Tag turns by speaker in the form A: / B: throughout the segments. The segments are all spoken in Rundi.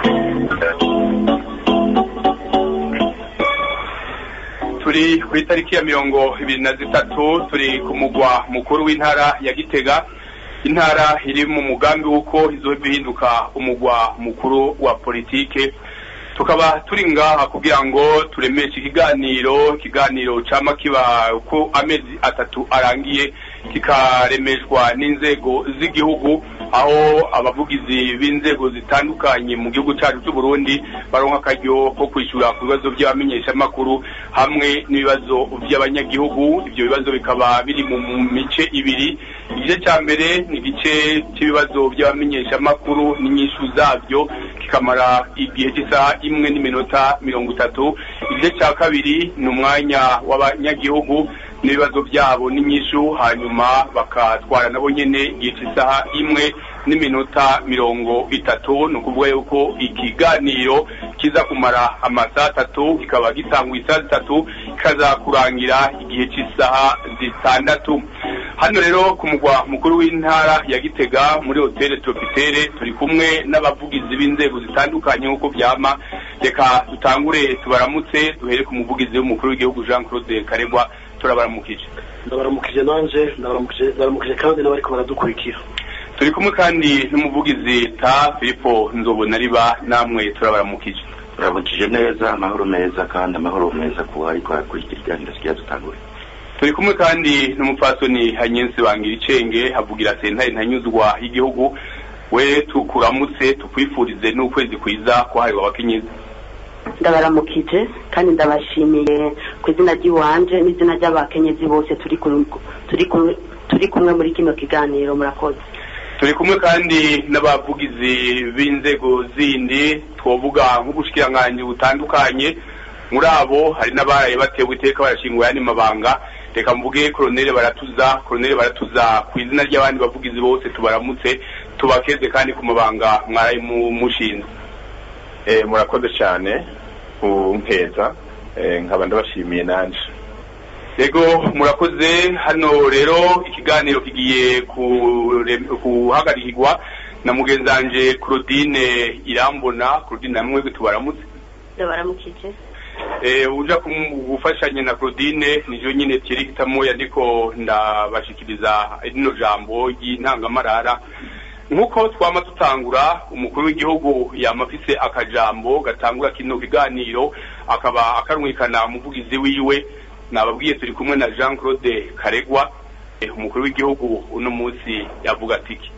A: turi ku itariki ya mirongo ibiri na zitatu turi ku mugwa mukuru w'intara ya gitega intara iri mu mugambi w'uko izohava ihinduka umugwa mukuru wa politike tukaba turi ngaha kugira ngo turemeshe ikiganiro ikiganiro cama kiba uko amezi atatu arangiye kikaremeshwa n'inzego z'igihugu aho abavugizi b'inzego zitandukanye mu gihugu cyacu cy'u Burundi baronka akaryo ko kwishyura ku bibazo by'abamenyeshamakuru hamwe n'ibibazo by'abanyagihugu ibyo bibazo bikaba biri mu mice ibiri igice cya mbere ni igice cy'ibibazo by'abamenyeshamakuru n'inyishu zabyo kikamara igihe cy'isaha imwe n'iminota mirongo itatu igice cya kabiri ni umwanya w'abanyagihugu n'ibibazo byabo n'inyishu hanyuma bakatwara nabo nyene igihe cy'isaha imwe n'iminota mirongo itatu ni ukuvuga yuko ikiganiro kiza kumara amasaha atatu kikaba gitangwa isaha zitatu kikaza kurangira igihe cy'isaha zitandatu hano rero ku mugwa mukuru w'intara ya gitega muri hoteli tropitere turi kumwe n'abavugizi b'inzego zitandukanye nk'uko byama reka dutangure tubaramutse duhere ku muvugizi w'umukuru w'igihugu jean claude karegwa turabaramukije
B: ndabaramukije nanje ndabaramukije kandi n'abariko baradukurikira
A: turi kumwe kandi n'umuvugizi ta filipo nzobona riba namwe turabaramukije
C: turamukije neza amahoro meza kandi amahoro meza ku ariko arakurikira ikiganiro kigira dutangure
A: turi kumwe kandi n'umupfasoni hanyensi bangira icenge havugira sentare ntanyuzwa y'igihugu we tukuramutse tukwifurize n'ukwezi kwiza kwahariwe abakenyezi
D: ndabaramukije kandi ndabashimiye ku izina ry'iwanje n'izina ry'abakenyezi bose turi turi kumwe muri kino kiganiro murakoze
A: turi kumwe kandi n'abavugizi b'inzego zindi twovuga nk'ubushikiranganji butandukanye muri abo hari n'abaraye batewe iteka barashinguye andi mabanga reka mvuge koroneli baratuza koroneli baratuza ku izina ry'abandi bavugizi bose tubaramutse tubakeze kandi ku mabanga mwaraye mushinze
E: murakoze cyane ku mpeza nkaba ndabashimiye nanje
A: yego murakoze hano rero ikiganiro kigiye guhagarikirwa na mugenzanje claudine irambona claudine namwe tubaramutse
D: ndabaramukije
A: uja gufashanya na claudine nijo nyine tiri hitamoya ndiko ndabashikiriza rino jambo ry'intangamarara nk'uko twama tutangura umukuru w'igihugu yama afise akajambo gatangura kino kiganiro akaba akarumvikana umuvugizi wiwe nababwiye turi kumwe na jean claude karegwa umukuru w'igihugu uno munsi yavuga atiki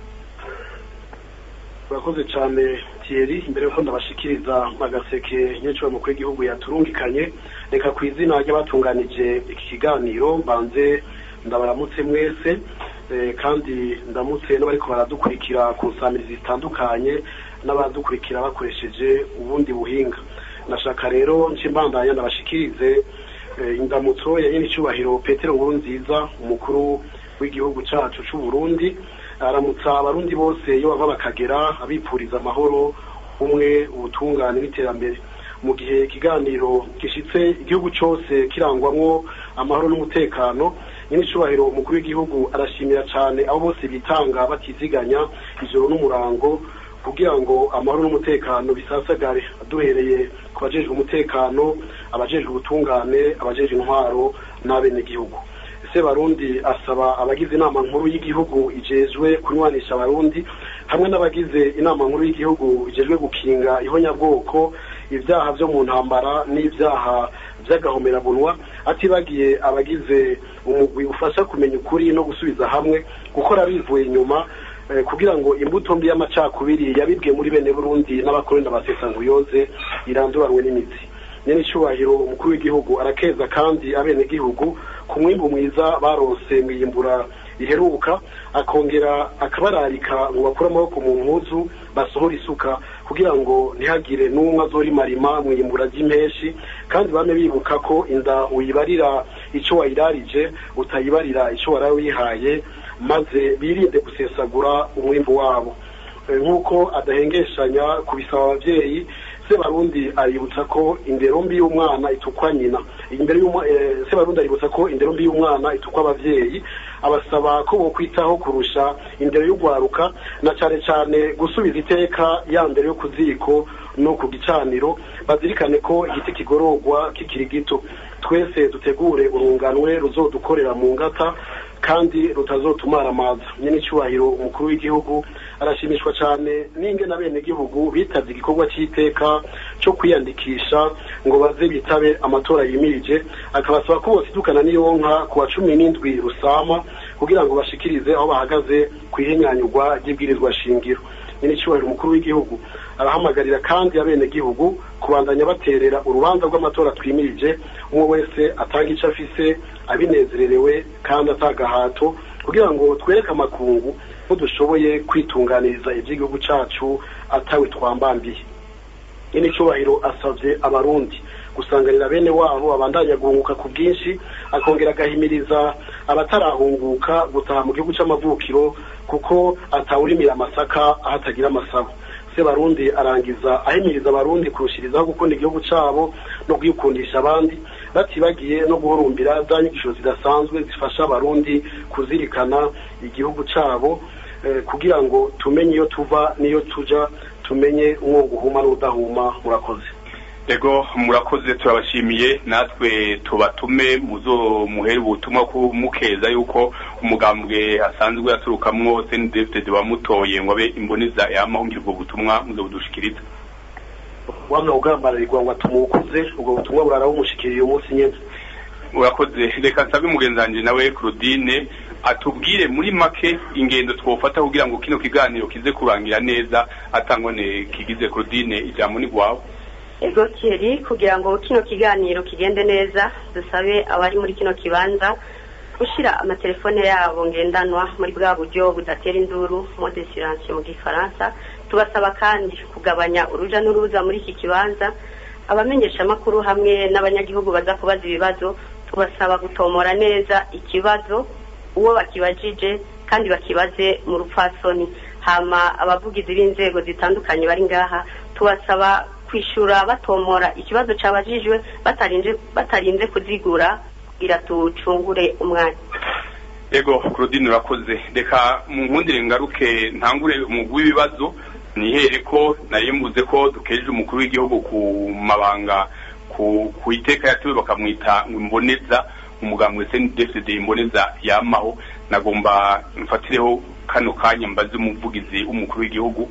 B: urakoze cyane thierry imbere yuko ndabashikiriza agaseke nyinshi umukuru w'igihugu yaturungikanye reka ku izina ry'abatunganije iki kiganiro mbanze ndabaramutse mwese kandi ndamutse n'abariko baradukurikira ku nsamirizi zitandukanye n'abadukurikira bakoresheje ubundi buhinga nashaka rero nshyimbandanya ndabashikirize indamutso ya nyine icyubahiro petero nkuru nziza umukuru w'igihugu cyacu cy'u Burundi aramutsa abarundi bose iyo bava bakagera abipfuriza amahoro umwe ubutungane n'iterambere mu gihe ikiganiro gishitse igihugu cyose kirangwamwo amahoro n'umutekano nyine icyubahiro umukuru w'igihugu arashimira cyane abo bose bitanga batiziganya ijoro n'umurango kugira ngo amahoro n'umutekano bisasagare duhereye ku bajejwe umutekano abajejwe ubutungane abajejwe intwaro n'abenegihugu ese barundi asaba abagize inama nkuru y'igihugu ijejwe kunywanisha abarundi hamwe n'abagize inama nkuru y'igihugu ijejwe gukinga ihonyabwoko ibyaha byo mu ntambara n'ibyaha by'agahomerabunwa atibagiye abagize umugwi ufasha kumenya ukuri no gusubiza hamwe gukora bivuye inyuma kugira ngo imbuto mbi y'amacakubiri yabibwe muri bene burundi n'abakorenda ba sesanguyoze iranduranwe n'imitsi nyene icyubahiro umukuru w'igihugu arakeza kandi abenegihugu ku mwimbu mwiza baronse mwiyimbura riheruka akongera akabararika ngo bakure amaboko mu mpuzu basohora isuka kugira ngo ntihagire n'umwe azorimarima mwiyimbura ry'impeshi kandi bame bibuka ko inda uyibarira icyo wayirarije utayibarira icyo warawe wihaye maze birinde gusesagura umwimbu wabo nk'uko adahengeshanya kubisaba ababyeyi se barundi aributsa ko indero mbi y'umwana itukwa nyina imbere se barundi aributsa ko indero mbi y'umwana itukwa abavyeyi abasaba ko bokwitaho kurusha indero y'ugwaruka na cane cane gusubiza iteka ya mbere yo ku ziko no ku gicaniro bazirikane ko igiti kigororwa kikiri gito twese dutegure urunganwe ruzodukorera mu ngata kandi rutazotumara amaza nyine icyubahiro umukuru w'igihugu arashimishwa cyane n'inge na bene gihugu bitavye igikorwa cy'iteka cyo kwiyandikisha ngo baze bitabe amatora yimirije akabasaba ko bosidukana n'iyonka ku wa cumi n'indwi rusama kugira ngo bashikirize aho bahagaze ku ihinyanyurwa ry'ibwirizwa shingiro nyine icyubahiro umukuru w'igihugu arahamagarira kandi abenegihugu kubandanya baterera urubanza rw'amatora twimirije umwe wese atanga icyo afise abinezererewe kandi atagahato kugira ngo twereke amakungu ko dushoboye kwitunganiriza iby'igihugu cyacu atawe twambambiye nyine icyubahiro asabye abarundi gusanganira bene wabo abandanya guhunguka ku bwinshi akongera agahimiriza abatarahunguka gutaha mu gihugu cy'amavukiro kuko atawurimira amasaka aho atagira amasabo se barundi arangiza ahimiriza abarundi kurushirizaho gukunda igihugu cyabo no kwikundisha abandi batibagiye no guhurumbira za nyigisho zidasanzwe zifasha abarundi kuzirikana igihugu cyabo kugira ngo tumenye iyo tuva n'iyo tuja tumenye umwuga uhuma n'udahuma murakoze
A: ego murakoze turabashimiye natwe tubatume muzo muhere ubutumwa mukeza yuko umugambwe asanzwe aturukamwo senidefitedi wamutoye ngo abe imboneza yamahungire ubwo butumwa muzo budushikiriza
B: wamwe ugambararirwa ngo atumukuze ubwo butumwa burara bumushikiriye umunsi nyene
A: urakoze reka nsabe umugenzi wanje nawe Claudine atubwire muri make ingendo twofata kugira ngo kino kiganiro kize kurangira neza atangone kigize Claudine ijambo ni gwawe
D: ego keri kugira ngo kino kiganiro kigende neza dusabe abari muri kino kibanza gushyira amatelefone yabo ngendanwa muri bwa buryo budatera induru mode silence mu gifaransa tubasaba kandi kugabanya uruja n'uruza muri iki kibanza abamenyesha amakuru hamwe n'abanyagihugu baza kubaza ibibazo tubasaba gutomora neza ikibazo uwo bakibajije kandi bakibaze mu rupfasoni hama abavugizi b'inzego zitandukanye bari ngaha tubasaba kwishura batomora ikibazo cyabajijwe batarinze batarinze kuzigura kugira tucungure umwanya
A: ego Claudine urakoze reka mu nkundire ngaruke ntangure umugwi w'ibibazo nihere ko nayembuze ko dukejeje umukuru w'igihugu ku mabanga ku ku iteka yatuwe bakamwita imboneza umugambwe CNDD-FDD imboneza yamaho nagomba mfatireho kano kanya mbaze umuvugizi w'umukuru w'igihugu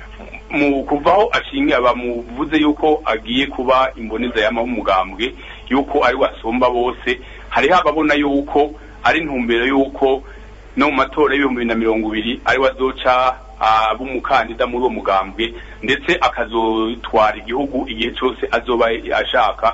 A: mu kuvaho ashingiye bamuvuze yuko agiye kuba imboneza yamaho umugambwe yuko ari wasomba bose hariho ababona yuko ari intumbero yuko no mu matora y'ibihumbi bibiri na mirongo ibiri ari wazoca aba umukandida muri uwo mugambwe ndetse akazotwara igihugu igihe cyose azoba ashaka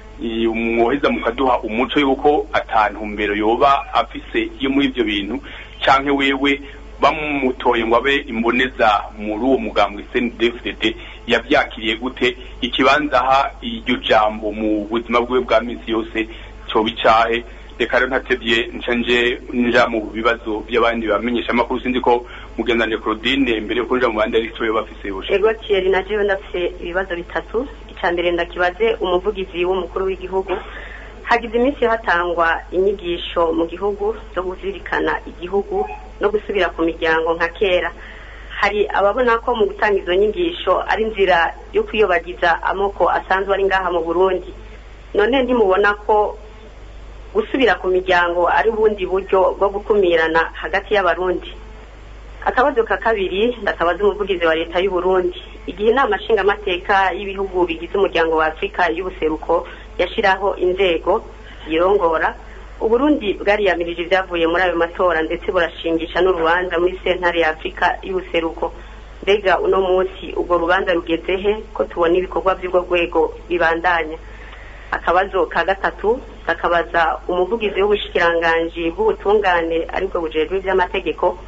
A: mwoheza mukaduha umuco yuko atantumbero yoba afise yo muri ibyo bintu canke wewe bamutoye ngo abe imboneza muri uwo mugambwe CNDD-FDD yavyakiriye gute ikibanza aha iryo jambo mu buzima bwiwe bwa minsi yose coba icahe reka rero ntatevye nca nje nja mu bibazo by'abandi bamenyesha amakuru sinzi ko mugendanye Claudine mbere yo kuja mu bandi ari cyo bafise yoshe
D: ego Thierry na jewe ndafise ibibazo bitatu icya mbere ndakibaze umuvugizi w'umukuru w'igihugu hagize iminsi hatangwa inyigisho mu gihugu zo kuzirikana igihugu no gusubira ku miryango nka kera hari ababona ko mu gutanga izo nyigisho ari inzira yo kwiyobagiza amoko asanzwe ari ngaha mu burundi none ntimubona ko gusubira ku miryango ari ubundi buryo bwo gukumirana hagati y'abarundi akabazo ka kabiri ndakabaza umuvugizi wa leta y'u Burundi igihe inama nshingamateka y'ibihugu bigize umuryango wa afurika y'ubuseruko yashyiraho inzego zirongora uburundi bwariyamirije ibyavuye muri ayo matora ndetse burashingisha n'urubanza muri sentare ya afurika y'ubuseruko mbega uno munsi ubwo rubanza rugeze he ko tubona ibikorwa by'ubwo rwego bibandanya akabazo ka gatatu kakabaza umuvugizi w'ubushikiranganji bw'ubutungane aribwo bujejwe iby'amategeko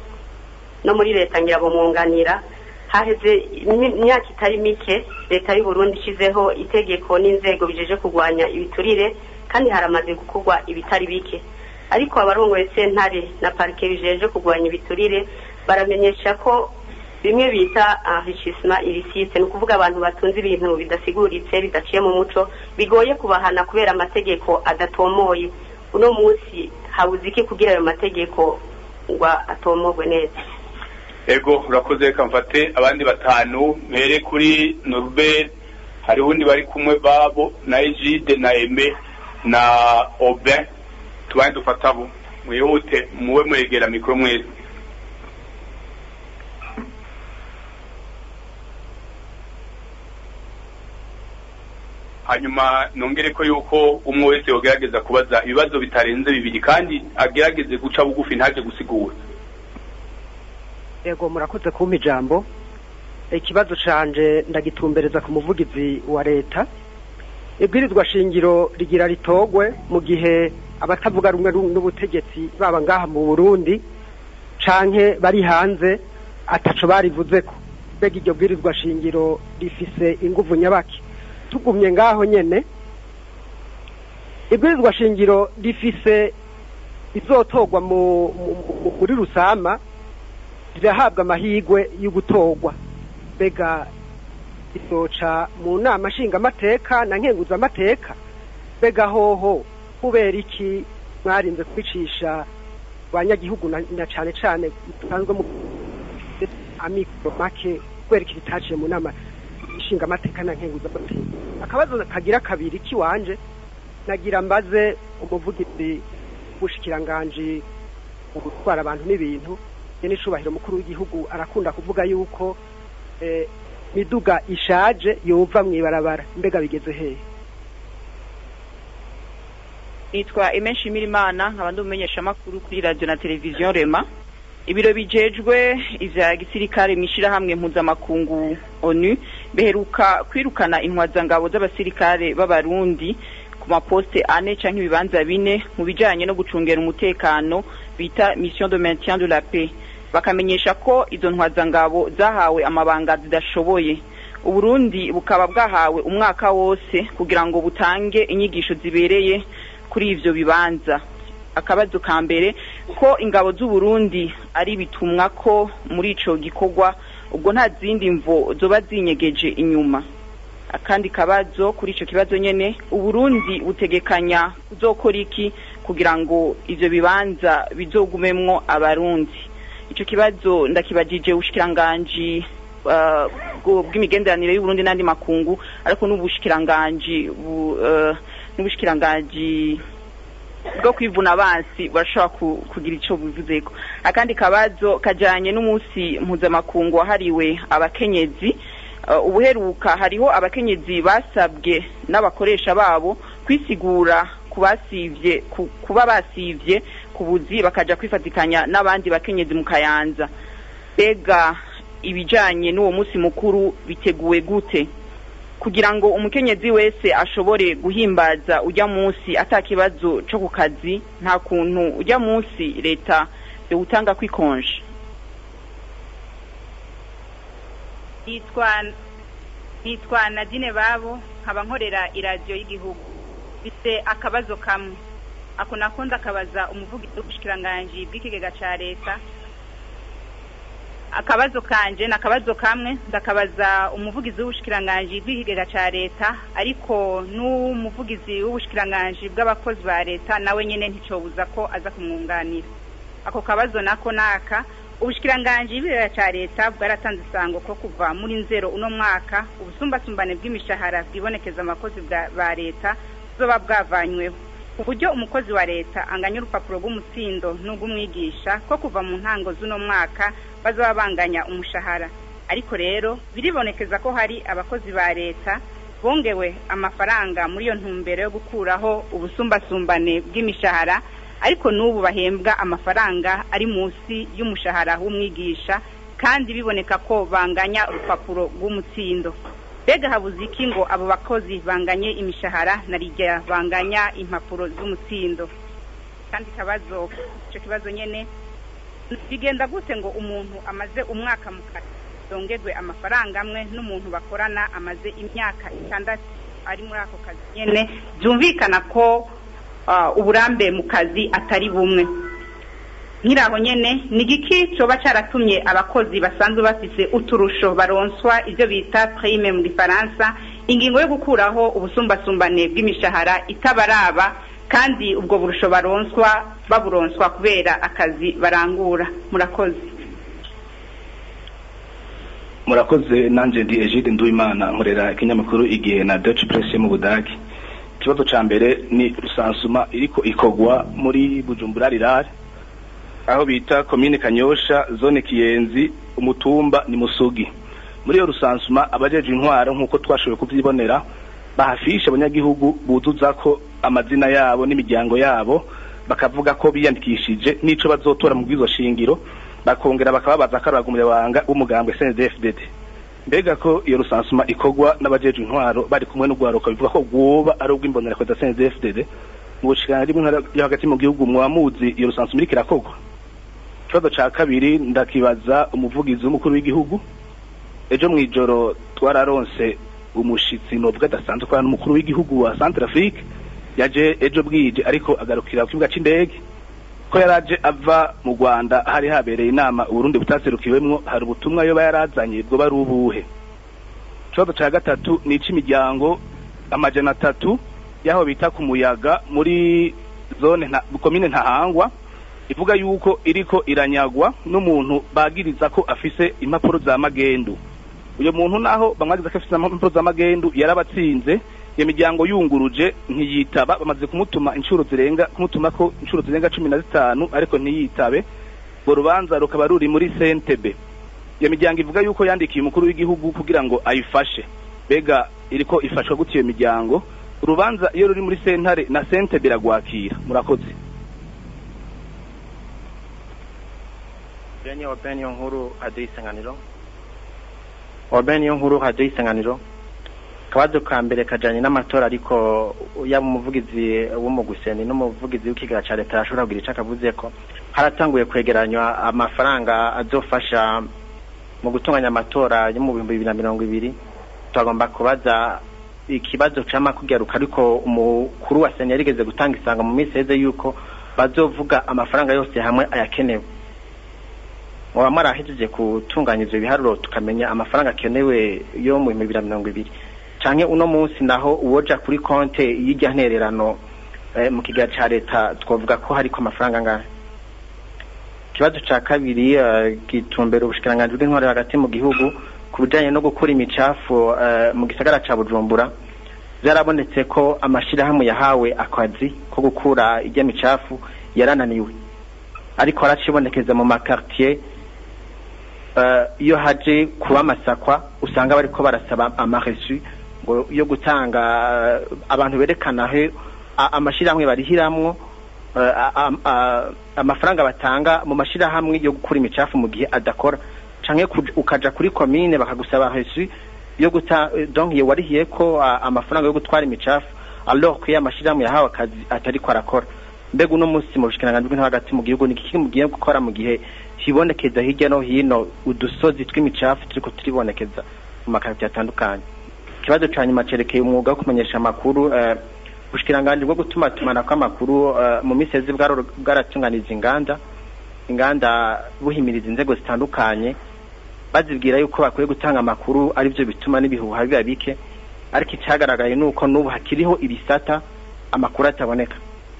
D: no muri leta nyirabumwunganira haheze imyaka itari mike leta y'u Burundi ishizeho itegeko n'inzego bijeje kurwanya ibiturire kandi haramaze gukorwa ibitari bike ariko abarongoye sentare na parike bijeje kurwanya ibiturire baramenyesha ko bimwe bita enrichissement illicite ni ukuvuga abantu batunze ibintu bidasiguritse bidaciye mu muco bigoye kubahana kubera amategeko adatomoye uno munsi habuze iki kugira ayo mategeko ngo atomogwe neza
A: ego urakoze reka mfate abandi batanu mpere kuri norbert hariho undi bari kumwe babo na egide na eme na obe tubane dufata abo mwihute muwe mwegera mikoro mwese hanyuma nongere ko yuko umwe wese yogerageza kubaza ibibazo bitarenze bibiri kandi agerageze guca bugufi ntaje gusigura
F: yego murakoze kumpa ijambo ikibazo canje ndagitumbereza ku muvugizi wa leta ibwirizwa shingiro rigira ritogwe mu gihe abatavuga rumwe n'ubutegetsi baba ngaha mu burundi canke bari hanze ataco barivuzeko mbega iryo bwirizwa shingiro rifise inguvu nyabaki tugumye ngaho nyene ibwirizwa shingiro rifise izotorwa muri rusama rirahabwa amahirwe yo gutorwa mbega izoca mu nama nshingamateka na nkenguzamateka mbega hoho kubera iki mwarinze kwicisha abanyagihugu na cane cane dusanzwe mu amikoro make kubera iki bitaciye mu nama nshingamateka na nkenguzamateka akabazo kagira kabiri kiwanje nagira mbaze umuvugizi w'ubushikiranganji mu gutwara abantu n'ibintu n'icubahiro mukuru w'igihugu arakunda kuvuga yuko miduga ishaje yova mw'ibarabara mbega bigeze hehe
G: nitwa Aime Nshimirimana nkaba ndi umumenyeshamakuru kuri radio na televiziyo Rema ibiro bijejwe ivya gisirikare mw'ishirahamwe mpuzamakungu ONU beheruka kwirukana intwazangabo z'abasirikare b'abarundi ku maposte ane canke ibibanza bine mu bijanye no gucungera umutekano bita mission de maintien de la paix bakamenyesha ko izo ntwazangabo zahawe amabanga zidashoboye uburundi bukaba bwahawe umwaka wose kugira ngo butange inyigisho zibereye kuri ivyo bibanza akabazo ka mbere ko ingabo z'uburundi ari bitumwa ko muri ico gikorwa ubwo nta zindi mvo zoba zinyegeje inyuma akandi kabazo kuri ico kibazo nyene uburundi butegekanya kuzokora iki kugira ngo ivyo bibanza bizogumemwo abarundi ico kibazo ndakibajije ubushikiranganji uh, bw'imigenderanire y'uburundi n'andi makungu ariko n'ubushikiranganji uh, n'ubushikiranganji bwo kwivuna abansi barashobora kugira ico bivuzeko akandi kabazo kajanye n'umunsi mpuzamakungu wahariwe abakenyezi uh, ubuheruka hariho abakenyezi basabwe n'abakoresha babo kwisigura kubasivye kuba basivye kubuzi bakaja kwifatikanya n'abandi bakenyezi mu kayanza bega ibijanye n'uwo munsi mukuru biteguwe gute kugira ngo umukenyezi wese ashobore guhimbaza ujya munsi atakibazo co ku kazi nta kuntu ujya munsi leta yowutanga kwikonje
H: nitwa nitwa nadine babo nkaba nkorera iradiyo y'igihugu bise akabazo kamwe ako nakunda akabaza umuvugizi w'ubushikiranganji bw'ikigega ca leta akabazo kanje ni akabazo kamwe ndakabaza umuvugizi w'ubushikiranganji bw'ikigega ca leta ariko n'umuvugizi w'ubushikiranganji bw'abakozi ba leta nawe nyene nticobuza ko aza kumwunganira ako kabazo nako naka ubushikiranganji bw'ikigega ca leta bwaratanze isango ko kuva muri nzero uno mwaka ubusumbasumbane bw'imishahara bwibonekeza abakozi ba leta buzoba bwavanyweho uburyo umukozi wa leta anganya urupapuro rw'umutsindo n'ubw'umwigisha ko kuva mu ntango z'uno mwaka bazaba banganya umushahara ariko rero biribonekeza ko hari abakozi ba leta bongewe amafaranga muri iyo ntumbero yo gukuraho ubusumbasumbane bw'imishahara ariko n'ubu bahembwa amafaranga ari munsi y'umushahara w'umwigisha kandi biboneka ko banganya urupapuro rw'umutsindo mbega habuze iki ngo abo bakozi banganye imishahara na rijya banganya impapuro z'umutsindo kandi kabazo icyo kibazo nyine bigenda gute ngo umuntu amaze umwaka mu kazi zongerwe amafaranga amwe n'umuntu bakorana amaze imyaka itandatu ari muri ako kazi nyine byumvikana ko uburambe mu kazi atari bumwe nk'iraho nyine ni igiki cyoba cyaratumye abakozi basanzwe bafise uturusho baronswa ibyo bita prime mu gifaransa ingingo yo gukuraho ubusumbasumbane bw'imishahara itabaraba kandi ubwo burusho baronswa baburonswa kubera akazi barangura murakoze
I: murakoze nanjye ndi egide nduwimana nkorera ikinyamakuru igihe na Deutsche Presse mu budage ikibazo cya mbere ni rusansuma iriko ikogwa muri bujumbura rirare aho bita komine kanyosha zone kiyenzi umutumba ni musugi muri iyo rusansuma abajeje intwaro nk'uko twashoboye kubyibonera bahafisha abanyagihugu buzuza ko amazina yabo n'imiryango yabo bakavuga ko biyandikishije n'ico bazotora mu bwizo shingiro bakongera bakababaza ko ari umunyabanga w'umugambwe CNDD-FDD mbega ko iyo rusansuma ikogwa n'abajeje intwaro bari kumwe n'ugwaruka bivuga ko gwoba ari ubw'imbonera kwa CNDD-FDD mu bushikiranganji bw'intara yo hagati mu gihugu mwamuzi iyo rusansuma iriko irakogwa ikibazo ca kabiri ndakibaza umuvugizi w'umukuru w'igihugu ejo mw'ijoro twararonse umushitsi novuga adasanzwe ko n'umukuru w'igihugu wa Centrafrique yaje ejo bwije ariko agarukira ku kibuga c'indege ko yaraje ava mu Rwanda hari habereye inama Burundi butaserukiwemwo hari ubutumwa yoba yarazanye bwo bari ubuhe ikibazo ca gatatu ni ic'imiryango amajana atatu yaho bita ku muyaga muri zone nta komine ntahangwa ivuga yuko iriko iranyagwa n'umuntu bagiriza ko afise impapuro za magendu uyo muntu naho bamwagiza ko afise impapuro za magendu yarabatsinze iyo miryango yunguruje ntiyitaba bamaze kumutuma inshuro zirenga kumutuma ko inshuro zirenga cumi na zitanu ariko ntiyitabe ngo rubanza rukaba ruri muri sentebe iyo miryango ivuga yuko yandikiye umukuru w'igihugu kugira ngo ayifashe bega iriko ifashwa gute iyo miryango urubanza iyo ruri muri sentare na sentebe iragwakira murakoze
J: Benye Oben yo nkuru hadiyo isanganiro Oben yo nkuru hadiyo isanganiro akabazo ka mbere kajanye n'amatora ariko yaba umuvugizi w'umuguseni n'umuvugizi w'ikigara ca leta yashobora kugira ico akavuze ko haratanguye kwegeranywa amafaranga azofasha mu gutunganya amatora yo mu bihumbi bibiri na mirongo ibiri twagomba kubaza ikibazo cama kugaruka ariko umukuru wa seni yarigeze gutanga isanga mu minsi heze yuko bazovuga amafaranga yose hamwe ayakenewe muba mwarahejeje gutunganya ivyo biharuro tukamenya amafaranga akenewe yo mu bihumbi bibiri na mirongo ibiri canke uno munsi naho uwoja kuri konte y'irya ntererano eh, mu kigega ca leta twavuga ko hariko amafaranga angahe ikibazo ca kabiri uh, gitumbera ubushikiranganji bw'intwaro hagati mu gihugu ku bijanye no gukura imicafu uh, mu gisagara ca bujumbura vyarabonetse ko amashirahamwe yahawe akazi ko gukura irya micafu yarananiwe ariko haracibonekeza mu makartier iyo uh, haje kuba amasakwa usanga bariko barasaba amaresu ngo yo gutanga uh, abantu berekana he amashirahamwe barihiramwo amafaranga batanga mu mashirahamwe yo gukura imicafu mu gihe adakora canke ukaja kuri komine bakagusaba resu yo guta donc iyo warihiye ko amafaranga yo gutwara imicafu alors ko amashirahamwe yahawe akazi atariko arakora mbega uno munsi mu bushikiranganji bw'intara hagati mu gihugu ni iki mugiye gukora mu gihe hibonekeza hirya no hino udusozi tw'imicafu turiko turibonekeza mu makaritiye atandukanye ikibazo ca nyuma cerekeye umwuga wo kumenyesha amakuru ubushikiranganji bwo gutuma tumana kw'amakuru mu minsi yeze bwaratunganije inganda inganda buhimiriza inzego zitandukanye bazibwira yuko bakwiye gutanga amakuru arivyo bituma n'ibihuha biba bike ariko icagaragaye nuko n'ubu hakiriho ibisata amakuru ataboneka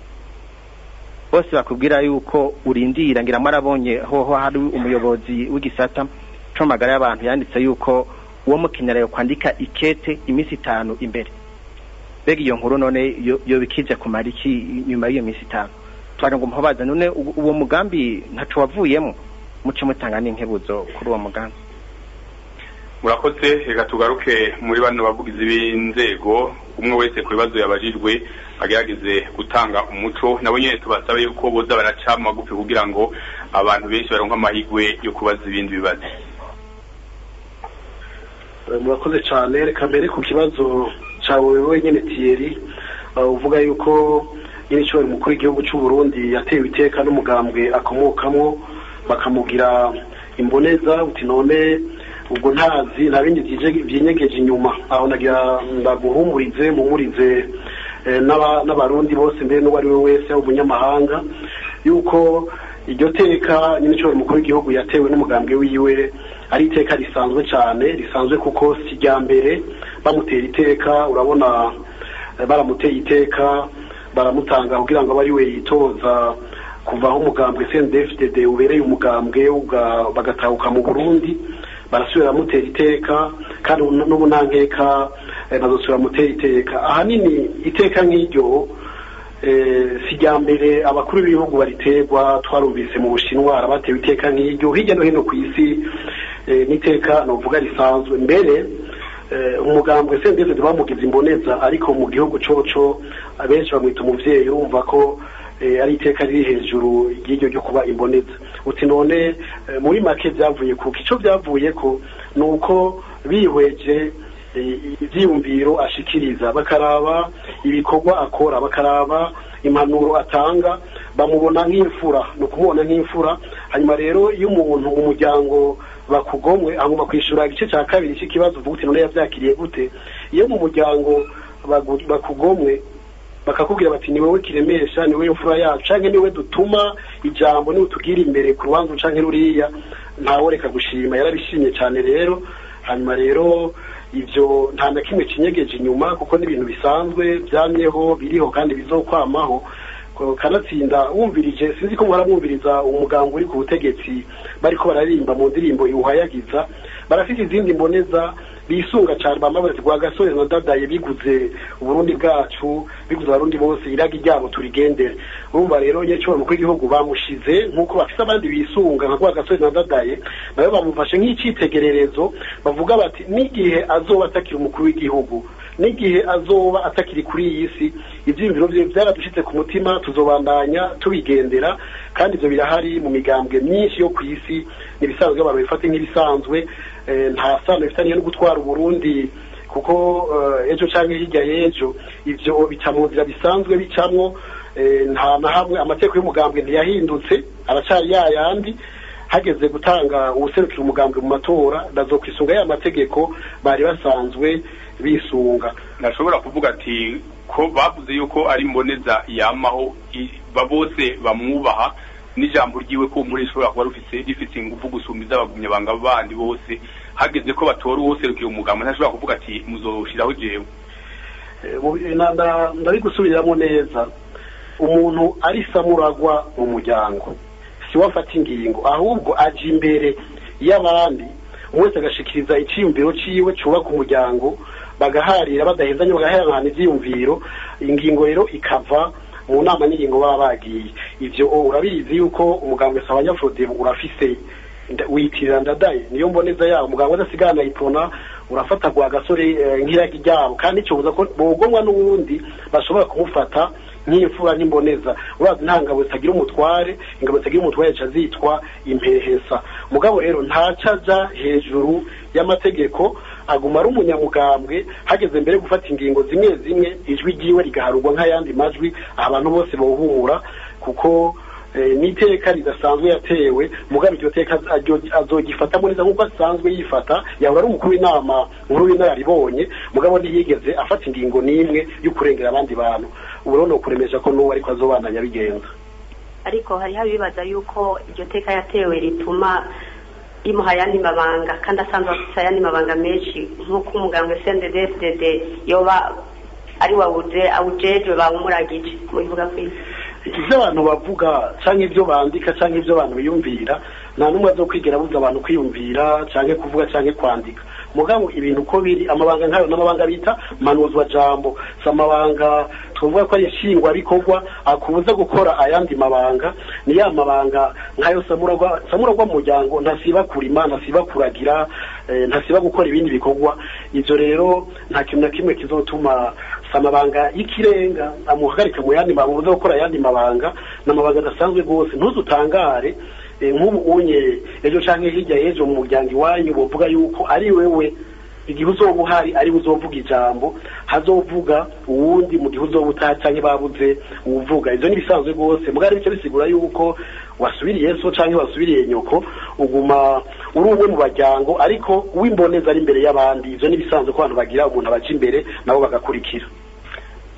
J: bose bakubwira yuko urindira ngira marabonye hoho hari umuyobozi w'igisata co magara y'abantu yanditse yuko uwo mukenyera yo kwandika ikete iminsi itanu imbere bega iyo nkuru none yo bikije kumara iki nyuma y'iyo minsi itanu twagira ngo muhobaza none uwo mugambi ntaco wavuyemo muce mutanga n'inkebuzo kuri uwo mugambi
A: murakoze reka tugaruke muri bano bavugizi b'inzego umwe wese ku bibazo yabajijwe agerageze gutanga umuco nabo nyene tubasabe yuko boza baraca magufi kugira ngo abantu benshi baronke amahigwe yo kubaza ibindi bibazo
B: murakoze cyane reka mbere ku kibazo cyawe wenyine tiyeri uvuga yuko nyine ishobora umukuru w'igihugu cy'u Burundi yatewe iteka n'umugambwe akomokamo bakamugira imboneza uti none ubwo ntazi nta bindi byinyegeje inyuma aho nagira ndaguhumurize mumurize n'abarundi bose mbere n'uwo ari we wese umunyamahanga yuko iryo teka nyine ishobora umukuru w'igihugu yatewe n'umugambwe wiwe ari iteka risanzwe cyane risanzwe kuko si irya mbere bamutera iteka urabona baramuteye iteka baramutanga kugira ngo abe ari we yitoza kuvaho umugambwe CNDD-FDD ubereye umugambwe uga- bagatahuka mu Burundi barasubira mutera iteka kandi ubu n'ubu nta nkeka eh, bazosubira mutera iteka ahanini iteka nk'iryo eh, si rya mbere abakuru b'ibihugu bariterwa twarumvise mu bushinwa batewe iteka nk'iryo hirya no hino ku isi eh, n'iteka novuga risanzwe mbere eh, umugambwe sendeze bamugize imboneza ariko mu gihugu coco abenshi bamwita umuvyeyi urumva ko eh, ari iteka riri hejuru ry'iryo ryo kuba imboneza uti none eh, muri make vyavuye kuko ico vyavuye ko ni uko bihweje eh, ivyiyumviro ashikiriza bakaraba ibikorwa akora bakaraba impanuro atanga bamubona nk'imfura ni ukumubona nk'imfura hanyuma rero iyo umuntu mu muryango bakugomwe hanyuma kwishura igice cya kabiri cy'ikibazo uvuga uti none yavyakiriye gute iyo mu muryango bagu- bakugomwe bakakubwira bati ni wowe kiremesha ni wowe imfura yacu canke ni wowe dutuma ijambo niwe tugira imbere ku rubanza canke ruriya ntawe reka gushima yarabishimye cyane rero hanyuma rero ivyo nta na kimwe kinyegeje inyuma kuko n'ibintu bisanzwe vyamyeho biriho kandi bizokwamaho Ko- kanatsinda wumvirije sinzi ko muhora mwumviriza umuganga uri ku butegetsi bariko bararimba mu ndirimbo iwuhayagiza barafite izindi mboneza bisunga cyane bama bati rwa gasore na dadaye biguze uburundi bwacu biguze abarundi bose iragi ryabo turigendere urumva rero nyecyo mukuru w'igihugu bamushize nk'uko bafite abandi bisunga nka rwa gasore na dadaye nawe bamufashe nk'icitegererezo bavuga bati n'igihe azoba atakiri umukuru w'igihugu n'igihe azoba atakiri kuri iyi si ibyiyumviro bye byaradushitse ku mutima tuzobandanya tubigendera kandi ibyo birahari mu migambwe myinshi yo ku isi n'ibisanzwe abantu bifate nk'ibisanzwe eh, nta sano bifitaniye no gutwara uburundi kuko eh, ejo canke hirya y'ejo ivyo bica mu nzira bisanzwe bicamwo eh, nta na hamwe amategeko y'umugambwe ntiyahindutse aracari yayandi hageze gutanga uwuserukira umugambwe mu matora bazokwisunga ya mategeko bari basanzwe bisunga
A: ntashobora kuvuga ati ko bavuze yuko ari mboneza yamaho i- ba bose bamwubaha n'ijambo ryiwe ko muri rishobora kuba rufise rifise ingufu gusumba iz'abagumyabanga bandi bose hageze ko batora uwoserukira umugambo ntashobora kuvuga ati muzoshiraho jewe
B: Eh, mu- na- na- ndabigusubiramo neza umuntu ari samuragwa mu muryango si we afata ingingo ahubwo aja imbere y'abandi umwe wese agashikiriza iciyumviro ciwe cubaka umuryango bagaharira badahezanye bagaharana ivyiyumviro ingingo rero ikava mu nama n'ingingo baba bagiye ivyo o, urabizi yuko umugambwe sabanyafrode urafise nda- witirira ndadaye niyo mboneza yabo umuganga udasigana ipona urafata gwa gasore eh, nk'iragi ryabo kandi icobuza ko bogomwa n'uwundi bashobora kumufata nk'imfura nk'imboneza urazi nta ngabo zitagira umutware ingabo zitagira umutware zica zitwa impehesa mugabo rero ntaca aja hejuru y'amategeko aguma ari umunyamugambwe hageze mbere gufata ingingo zimwe zimwe ijwi ryiwe rigaharurwa nk'ayandi majwi abantu bose bohumura kuko eh, n'iteka ridasanzwe yatewe mugabo iryo teka aryo- azogifata neza nk'uko asanzwe yifata yahora ari umukuru w'inama nkuru w'inararibonye mugabo ntiyigeze afata ingingo n'imwe yo kurengera abandi bantu ubu rero ni ukuremesha ko n'uwo ariko azobandanya abigenza
D: ariko hariho abibaza yuko iryo teka yatewe rituma rimuha ayandi mabanga kandi asanzwe afite ayandi mabanga menshi nk'uko umuganga CNDD-FDD yoba ari wawuje awujejwe bawumuragije mubivuga kwisi
B: ivyo abantu bavuga canke ivyo bandika canke ivyo abantu biyumvira nta n'umwe azokwigera abuza abantu kwiyumvira canke kuvuga canke kwandika mugabo ibintu uko biri amabanga nkayo n'amabanga bita manuzwa jambo si amabanga tuvuga ko ari nshingwabikorwa akubuza gukora ayandi mabanga ni ya mabanga nkayo samuragwa samuragwa mu muryango ntasiba kurima ntasiba kuragira eh, ntasiba gukora ibindi bikorwa ivyo rero nta kintu na kimwe kizotuma si amabanga y'ikirenga amuhagarika mu yandi mabanga uza gukora ayandi mabanga ni amabanga adasanzwe rwose ntuzutangare eh, nk'ubu unye ejo canke hirya y'ejo mu muryango iwanyu bovuga yuko ari wewe igihe uzoba uhari ari uzovuga ijambo hazovuga uwundi mu gihe uzoba utaha canke babuze uwuvuga ivyo n'ibisanzwe rwose mugari bice bisigura yuko wasubiriye so canke wasubiriye nyoko uguma uri umwe mu baryango ariko w'imboneza ari imbere y'abandi ivyo n'ibisanzwe ko abantu bagira umuntu abaja imbere nabo bagakurikira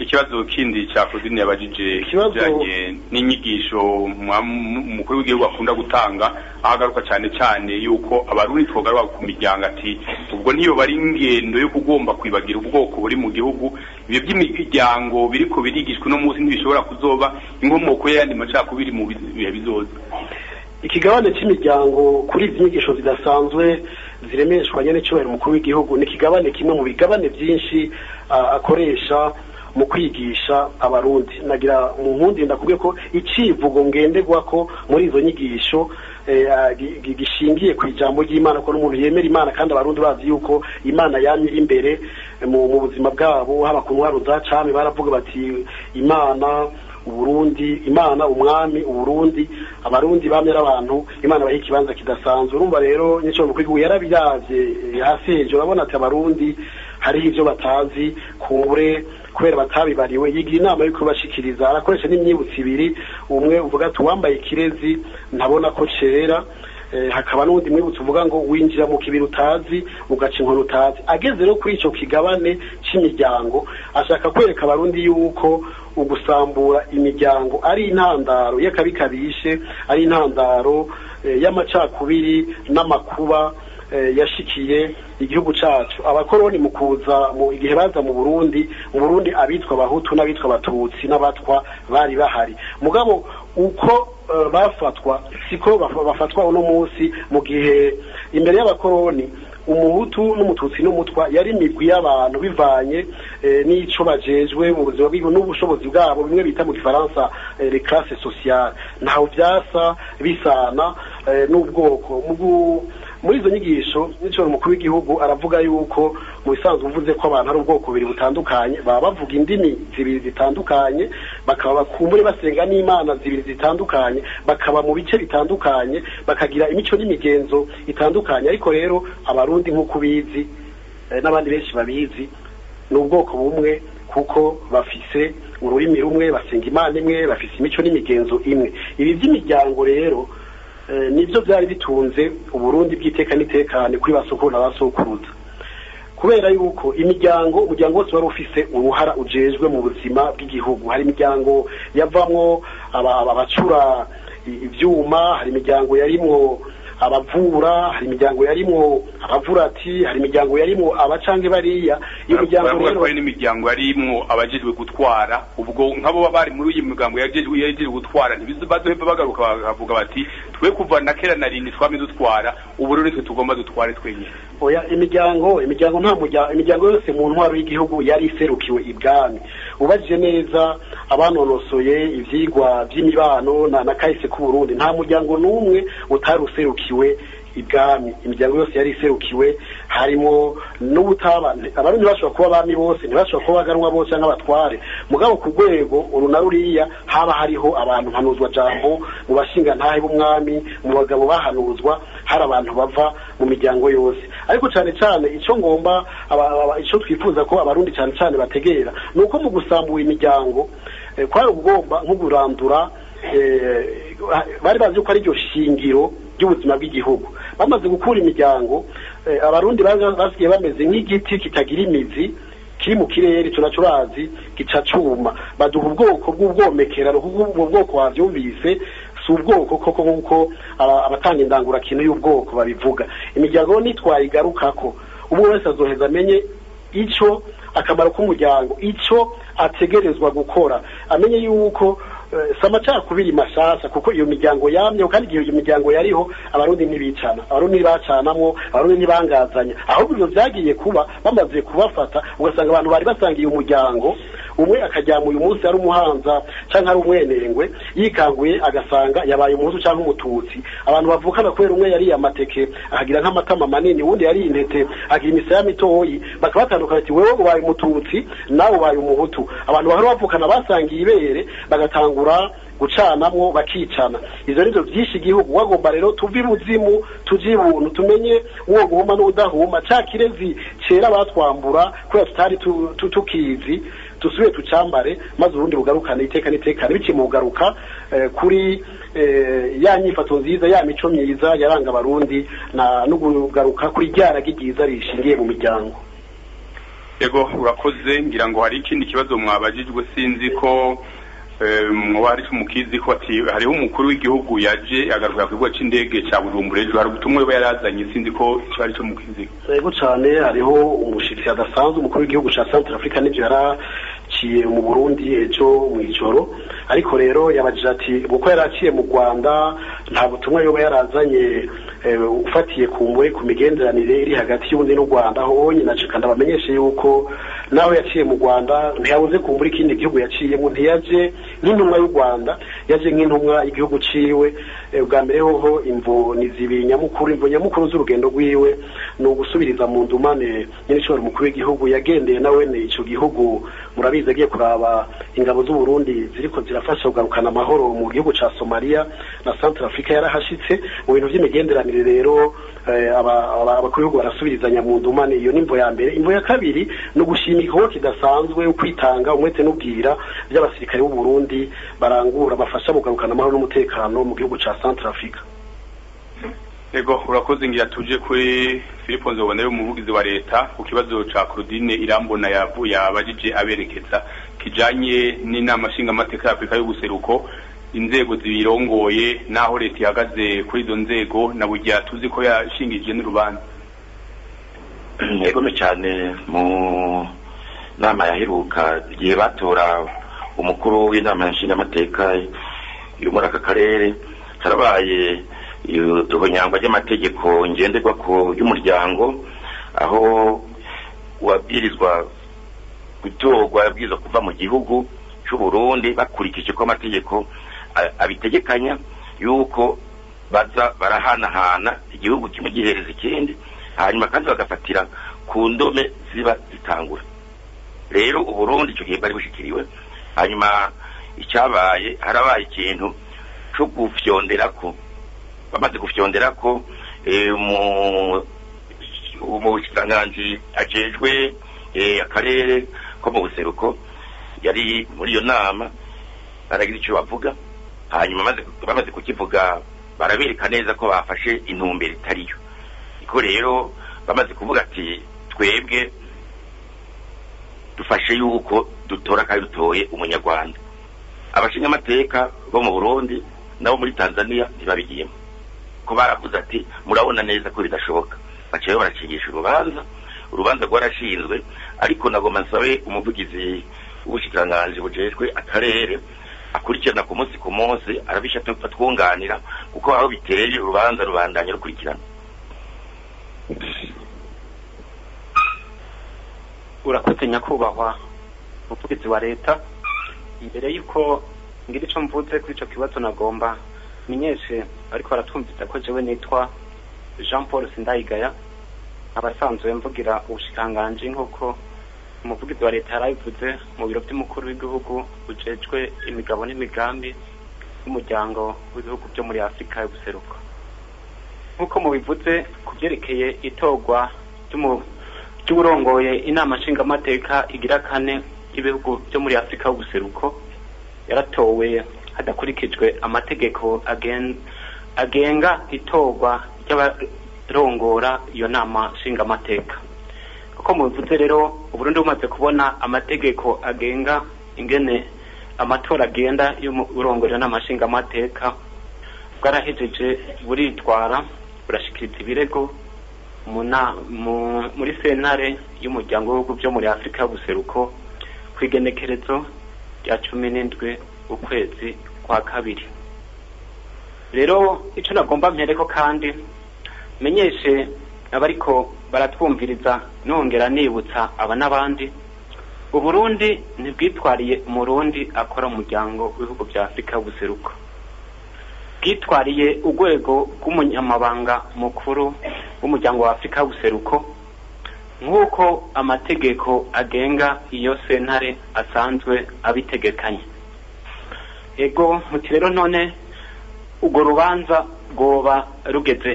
A: ikibazo kindi cya Claudine yabajije
B: Ikibazo-
A: kijanye n'inyigisho mwa- mu- umukuru w'igihugu akunda gutanga aho agaruka cyane cyane yuko abarundi twogaruka ku miryango ati ubwo niyo bari ingendo yo kugomba kwibagira ubwoko buri mu gihugu ibyo by'imiryango biriko birigishwa uno munsi ntibishobora kuzoba inkomoko y'ayandi macakubiri mu bihe bizoza
B: ikigabane cy'imiryango kuri izi nyigisho zidasanzwe ziremeshwa nyene cyubahiro umukuru w'igihugu ni ikigabane kimwe mu bigabane byinshi ah, akoresha mu kwigisha abarundi nagira mu nkundi ndakubwiye ko icivugo ngenderwako muri izo nyigisho eh, ah, gi- gi- gishingiye ku ijambo ry'imana ko n'umuntu yemera imana kandi abarundi bazi yuko imana yamye iri imbere eh, mu mu buzima bwabo haba ku ntwaro za cami baravuga bati imana uburundi imana umwami uburundi abarundi bamye ari abantu imana baha ikibanza kidasanzwe urumva rero nyico mukuru w'igihugu yarabiravye eh, hasi hejuru urabona ati abarundi hariho ivyo batazi kumbure kubera batabibariwe yigira inama yo kubashikiriza arakoresha n'imyibutso ibiri umwe uvuga ati uwambaye ikirezi ntabona ko cera Eh, hakaba n'ubundi mwibutso uvuga ngo winjira mu kibiri utazi ugaca inkoni utazi ageze rero kuri ico kigabane c'imiryango ashaka kwereka abarundi yuko ugusambura imiryango ari intandaro y'akabi kabishe ari intandaro eh, y'amacakubiri n'amakuba eh, yashikiye igihugu cacu abakoroni mu kuza mu igihe baza mu Burundi mu Burundi abitwa abahutu n'abitwa abatutsi n'abatwa bari bahari mugabo uko eh, bafatwa siko baf- bafatwa uno munsi mu gihe imbere y'abakoroni umuhutu n'umututsi n'umutwa yari imigwi y'abantu bivanye eh, n'ico bajejwe mu buzima bw'igihugu n'ubushobozi bwabo bimwe bita mu gifaransa eh, les classes sociales ntaho vyasa bisana eh, n'ubwoko mu gu- muri izo nyigisho n'icyo umukuru w'igihugu aravuga yuko mu bisanzwe uvuze ko abantu ari ubwoko bubiri butandukanye baba bavuga indimi zibiri zitandukanye bakaba bakumbure basenga n'imana zibiri zitandukanye bakaba mu bice bitandukanye bakagira imico n'imigenzo itandukanye ariko rero abarundi nk'uko ubizi eh, n'abandi benshi babizi ni ubwoko bumwe kuko bafise ururimi rumwe basenga imana imwe bafise imico n'imigenzo imwe ibi by'imiryango rero eh, nibyo byari bitunze uburundi bw'iteka n'itekane kuri ba sokuru na ba sokuruza kubera yuko imiryango umuryango wose wari ufise uruhara ujejwe mu buzima bw'igihugu hari imiryango yavamwo aba- aba- abacura i- ivyuma hari imiryango yarimwo abavura hari imiryango yarimwo abavurati hari imiryango yarimwo abacange bariya iyo miryango
A: baravuga
B: rero
A: ko hari n'imiryango yarimwo abajejwe gutwara ubwo nk'abo baba bari muri iyi miryango yajejwe yajejwe gutwara ntibazoheva bagaruka bakavuga bati twe kuva na kera na rindi twame dutwara ubu rero nitwe tugomba dutware twenyine
B: oya imiryango imiryango nta muryango imiryango yose mu ntwaro y'igihugu yari iserukiwe ibwami ubajije neza abanonosoye ivyigwa vy'imibano na, na kahise k'uburundi nta muryango n'umwe utari userukiwe ibwami imiryango yose yari iserukiwe harimo n'ubutaba abarundi bashobora kuba abami bose ntibashobora kuba baganwa bose cyangwa abatware mugabo ku rwego uru na ruriya haba hariho abantu mpanuzwa jambo mu bashinga ntahe b'umwami mu bagabo bahanuzwa hari abantu bava mu miryango yose ariko cyane cyane icyo ngomba aba- aba- icyo twifuza ko abarundi cyane cyane bategera ni uko mu gusambura imiryango eh, kwari ugomba nko kurandura eh, bari bazi ko ari ryo shingiro ry'ubuzima bw'igihugu bamaze gukura imiryango eh, abarundi bari basigaye bameze nk'igiti kitagira imizi kiri mu kirere ico naco urazi gica cuma baduha ubwoko bw'ubwomekerano kuko ubwo bwoko wavyumvise si ubwoko koko nk'uko aba- abatanga indangurakintu y'ubwoko babivuga imiryango nitwayigarukako umwe wese azoheza amenye ico akamaro k'umuryango ico ategerezwa gukora amenye yuko eh, si amacakubiri mashasha kuko iyo miryango yamyeho kandi igihe iyo miryango yariho abarundi ntibicana abarundi ntibacanamwo abarundi ntibangazanya ahubwo ivyo vyagiye kuba bamaze kubafata ugasanga abantu bari basangiye umuryango umwe akajyama uyu munsi ari umuhanza canke ari umwenengwe yikanguye agasanga yabaye umuhutu canke umututsi abantu bavukana kubera umwe yariye amateke akagira nk'amatama manini uwundi yariye intete agira imisaya mitoyi bakabatandukana ati wewe ubaye umututsi nawe ubaye umuhutu abantu bahora bavukana basangiye ibere bagatangura gucanamwo bakicana ivyo nivyo vyinshi igihugu wagomba rero tuve ibuzimu tuje ibuntu tumenye uwo guhuma n'udahuma ca kirezi cera batwambura kubera tutari tu- tu- tukizi dusubire tucambare maze uburundi bugarukane iteka n'itekane biciye mu kugaruka eh, kuri eh, ya nyifato nziza ya mico myiza yaranga abarundi na no kugaruka kuri rya ragi ryiza rishingiye mu miryango
A: yego urakoze ngira ngo hari ikindi kibazo mwabajijwe sinzi ko mwoba hari mukizi ko ati hariho umukuru w'igihugu yaje agaruka ku kibuga c'indege ca bujumbura ejo hari ubutumwa yoba yarazanye sinzi ko ico ari co mukizi
B: yego cane hariho umushitsi adasanzwe umukuru w'igihugu ca centre africa n'ivyo yaraciye mu burundi ejo mw'ijoro ariko rero yabajije ati kuko yaraciye mu rwanda nta butumwa yoba yarazanye ufatiye ku mwe ku migenderanire iri hagati y'ubundi n'u rwanda aho nyina kandi abamenyeshe yuko nawe yaciye mu rwanda ntiyabuze kumbura ikindi gihugu yaciyemo ntiyaje nk'intumwa y'u rwanda yaje nk'intumwa y'igihugu ciwe bwa mbere hoho imvo ni zibiri nyamukuru imvo nyamukuru z'urugendo rwiwe ni ugusubiriza mu ndumane nyir'ishobora umukuru w'igihugu yagendeye nawe ico gihugu murabizi agiye kuraba ingabo z'u Burundi ziriko zirafasha kugarukana amahoro mu gihugu ca Somalia na Central Africa yarahashitse mu bintu vy'imigenderanire rero abakuru b'ibihugu barasubirizanya mu ndumane iyo ni imvo ya mbere imvo ya kabiri ni ugushima igikorwa kidasanzwe ukwitanga umwete n'ubwira by'abasirikare b'u Burundi barangura bafasha kugarukana amahoro n'umutekano mu gihugu ca Central Africa
A: Ego urakoze ngira tuje kuri Philippe Nzobonere umuvugizi wa leta ku kibazo ca Claudine Irambona yavuye abajije aberekeza kijanye n'inama nshinga amateka ya Afrika y'ubuseruko inzego zibirongoye naho leta ihagaze kuri izo nzego na burya tuzi ko yashingije n'urubanza
C: yegome cyane mu nama yaheruka igihe batora umukuru w'inama nshingamateka yo muri aka karere harabaye ihonyangwa ry'amategeko ngenderwa ku y'umuryango aho uwabwirizwa gutorwa yabwirizwa kuva mu gihugu cy'u Burundi bakurikije ko amategeko abitegekanya yuko baza barahanahana igihugu kimwe gihereza ikindi hanyuma kandi bagafatira ku ndome ziba zitangura rero uburundi icyo gihe bari bushikiriwe hanyuma icyabaye harabaye ikintu cyo gufyonderako bamaze gufyonderako mu bushikiranganji ajejwe akarere ko mu buseruko yari muri iyo nama baragira icyo bavuga hanyuma bamaze kukivuga barabereka neza ko bafashe intumbero itariyo niko rero bamaze kuvuga ati twebwe dufashe yuko dutora kandi dutoye umunyarwanda abashingamateka bo mu burundi nabo muri tanzania ntibabigiyemo ko baravuze ati murabona neza ko bidashoboka baciye barakingisha urubanza urubanza rwarashinzwe ariko nagomba nsabe umuvugizi w'ubushikiranganji bujejwe akarere akurikirana ku munsi ku munsi arabisha twunganira kuko aho biteye urubanza rubandanya rukurikirana
K: urakoze nyakubahwa umuvugizi wa leta imbere y'uko ngira icyo mvuze kuri icyo kibazo nagomba menyeshe ariko baratwumvise ko jewe nitwa jean paul sindayigaya abasanzwe mvugira ubushikiranganji nk'uko umuvugizi wa leta yarabivuze mu biro by'umukuru w'igihugu bujejwe imigabo n'imigambi y'umuryango w'ibihugu byo muri afurika y'ubuseruko nk'uko mubivuze ku byerekeye itorwa ry'uburongoye inama nshingamateka igira kane y'ibihugu byo muri afurika y'ubuseruko yaratowe hadakurikijwe amategeko agenga itorwa ry'abarongora iyo nama nshingamateka kuko mubivuze rero uburundi bumaze kubona amategeko agenga ingene amatora agenda y'uburongorero n'amashingamateka bwarahejeje buritwara burashikiriza ibirego muri sentare y'umuryango w'ibihugu byo muri afurika y'ubuseruko ku igenekerezo rya cumi n'indwi ukwezi kwa kabiri rero icyo nagomba mpereko kandi menyeshe abariko baratwumviriza nongera nibutsa aba n'abandi uburundi ntibwitwariye umurundi akora umuryango w'ibihugu bya afurika y'ubuseruko bwitwariye urwego rw'umunyamabanga mukuru w'umuryango wa afurika y'ubuseruko nk'uko amategeko agenga iyo sentare asanzwe abitegekanye ego muti rero none urwo rubanza rwoba rugeze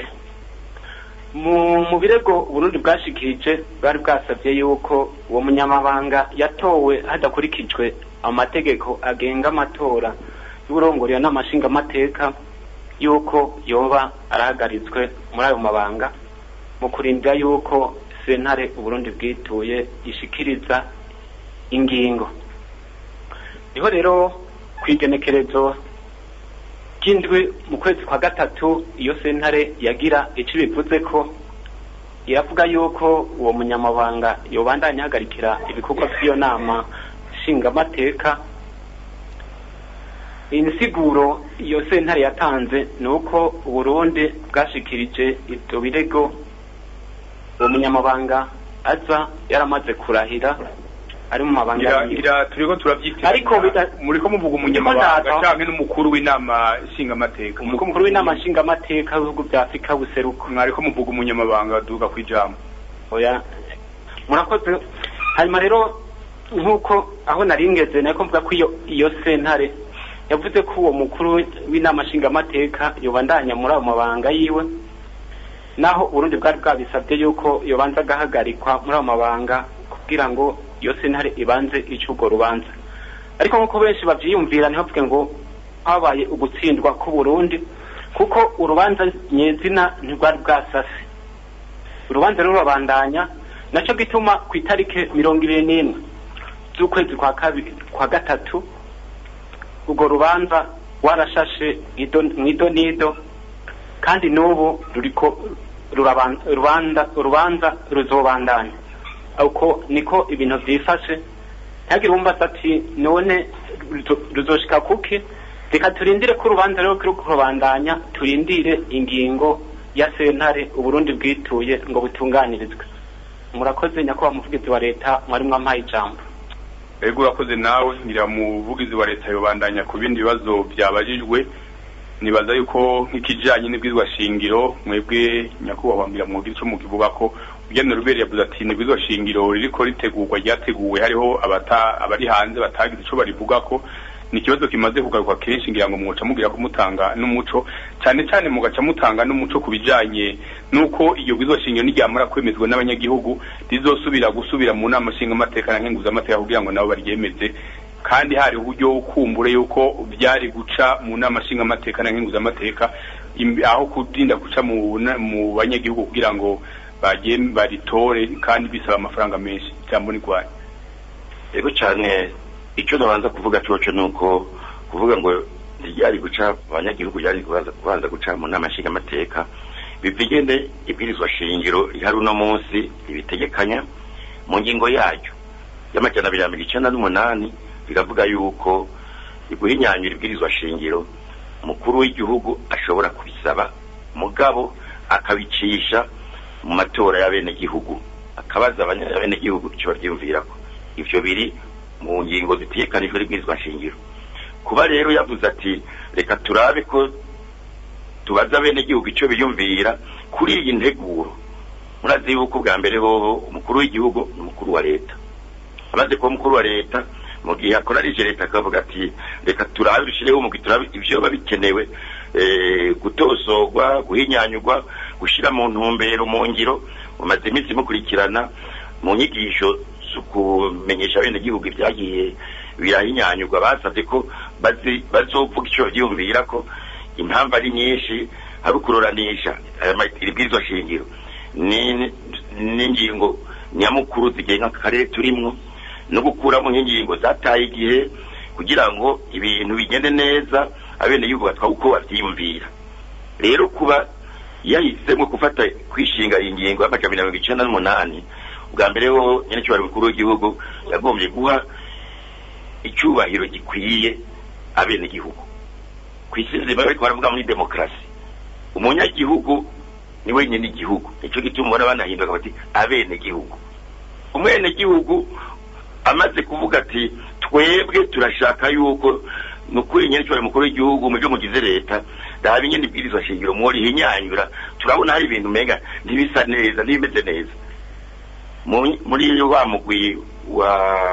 K: mu birego uburundi bwashikirije bwari bwasabye yuko uwo munyamabanga yatowe hadakurikijwe amategeko agenga amatora y'uburongorero n'amashingamateka yuko yoba arahagaritswe muri ayo mabanga mu kurindira yuko sentare uburundi bwituye ishikiriza ingingo niho rero ku igenekerezo ry'indwi mu kwezi kwa gatatu iyo sentare yagira icyo bivuze ko iravuga yuko uwo munyamabanga yobandanya ahagarikira ibikorwa by'iyo nama nshingamateka insiguro iyo sentare yatanze ni uko uburundi bwashikirije ibyo birego uwo munyamabanga aza yaramaze kurahira ari mu mabanga
A: ngira
K: yiwe.
A: ngira turiko turavyitira
K: Ariko bida-
A: muriko muvuga
K: Ndiko
A: umunyamabanga
K: ndaza.
A: canke n'umukuru w'inama nshingamateka
K: umukuru w'inama nshingamateka w'ibihugu bya afurika buseruko
A: mwariko muvuga umunyamabanga duga kwijambo
K: oya murakoze hanyuma rero nk'uko aho nari ngeze nako mvuga ko iyo iyo sentare yavuze ko uwo mukuru w'inama nshingamateka yobandanya muri ayo mabanga yiwe naho uburundi bwari bwabisabye yuko yobanza agahagarikwa muri ayo mabanga kugira ngo iyo sentare ibanze ice urwo rubanza ariko nk'uko benshi bavyiyumvira ntibavuge ngo habaye ugutsindwa k'uburundi kuko urubanza nyezina ntirwari bwasase urubanza rero rurabandanya nacyo gituma ku itariki mirongo ibiri n'imwe z'ukwezi kwa kabiri kwa gatatu urwo rubanza warashashe ido- mwido nido kandi n'ubu ruriko ruraban- rubanda- urubanza ruzobandanya uko niko ibintu vyifashe ntihagire uwumbaza ati none ruzo- ruzoshika kuki reka turindire ko urubanza rero kiri kurubandanya turindire ingingo ya sentare uburundi bwituye ngo butunganirizwe murakoze nyakubahwa umuvugizi wa leta mwari mwampaye ijambo
A: ego urakoze nawe ngira muvugizi wa leta yobandanya ku bindi bibazo byabajijwe nibaza yuko nk'ikijanye n'ibwirizwa shingiro mwebwe nyakubahwa ngira mwogira ico mukivuga ko ugenda rubere yavuze ati nibwirizwa shingiro ririko ritegurwa ryateguwe hariho abata abari hanze batagize ico barivuga ko ni ikibazo kimaze kugaruka kenshi ngira ngo mwoca mugira kumutanga n'umuco cyane cyane mugaca mutanga n'umuco ku bijanye n'uko iyo bwirizwa shingiro niryamara kwemezwa n'abanyagihugu rizosubira gusubira mu nama nshingamateka na nkenguzamateka kugira ngo nabo baryemeze kandi hari uburyo kumbure yuko byari guca mu nama nshingamateka na nkenguzamateka im- aho kudinda guca mu na- mu banyagihugu kugira ngo bagiye baritore kandi bisaba amafaranga menshi cyangwa n'igwanya
C: yego cyane icyo nabanza kuvuga coco ni uko kuvuga ngo ntiryari guca abanyagihugu ryari kubanza kubanza guca mu nama nshingamateka bivigende ibwirizwa shingiro rihari uno munsi ibitegekanya mu ngingo yaryo y'amajana abiri na mirongo icenda n'umunani biravuga yuko iguhinyanyura ibwirizwa shingiro umukuru w'igihugu ashobora kubisaba mugabo akabicisha mu matora y'abenegihugu akabaza abanya- abenegihugu icyo baryumvirako ivyo biri mu ngingo zitegekanijwe n'ibwirizwa shingiro kuba rero yavuze ati reka turabe ko tubaza abenegihugu icyo biyumvira kuri iyi nteguro murazi yuko bwa mbere hoho umukuru w'igihugu ni umukuru wa leta amaze kuba umukuru wa leta mu gihe akorarije leta akavuga ati reka turabe dushyireho umugwi turabe ibyo biba bikenewe eh, gutosorwa guhinyanyurwa gushyira mu ntumbero mu ngiro mumaze iminsi mukurikirana mu nyigisho zo kumenyesha abenegihugu ibyagiye birahinyanyurwa basabye ko bazi- bazovuga icyo babyiyumvira ko impamvu ari nyinshi hari ukururanisha aya ma- iri bwirizwa shingiro ni- n'ingingo nyamukuru zigenga akarere turimwo no gukuramo nk'ingingo zataye igihe kugira ngo ibintu bigende neza abenegihugu batwa uko bavyiyumvira rero kuba yahisemo gufata kwishinga iyi ngingo y'amajana abiri na mirongo icenda n'umunani bwa mbere ho nyene cyubahiro mukuru w'igihugu yagombye guha icyubahiro gikwiye abenegihugu ku isi nzima bariko baravuga muri demokarasi umunyagihugu ni wenyine igihugu nicyo gituma ubona banahinduka bati abenegihugu umwenegihugu amaze kuvuga ati twebwe turashaka yuko ni ukuri nyine cyubahiro mukuru w'igihugu mu byo mugize leta raba ingene ibwirizwa shingiro mworihinyanyura turabona hari ibintu umenga ntibisa neza ntibimeze neza Mu- muri wa mugwi wa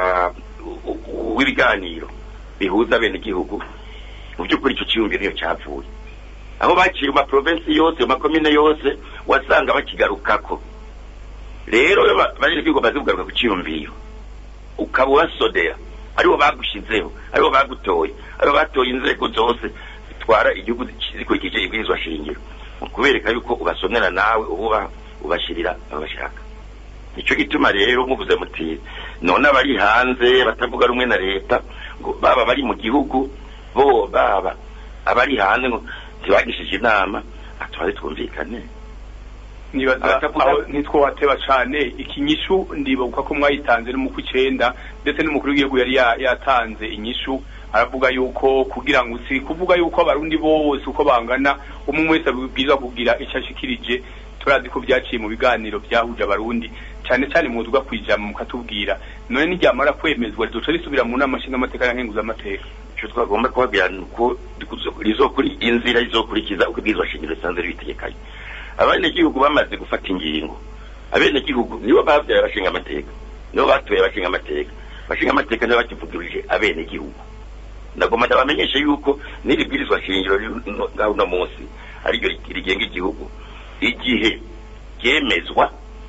C: w'ibiganiro bihuza abenegihugu mu by'ukuri icyo cyiyumviro niyo cyapfuye aho baciye mu maprovensi yose mu makomine yose wasanga bakigarukako rero iyo ba- abanyagihugu bamaze kugaruka ku cyiyumviro ukaba ubasodera aribo bagushizeho aribo bagutoye aribo batoye inzego zose zitwara igihugu zikurikije ibwirizwa shingiro mu kubereka yuko ubasonera nawe ububa ubashirira abashaka nicyo gituma rero muvuze muti none abari hanze batavuga rumwe na leta ngo baba bari mu gihugu bo baba abari hanze ngo ntibagishije inama atwari twumvikane
A: nibaza aho ntitwateba cane ikinyishu ndibuka ko mwayitanze no mu kw'icenda ndetse n'umukuru w'igihugu yari ya- yatanze inyishu aravuga yuko kugira ngo si kuvuga yuko abarundi bose uko bangana umwe wese abwirizwa kugira icyo ashikirije turazi ko byaciye mu biganiro byahuje abarundi cyane cyane muvuga kwijama mukatubwira none niryamara kwemezwa rizoca risubira mu nama nshingamateka na nkenguzamateka
C: icyo twagomba kubabwira ni uko rizokuri inzira izokurikiza uko ibwirizwa shingiro risanzwe ribitegekanye abenegihugu bamaze gufata ingingo abenegihugu nibo babyaye abashinga amateka nibo batuye abashinga amateka abashinga amateka nibo bakivuguruje abenegihugu ndagomba ndabamenyesha yuko n'iri bwirizwa shingiro riri no- ngaho uno munsi ariryo rigenga igihugu igihe ryemezwa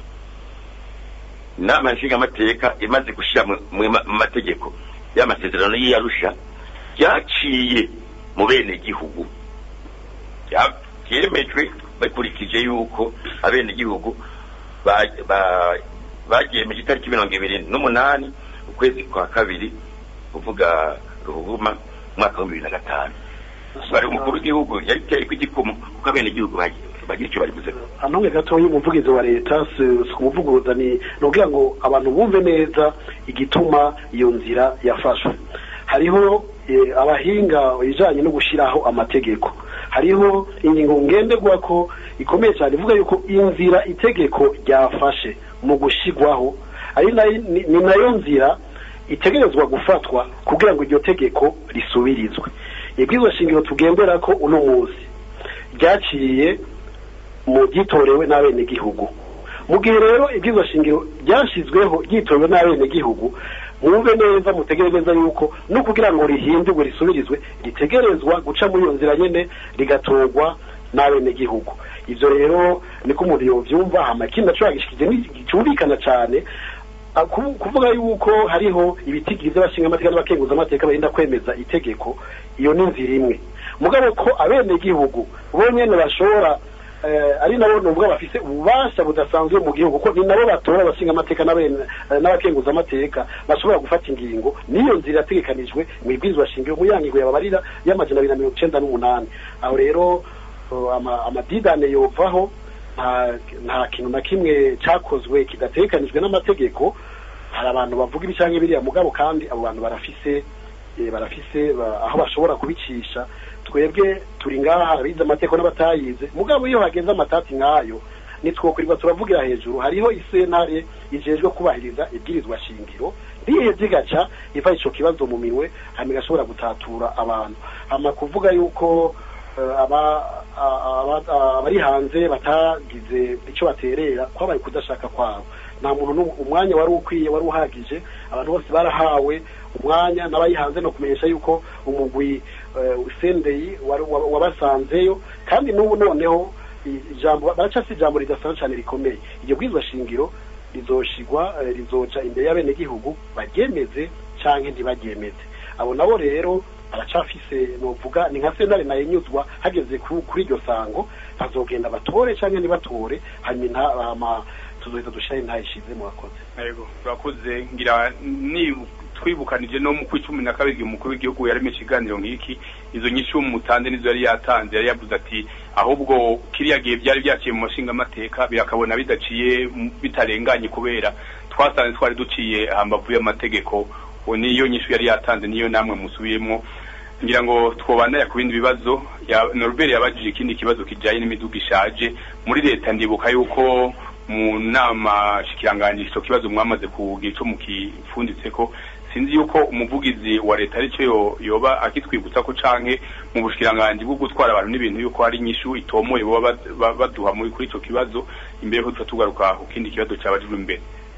C: inama nshingamateka imaze gushyira mu mu ma- mu mategeko y'amasezerano y'iyarusha ryaciye mu bene gihugu Bya- byemejwe bakurikije yuko abene gihugu ba- ba- bagyemeje itariki mirongo ibiri n'umunani ukwezi kwa kabiri kuvuga ruhuma umwaka wa bibiri na gatanu bari umukuru w'igihugu yabiteye ku igikumu kuko abene gihugu bagira icyo baribuzeho
B: anonge gatoya umuvugizi wa leta si si kumuvuguruza ni ni ukugira ngo abantu bumve neza igituma iyo nzira yafashwe hariho eh, abahinga ibijanye no gushyiraho amategeko hariho ingingo ngenderwa ko ikomeye cyane ivuga yuko inzira itegeko ryafashe mu gushyirwaho ari nayo- ni ni nayo nzira itegerezwa gufatwa kugira ngo iryo tegeko risubirizwe ibwirizwa shingiro tugendera ko uno munsi ryaciye mu ryitorewe n'abenegihugu mu gihe rero ibwirizwa shingiro ryashyizweho ryitorewe n'abenegihugu mwumve neza mutegere neza yuko no kugira ngo rihindurwe risubirizwe ritegerezwa guca muri iyo nzira nyene rigatorwa n'abenegihugu ivyo rero niko umuntu yovyumva hama ikindi naco yagishikije cyumvikana cane Ah, ku- kuvuga yuko hariho ibitigiri by'abashingamateka n'abakenguzamateka barinda kwemeza itegeko iyo ni inzira imwe mugabo ko abenegihugu bonyene bashobora eh, ari nabo nubwo bafise ububasha budasanzwe mu gihugu ko ni nabo batora abashingamateka n'abene- eh, n'abakenguzamateka bashobora gufata ingingo niyo nzira yategekanijwe mu ibwirizwa shingiro mu yangingo yababarira y'amajana abiri na mirongo icenda n'umunani aho rero uh, ama- amadidane yovaho nta nta kintu na kimwe cyakozwe kidatekanijwe n'amategeko hari abantu bavuga ibi cyangwa biriya mugabo kandi abo bantu barafise eh, barafise ba- aho bashobora kubicisha twebwe turi ngaha abize amategeko n'abatayize mugabo iyo hageze amatati nk'ayo nitwokurirwa turavugira hejuru hariho isentare ijejwe kubahiriza ibwirizwa shingiro riheze igaca iva ico kibazo mu minwe hama igashobora gutatura abantu hama kuvuga yuko eh, aba- a- aba- abari hanze batagize icyo baterera kwabaye kudashaka kwabo nta muntu n'umwe- umwanya wari ukwiye wari uhagije abantu bose barahawe umwanya n'abari hanze no kumenyesha yuko umugwi eh, usendeye wari- wa- wabasanzeyo kandi n'ubu noneho i- ijambo baracasi ijambo ridasanzwe cyane rikomeye iryo bwirizwa shingiro rizoshigwa eh, rizoca imbere y'abenegihugu baryemeze canke ntibaryemeze abo nabo rero baracafise novuga ni nka sentare nayenyuzwa hageze ku- kuri iryo sango bazogenda batore canke ntibatore hanyuma inta- hama tuzoheza dushiraho intayishize murakoze
A: yego turakoze ngira ni twibukanije no mu kw'icumi na kabiri igihe umukuru w'igihugu yaremesha ikiganiro nk'iki izo nyinshi mutanze nizo yari yatanze yari yavuze ati ahubwo kiriya gihe byari byaciye mu mashingamateka birakabona bidaciye mu- bitarenganye kubera twasanze twari duciye hambavu y'amategeko uwo niyo nyinshi yari yatanze niyo namwe musubiyemo ngira ngo twobandanya ku bindi bibazo ya Norbert yabajije ikindi kibazo kijanye n'imiduga ishaje muri leta ndibuka yuko mu nama shikiranganji ico kibazo mwamaze kugira ico mukifunditseko sinzi yuko umuvugizi wa leta arico yo- yoba akitwibutsa ko canke mu bushikiranganji bwo gutwara abantu n'ibintu yuko hari inyishu itomoye boba bad- ba- baduha muri kuri ico kibazo imbere ko tuba tugaruka ku kindi kibazo cabajijwe imbere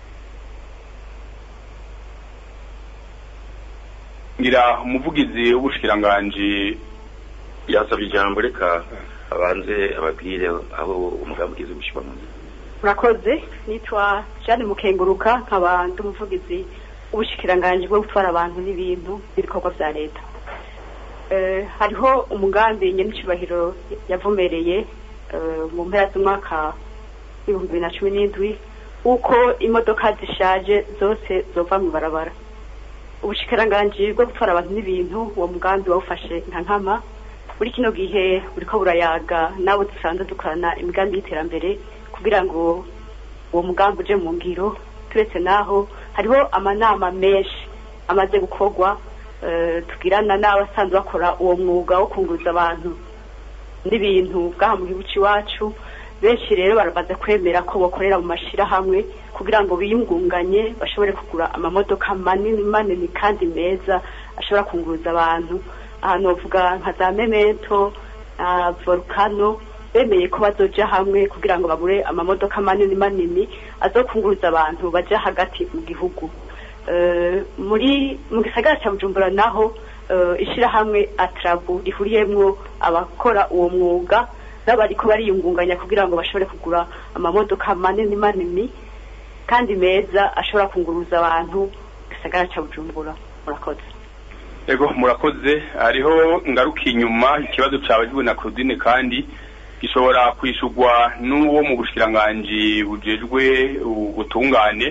A: ngira umuvugizi w'ubushikiranganji
C: yasabye ijambo reka abanze ababwire aho umugambi ugeze gushyirwa mu nzira
D: murakoze nitwa jeanne mukenguruka nkaba ndi umuvugizi w'ubushikiranganji bwo gutwara abantu n'ibintu n'ibikorwa bya leta Eh, hariho umugambi nyenicubahiro yavumereye eh, mu mpera z'umwaka w'ibihumbi bibiri na cumi n'indwi uko imodoka zishaje zose zova mu barabara ubushikiranganji bwo gutwara abantu n'ibintu uwo mugambi wawufashe nka nkama muri kino gihe buriko burayaga nabo dusanzwe dukorana imigambi y'iterambere kugira ngo uwo mugambi uje mu ngiro turetse naho hariho amanama menshi amaze gukorwa eh, tugirana n'abasanzwe bakora uwo mwuga wo kunguza abantu n'ibintu bwaha mu gihugu iwacu benshi rero baramaze kwemera ko bakorera mu mashirahamwe kugira ngo biyungunganye bashobore kugura amamodoka manini manini kandi meza ashobora kunguruza abantu ahantu bavuga nka za memento na volcano bemeye ko bazoja hamwe kugira ngo bagure amamodoka manini manini azokunguruza abantu baja hagati mu gihugu Eh, muri mu gisagara cya bujumbura naho eh, ishirahamwe atrabu rihuriyemwo abakora uwo mwuga n'abariko bariyungunganya kugira ngo bashobore kugura amamodoka manini manini kandi meza ashobora kunguruza abantu mu gisagara cya bujumbura murakoze
A: ego murakoze hariho ngaruka inyuma ikibazo cyabajijwe na Claudine kandi gishobora kwishurwa n'uwo mu bushikiranganji bujejwe ubutungane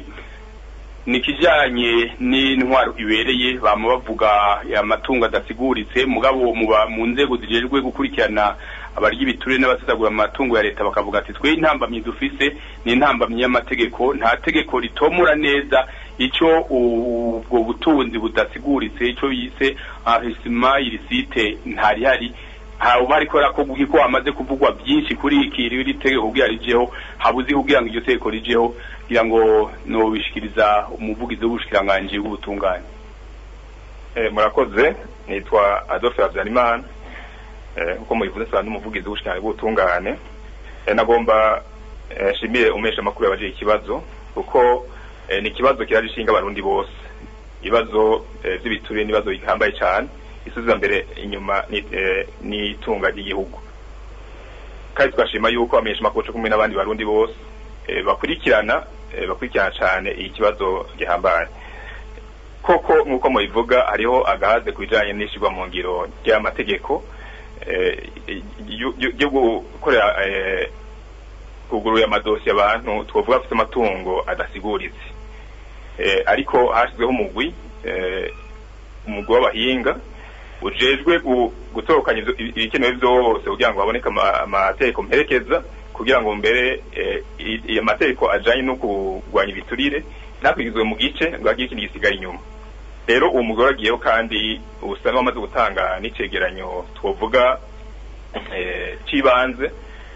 A: ni ikijyanye n'intwaro ibereye bama bavuga amatungo adasiguritse mugabo muba mu nzego zijejwe gukurikirana abarya ibiture n'abasesagura amatungo ya leta bakavuga ati twe intambamyi dufise ni intambamyi y'amategeko nta tegeko ritomora neza icyo ubwo butunzi budasiguritse icyo bise ahisima irisite ntarihari haba ariko rakoguka ko hamaze kuvugwa byinshi kuri iki iri tegeko kugira rijeho habuze kugira ngo iryo tegeko rijeho kugira ngo nobishikiriza umuvugizi w'ubushikiranganji bw'ubutungane
E: Eh, murakoze nitwa Adolphe Habyarimana eh, nkuko mubivuze sana n'umuvugizi w'ubushikiranganji bw'ubutungane eh, nagomba eh, shimire umesha makuru yabaje ikibazo kuko eh, ni ikibazo kiraje ishinga abarundi bose ibibazo eh, by'ibituriye n'ibibazo bihambaye cyane isubiza mbere inyuma ni- eh, n'itunga ry'igihugu kandi twashima yuko abamenyesha makuru kumwe n'abandi barundi bose eh, bakurikirana eh, bakurikirana cyane iki kibazo gihambaye koko nk'uko mubivuga hariho agahaze ku bijanye n'ishirwa mu ngiro ry'amategeko eh, yo- yo yo gukorera eh, kuguruye amadosiye abantu twovuga afite amatungo adasiguritse eh, ariko hashyizweho umugwi eh, umugwi w'abahinga ujejwe gu- gutorokanya ivyo- ibikenewe vyose kugira ngo haboneke ama- amategeko mperekeza kugira ngo mbere eh, i- i- amategeko ajanye no kurwanya ibiturire ntakwigizwe mu gice ngo hagire ikindi gisigaye inyuma rero uwo mugore agiyeho kandi usa n'uwamaze gutanga n'icegeranyo twovuga eh, c'ibanze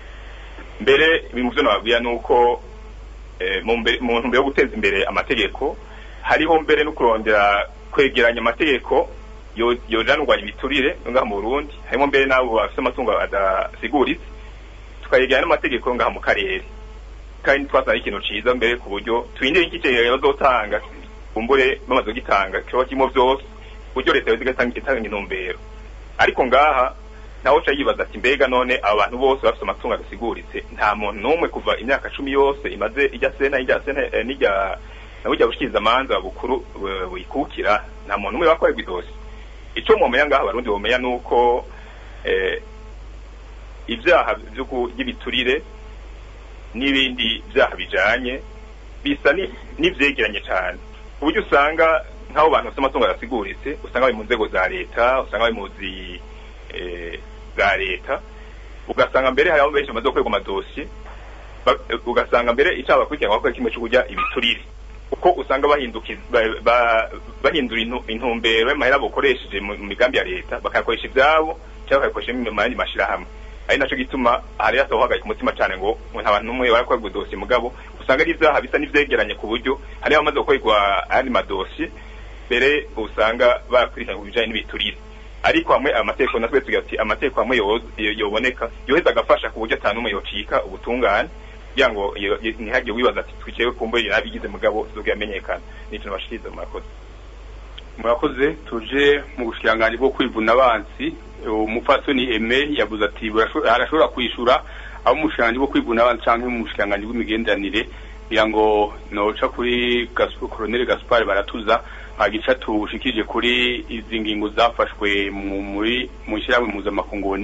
E: mbere ibintu vyo nababwira nuko eh, mu mbe- mu ntumbero yo guteza imbere amategeko hariho mbere no kurondera kwegeranya amategeko yo- yojana urwanya imiturire ngaha mu Burundi harimo mbere n'abo bafite amatungo adasiguritse tukayegeranya n'amategeko ngaha mu karere kandi twasanga ari ikintu ciza mbere ku buryo twindire iki cegeranyo bazotanga kumbure bamaze kugitanga kiba kirimo vyose ku buryo leta yoza igatanga itanga intumbero ariko ngaha nawe uca yibaza ati mbega none aba bantu bose bafite amatungo adasiguritse nta muntu n'umwe kuva imyaka cumi yose imaze ijya sena ijya sena eh, n'ijya na burya bushikiriza amanza bukuru bu- buyikukira nta muntu n'umwe bakorerwa idosi ico mwomenya ngaha abarundi bomenya nuko eh, ibyaha vyo ku- by'ibiturire n'ibindi byaha bijanye bisa ni- n'ivyegeranye cane ku buryo usanga nk'abo bantu bafite amatungo adasiguritse usanga bari mu nzego za leta usanga bari mu zi eh, za leta ugasanga mbere hari abo benshi bamaze gukorerwa amadosiye ba- ugasanga mbere icyaha bakurikirana bakora kimwe cyo kurya ibiturire kuko usanga bahindukiza ba- ba- bahindura intu- intumbero y'amahera bakoresheje mu mu migambi ya leta bakayakoresha ibyabo cyangwa bakayakoresha mu yandi mashyirahamwe ari naco gituma hari hataho umutima cyane ngo ngo nta bantu n'umwe barakorerwa dosiye mugabo usanga ari ibyaha bisa n'ivyegeranye ku buryo hari abamaze gukorerwa ayandi madosiye mbere usanga bakurikirana ku bijanye n'ibiturire ariko hamwe amategeko natwe tugira ati amategeko hamwe yo- yo- yoboneka yoheza agafasha ku buryo ata n'umwe yocika ubutungane kugira ngo iyo- iyo- ntihagire wibaza ati twicaye kumbe nabigize mugabo zoga yamenyekana n'ikintu bashikiriza murakoze
A: murakoze tuje mu bushikiranganji bwo kwivuna abansi umupfasoni eme yavuze ati "Burasho- arashobora kwishura abo mu bushikiranganji bwo kwivuna abansi canke mu bushikiranganji bw'imigenderanire kugira ngo noca kuri Gas- koloneli gaspar baratuza agica tushikije kuri izi ngingo zafashwe mu- muri mu ishyirahamwe mpuzamakunguni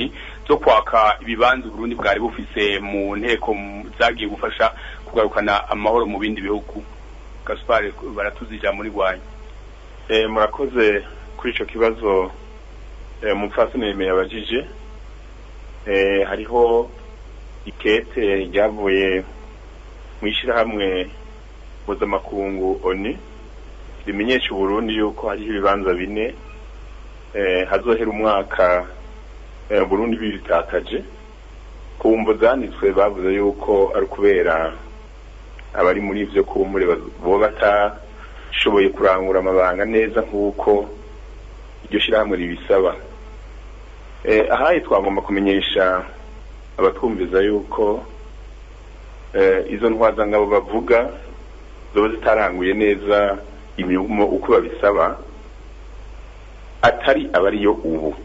A: zo kwaka ibibanza Burundi bwari bufise mu nteko mu- zagiye gufasha kugarukana amahoro mu bindi bihugu Gaspar baratuzi ijambo muri rwanyu
E: Eh, murakoze kuri ico kibazo eh, umupfasoni yemeye abajije eh, hariho ikete ryavuye mu ishyirahamwe mpuzamakungu oni rimenyesha uburundi yuko hariho ibibanza bine eh, hazohera umwaka eh, burundi bibitakaje ku mvo zanditswe bavuze yuko ari ukubera abari muri ivyo kumbure bo batashoboye kurangura amabanga neza nk'uko iryo shyirahamwe ribisaba eh, ahaye twagomba kumenyesha abatwumviza yuko eh, izo ntwazangabo bavuga zoba zitaranguye neza imirimo uko babisaba atari abariyo ubu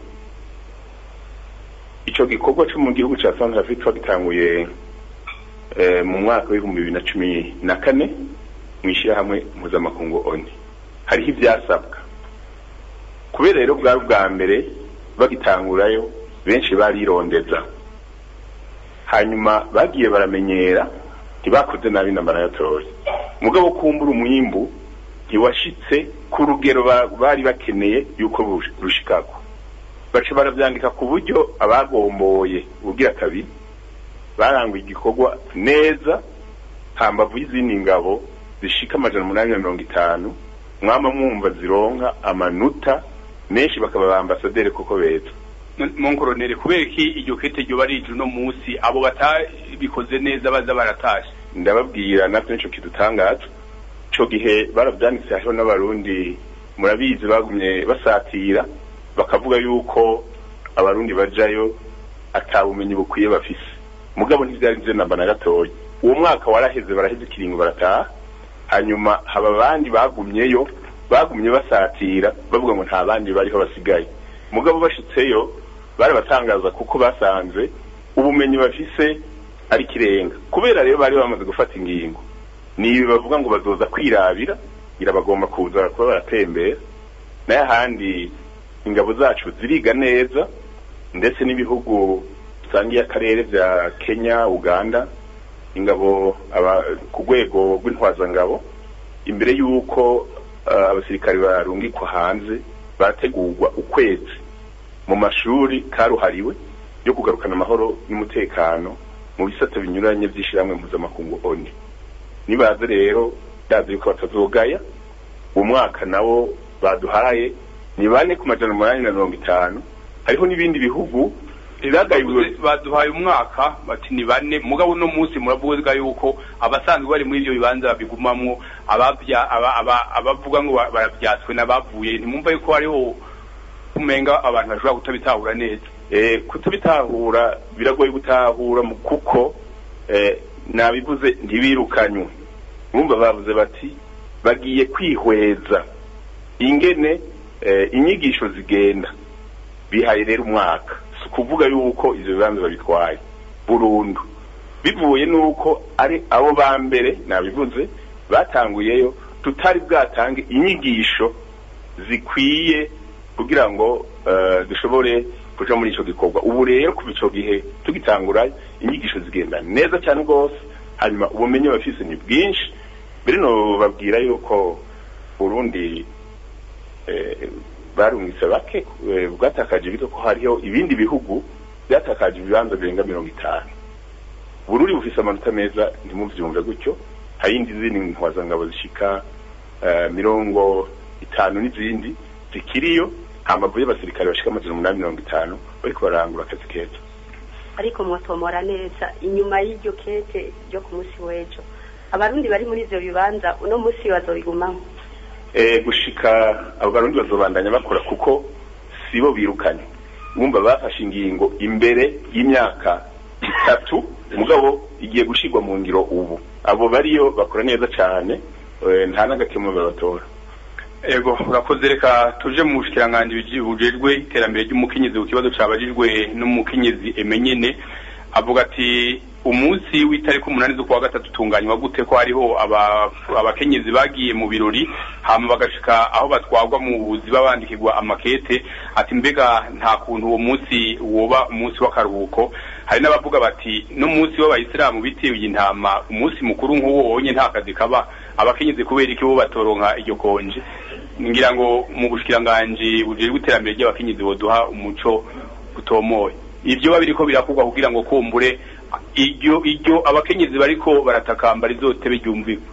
E: ico gikorwa co mu gihugu ca South Africa gitanguye eh, mu mwaka w'ibihumbi bibiri na cumi na kane mu ishyirahamwe mpuzamakungu oni hariho ivyasabwa kubera rero bwari ubwa mbere bagitangurayo benshi barirondeza hanyuma bagiye baramenyera ntibakoze nabi na barayatoye mugabo kumbura umwimbu ntiwashitse ku rugero ba- bari bakeneye yuko rush- rushikako baca baravyandika ku buryo abagomboye ubugira kabiri baranguye igikorwa neza hambavu y'izindi ngabo zishika amajana umunani na mirongo itanu mwama mwumva zironka amanota menshi bakaba ba ambasaderi koko beza
A: monkoronere kubera iki iryo kete ryo barije uno munsi abo batabikoze neza baza baratashe
E: ndababwira natwe nico kidutangaza ico gihe baravyanditse hariho n'abarundi murabizi bagumye basatira bakavuga yuko abarundi bajayo ata bumenyi bukwiye bafise mugabo ntivyari vyo namba na gatoya uwo mwaka waraheze baraheze ikiringo barataha hanyuma haba abandi bagumyeyo bagumye basatira bavuga ngo nta bandi bariho basigaye mugabo bashitseyo barabatangaza kuko basanze ubumenyi bafise ari kirenga kubera rero bari bamaze gufata ingingo nibi bavuga ngo bazoza kwirabira ngira bagomba kuza kuba baratembera nayo ahandi ingabo zacu ziriga neza ndetse n'ibihugu bisangiye akarere vya Kenya Uganda ingabo aba, ku rwego rw'intwazangabo imbere y'uko uh, abasirikare barungikwa hanze barategurwa ukwezi mu mashuri karuhariwe yo kugarukana amahoro n'umutekano mu bisata binyuranye vy'ishiramwe mpuzamakungu ONU nibaze rero ndazi yuko batazogaya uwo mwaka nawo baduhaye ni bane ku majana umunani na mirongo itanu hariho n'ibindi bihugu
A: Bavuze- baduhaye umwaka bati ni bane mugabo uno munsi muravuga yuko abasanzwe bari muri ivyo bibanza babigumamwo abavya aba- aba- abavuga ngo ba- baravyatswe n'abavuye ntimwumva yuko hariho kumenga abantu bashobora kutabitahura neza
E: eh, kutabitahura biragoye gutahura mu- kuko eh, nabivuze ntibirukanywe bumva bavuze bati bagiye kwihweza ingene eh, inyigisho zigenda bihaye rero umwaka si ukuvuga yuko ivyo bibanza babitwaye burundu bivuye nuko ari abo ba mbere nabivuze batanguyeyo tutari bwatange inyigisho zikwiye kugira ngo eh, dushobore kuja muri ico gikorwa ubu rero kuva ico gihe tugitangura inyigisho zigenda neza cyane rwose hanyuma ubumenyi bafise ni bwinshi mbere no babwira yuko Burundi eh, barungitse bake eh, bwatakaje bito ko hariho ibindi bihugu byatakaje ibibanza birenga mirongo itanu Burundi bufise amanota meza ntimuvyumve gutyo hari indi zindi ntwazangabo zishika eh, mirongo itanu n'izindi zikiriyo hamavu y'abasirikare bashika amajana umunani mirongo itanu bariko barangura akazi keza
D: ariko mwatomora neza inyuma y'iryo kete ryo ku munsi w'ejo abarundi bari muri ivyo bibanza uno munsi bazobigumamo
E: eh, gushika abo barundi bazobandanya bakora kuko sibo birukanye bumva bafashe ingingo imbere y'imyaka itatu mugabo igiye gushirwa mu ngiro ubu abo bariyo bakora neza cane eh, nta n'agakemwe babatora
A: ego urakoze reka tuje mu bushikiranganji bujejwe iterambere ry'umukenyezi ku kibazo cabajijwe n'umukenyezi emenyene avuga ati umunsi w'itariki umunani z'ukwa gatatu utunganywa gute ko hariho aba- abakenyezi bagiye mu birori hama bagashika aho batwarwa mu buzi babandikirwa amakete ati mbega nta kuntu uwo munsi woba umunsi w'akaruhuko hari n'abavuga bati n'umunsi w'abayisilamu bitewe intama umunsi mukuru nk'uwo wonye nta kazi kaba abakenyezi kubera iki bo batoronka iryo konje ngira ngo mu bushikiranganji bujejwe iterambere ry'abakenyezi boduha umuco utomoye ibyo biba biriko birakorwa kugira ngo kumbure iryo iryo abakenyezi bariko baratakamba rizotebe ryumvikwe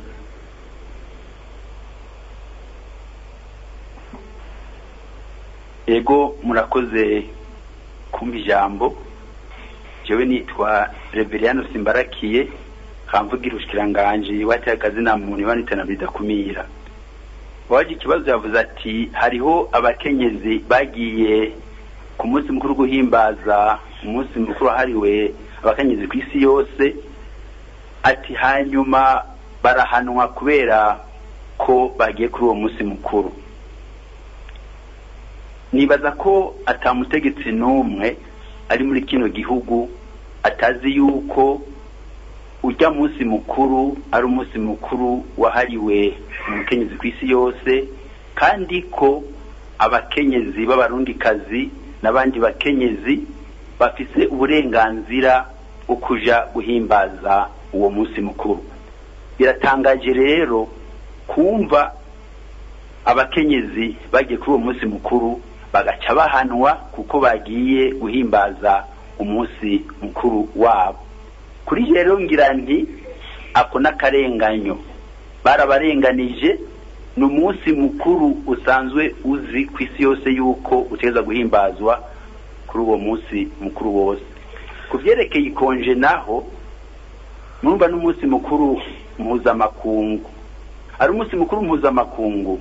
L: ego murakoze kumva ijambo jewe nitwa reveriyano simbarakiye kamvugira ubushikiranganji wateye akazina muntu ibanitana bidakumira waje ikibazo yavuze ati hariho abakenyezi bagiye ku munsi mukuru guhimbaza umunsi mukuru wahariwe abakenyezi ku isi yose ati hanyuma barahanwa kubera ko bagiye kuri uwo munsi mukuru nibaza ko atamutegetsi n'umwe ari muri kino gihugu atazi yuko ujya munsi mukuru ari umunsi mukuru wahariwe umukenyezi ku isi yose kandi ko abakenyezi b'abarundikazi n'abandi bakenyezi bafise uburenganzira bwo kuja guhimbaza uwo munsi mukuru biratangaje rero kumva abakenyezi bagiye kuri uwo munsi mukuru bagaca bahanwa kuko bagiye guhimbaza umunsi mukuru wabo kuri rero ngira nti ako n'akarenganyo barabarenganije ni umunsi mukuru usanzwe uzi ku isi yose yuko utegereza guhimbazwa kuri uwo munsi mukuru wose ku byerekeye ikonje naho numva n'umunsi mukuru mpuzamakungu ari umunsi mukuru mpuzamakungu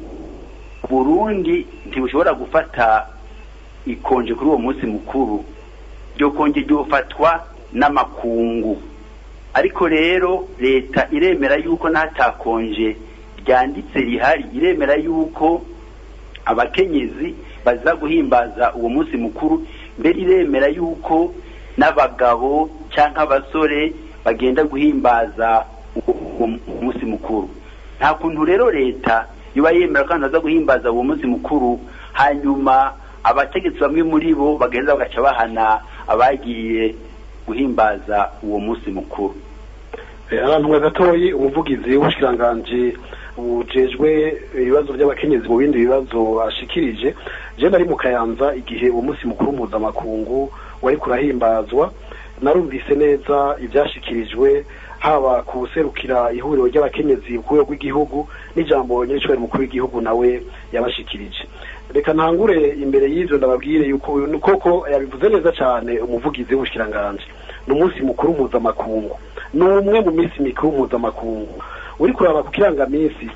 L: burundi ntibushobora gufata ikonje kuri uwo munsi mukuru iryo konje ryofatwa n'amakungu ariko rero leta iremera yuko n'atakonje ryanditse rihari iremera yuko abakenyezi baza guhimbaza uwo munsi mukuru mbere iremera yuko n'abagabo cyangwa abasore bagenda guhimbaza uwo munsi mukuru nta kuntu rero leta iba yemera ko abantu baza guhimbaza uwo munsi mukuru hanyuma abategetsi bamwe muri bo bagenda bagaca bahana abagiye guhimbaza uwo munsi mukuru
B: abantu nka gatoyi umuvugizi w'ubushikiranganji bujejwe ibibazo by'abakenyezi mu bindi bibazo ashikirije je nari mu kayanza igihe uwo munsi mukuru mpuzamakungu wari kurahimbazwa narumvise neza ibyashikirijwe haba kuserukira ihuriro ry'abakenyezi ku rwego rw'igihugu n'ijambo nyiricwari mukuru w'igihugu nawe yabashikirije reka ntangure imbere y'ivyo ndababwire yuko koko yabivuze neza cyane umuvugizi w'ubushikiranganji ni umunsi mukuru mpuzamakungu ni umwe mu minsi mikuru mpuzamakungu uri kuraba ku kirangaminsi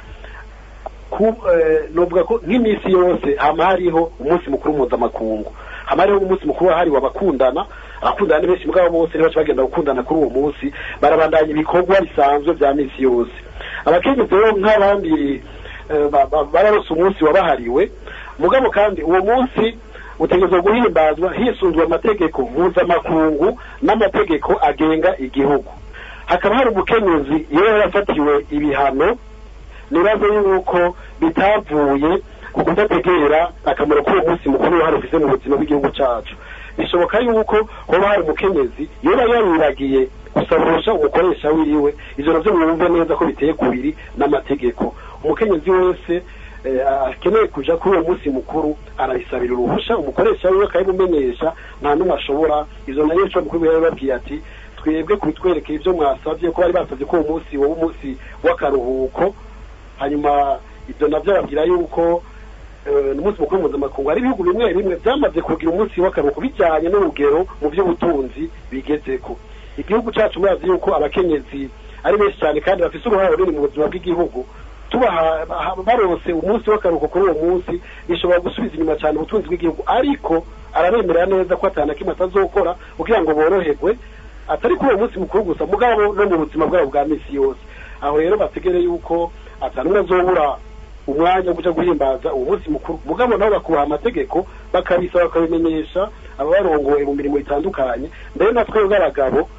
B: novuga ko nk'iminsi yose hama hariho umunsi mukuru mpuzamakungu hama hariho umunsi mukuru wahariwe abakundana abakundana ni benshi mugabo bose nibaca bagenda gukundana kuri uwo munsi barabandanya ibikorwa bisanzwe vya minsi yose abakenyezi rero nk'abandi bararose umunsi wabahariwe mugabo kandi uwo munsi utegerezwa guhimbazwa hisunzwe amategeko mpuzamakungu n'amategeko agenga igihugu hakaba hari umukenyezi iyo yarafatiwe ibihano nibaze yuko bitavuye ku kudategera akamaro k'uwo munsi mukuru wahari ufise mu buzima bw'igihugu cacu bishoboka yuko hoba hari umukenyezi yoba yariragiye gusabusha umukoresha wiwe ivyo navyo mwumve neza ko biteye kubiri n'amategeko umukenyezi wese akeneye kuja kuri uwo munsi mukuru arabisabira uruhusha umukoresha wiwe akabimumenyesha nta n'umwe ashobora ivyo nayo co mukuru yari babwiye ati twebwe kubitwerekeye ivyo mwasavye ko bari basavye ko uwo munsi woba umunsi w'akaruhuko hanyuma ivyo navyo arabwira yuko n'umunsi mukuru mpuzamakungu hari ibihugu bimwe bimwe byamaze kugira umunsi w'akaruhuko bijyanye n'urugero mu by'ubutunzi bigezeko igihugu cyacu murazi yuko abakenyezi ari benshi cyane kandi bafite uruhare runini mu buzima bw'igihugu tubaha barose umunsi w'akaruhuko kuri uwo munsi bishobora gusubiza inyuma cyane ubutunzi bw'igihugu ariko arabemerera neza ko atana kimwe atazokora kugira ngo boroherwe atari kuri uwo munsi mukuru gusa mugabo no mu buzima bwabo bwa minsi yose aho rero bategere yuko atanumwe azobura umwanya wo kuja guhimbaza uwo munsi mukuru mugabo nabo bakubaha amategeko bakabisaba bakabimenyesha ababarongoye mu mirimo itandukanye mbere natwe b'abagabo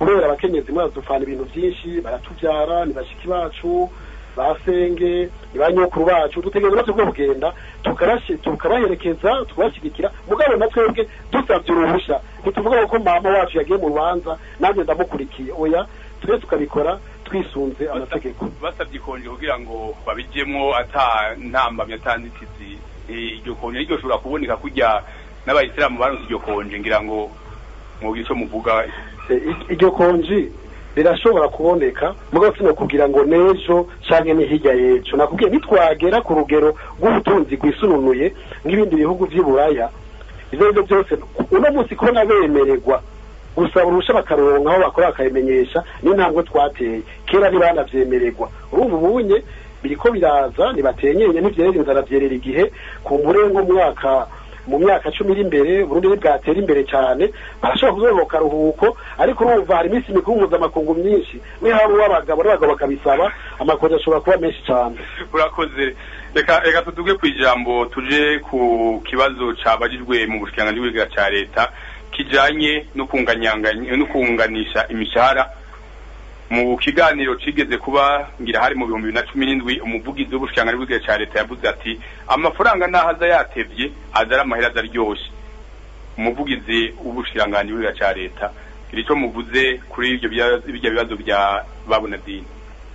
B: kubera abakenyezi murazupfana ibintu byinshi baratubyara ni bashiki bacu basenge ni ba nyokuru bacu dutegereza natwe bwo kugenda tukarashi- tukabaherekeza tukabashyigikira mugabo na twebwe dusabye uruhushya ntituvuga ko mama wacu yagiye mu rubanza nanjye ndamukurikiye oya twese tukabikora twisunze amategeko
A: basabye ikonje kugira ngo babijyemo ata ntambamye ata nzitizi Eh, iryo konje niryo shobora kuboneka kujya n'abayisilamu baronse iryo konje ngira ngo mubwire icyo muvuga
B: Eh, i- iryo konji rirashobora kuboneka mugabo sino kugira ngo nejo canke ni hirya yejo nakubwiye nitwagera ku rugero rw'ubutunzi rwisununuye nk'ibindi bihugu vy'i buraya ivyo arivyo byose uno munsi kubona bemererwa gusaba uruhusha bakaronka aho bakora bakabimenyesha n'intambwe twateye kera ntibanavyemererwa urumva ubunye biriko biraza ntibatenyenye ntivyerera inzara vyerera igihe ku murengo mwaka mu myaka cumi iri imbere Burundi ntibwatera imbere cyane barashobora kuzoba karuhuko ariko urumva hari iminsi mikuru mpuzamakungu myinshi nihaba uw'abagabo n'abagabo bakabisaba amakonje ashobora kuba menshi cyane
A: urakoze reka reka tuduge ku ijambo tuje ku kibazo cabajijwe mu bushikiranganji bw'igihugu ca leta kijanye no kunganyanganya no kunganisha imishahara mu kiganiro cigeze kuba ngira hari mu bihumbi bibiri na cumi n'indwi umuvugizi w'ubushikiranganji bw'igihugu ca leta yavuze ati amafaranga naho aza yatevye aza ari amahera aza aryoshe umuvugizi w'ubushikiranganji bw'igihugu ca leta gira ico muvuze kuri ivyo bya- birya bibazo bya babunadini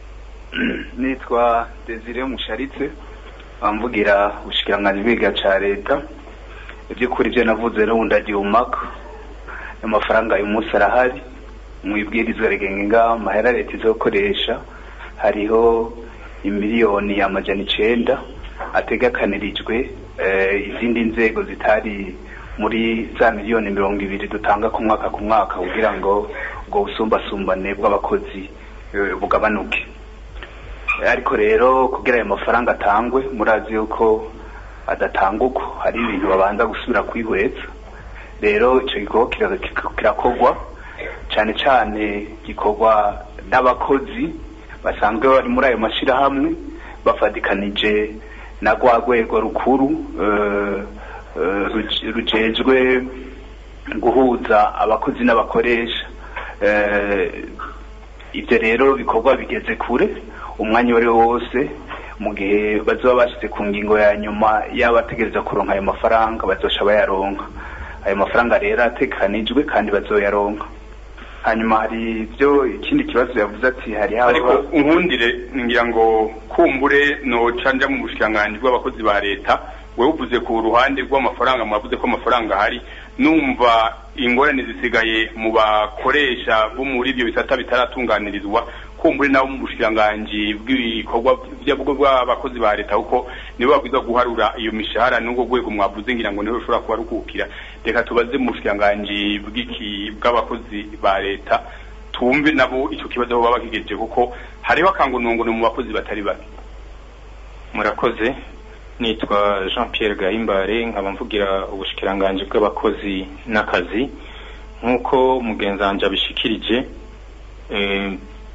M: nitwa desire musharitse bamvugira ubushikiranganji bwiga ca leta iby'ukuri ibyo navuze n'ubundi agiye umaka amafaranga uyu munsi arahari mu ibwirizwa rigenga amahera leta izokoresha hariho imiliyoni amajana icenda ategekanirijwe eh, izindi nzego zitari muri za miliyoni mirongo ibiri dutanga ku mwaka ku mwaka kugira ngo ubwo busumbasumbane bw'abakozi eh, bugabanuke ariko rero kugira ayo mafaranga atangwe murazi yuko adatanga uko hari ibintu babanza gusubira kwihweza rero icyo gikorwa kira- kira- kirakorwa cyane cyane gikorwa n'abakozi basanzwe bari muri ayo mashyirahamwe bafatikanije na rwa rwego rukuru eh, eh, ruj- rujejwe guhuza abakozi n'abakoresha Eh, ibyo rero bikorwa bigeze kure umwanya uwo ari wo wose mu gihe bazoba bashyize ku ngingo ya nyuma y'abategereza kuronka ayo mafaranga bazosha bayaronka ayo mafaranga rero atekanijwe kandi bazoyaronka hanyuma hari ibyo ikindi kibazo yavuze ati hari
A: ariko unkundire ngira ngo kumbure noca nja mu bushikiranganji bw'abakozi ba leta wewe uvuze ku ruhande rw'amafaranga mwavuze ko amafaranga ahari numva ingorane zisigaye mu bakoresha bo muri ibyo bisata bitaratunganirizwa kumbure nabo mu bushikiranganji bw'ibikorwa by'abwo bw'abakozi ba leta kuko nibo babwirizwa guharura iyo mishahara n'ubwo rwego mwavuze ngira ngo niho rushobora kuba rukukira reka tubaze mu bushikiranganji bw'iki bw'abakozi ba leta tumve nabo icyo kibazo aho baba bakigejeje kuko hariho akangonongono mu bakozi batari bake
N: murakoze nitwa jean pierre gahimbare nkaba mvugira ubushikiranganji bw'abakozi n'akazi nk'uko mugenzanje abishikirije eh,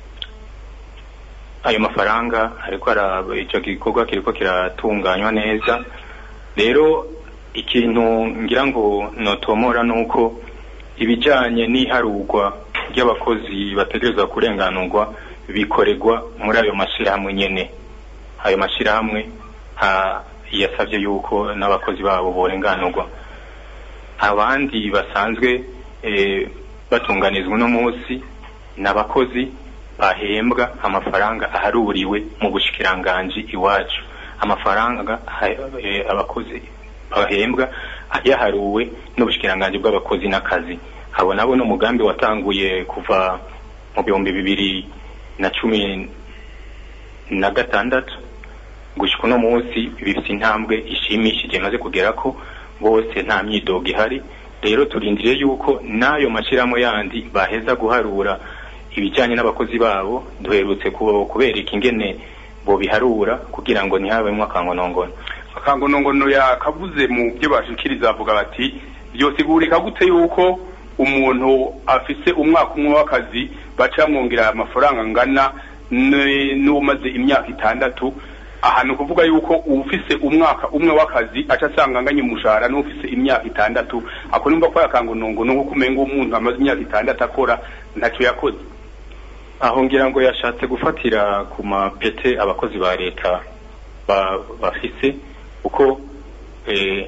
N: ayo mafaranga ariko araba icyo gikorwa kiriko kiratunganywa neza rero ikintu ngira ngo notomora ni uko ibijanye n'iharurwa ry'abakozi bategerezwa kurenganurwa bikorerwa muri ayo mashyirahamwe nyene ayo mashyirahamwe ha- yasabye yuko n'abakozi babo borenganurwa abandi basanzwe eh, batunganizwa uno munsi ni abakozi bahembwa amafaranga aharuriwe mu bushikiranganji iwacu amafaranga ha- eh, abakozi bahembwa yaharuwe n'ubushikiranganji bw'abakozi n'akazi abo nabo ni umugambi watanguye kuva mu bihumbi bibiri na cumi na gatandatu gushika uno munsi bifite intambwe ishimishije maze kugera ko bose nta myidogo ihari rero turindiriye yuko n'ayo mashyirahamwe yandi baheza guharura ibijyanye n'abakozi babo duherutse ku- kubereka ingene bobiharura kugira ngo ntihabemo akangonongono
A: akangonongono yakavuze mu byo bashikiriza bavuga bati byosigurika gute yuko umuntu afise umwaka umwe w'akazi baca bamwongera amafaranga angana n- n'umaze imyaka itandatu ahantu kuvuga yuko ufise umwaka umwe w'akazi aca asanga anganya umushahara n'ufise imyaka itandatu ako nimba ko yakangunungu nuko kumenga umuntu amaze imyaka itandatu akora ntacyo yakoze
N: aho ngira ngo yashatse gufatira ku mapete abakozi ba leta ba- bafise kuko eh,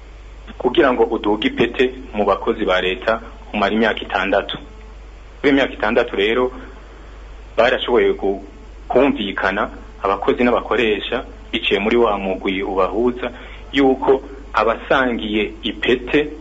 N: kugira ngo uduge ipete mu bakozi ba leta umara imyaka itandatu kuri iyo myaka itandatu rero barashoboye ku- kumvikana abakozi n'abakoresha biciye muri wa mugwi ubahuza yuko abasangiye ipete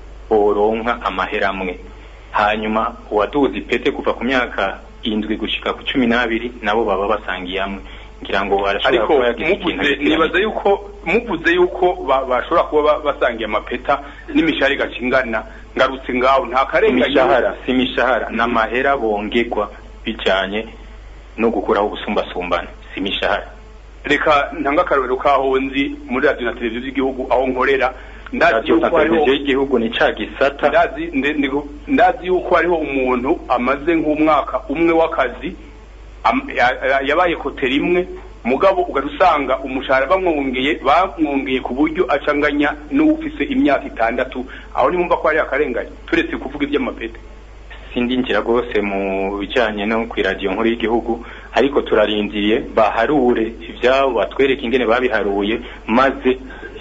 N: boronka amahera amwe hanyuma uwaduze ipete kuva ku myaka indwi gushika ku cumi n'abiri nabo baba basangiye amwe ngira ngo arashobora
A: ariko
N: kuba yagize ikintu
A: muvuze
N: agitiranya.
A: nibaza yuko muvuze yuko ba- bashobora kuba ba- basangiye amapeta n'imishahara igacingana ngarutse ngaho nta karengane
N: imishahara si imishahara n'amahera bongerwa bijanye no gukuraho ubusumbasumbane si imishahara
A: reka ntanga akarorero kaho nzi muri radiyo na televiziyo z'igihugu aho nkorera ndazi
N: radiyo na
A: yuko hariho
N: televiziyo y'igihugu ni ca gisata
A: ndazi nde- ndi- ndazi yuko hariho umuntu amaze nk'umwaka umwe w'akazi am- ya- ya- yabaye kote rimwe mugabo ugahita usanga umushahara bamwongeye bamwongeye ku buryo acanganya n'ufise imyaka itandatu aho nimumva ko hari akarengane turetse kuvuga iby'amapete
N: sindinjira rwose mu bijanye no ku iradiyo nkuru y'igihugu ariko turarindiriye baharure ivyabo batwereke ingene babiharuye maze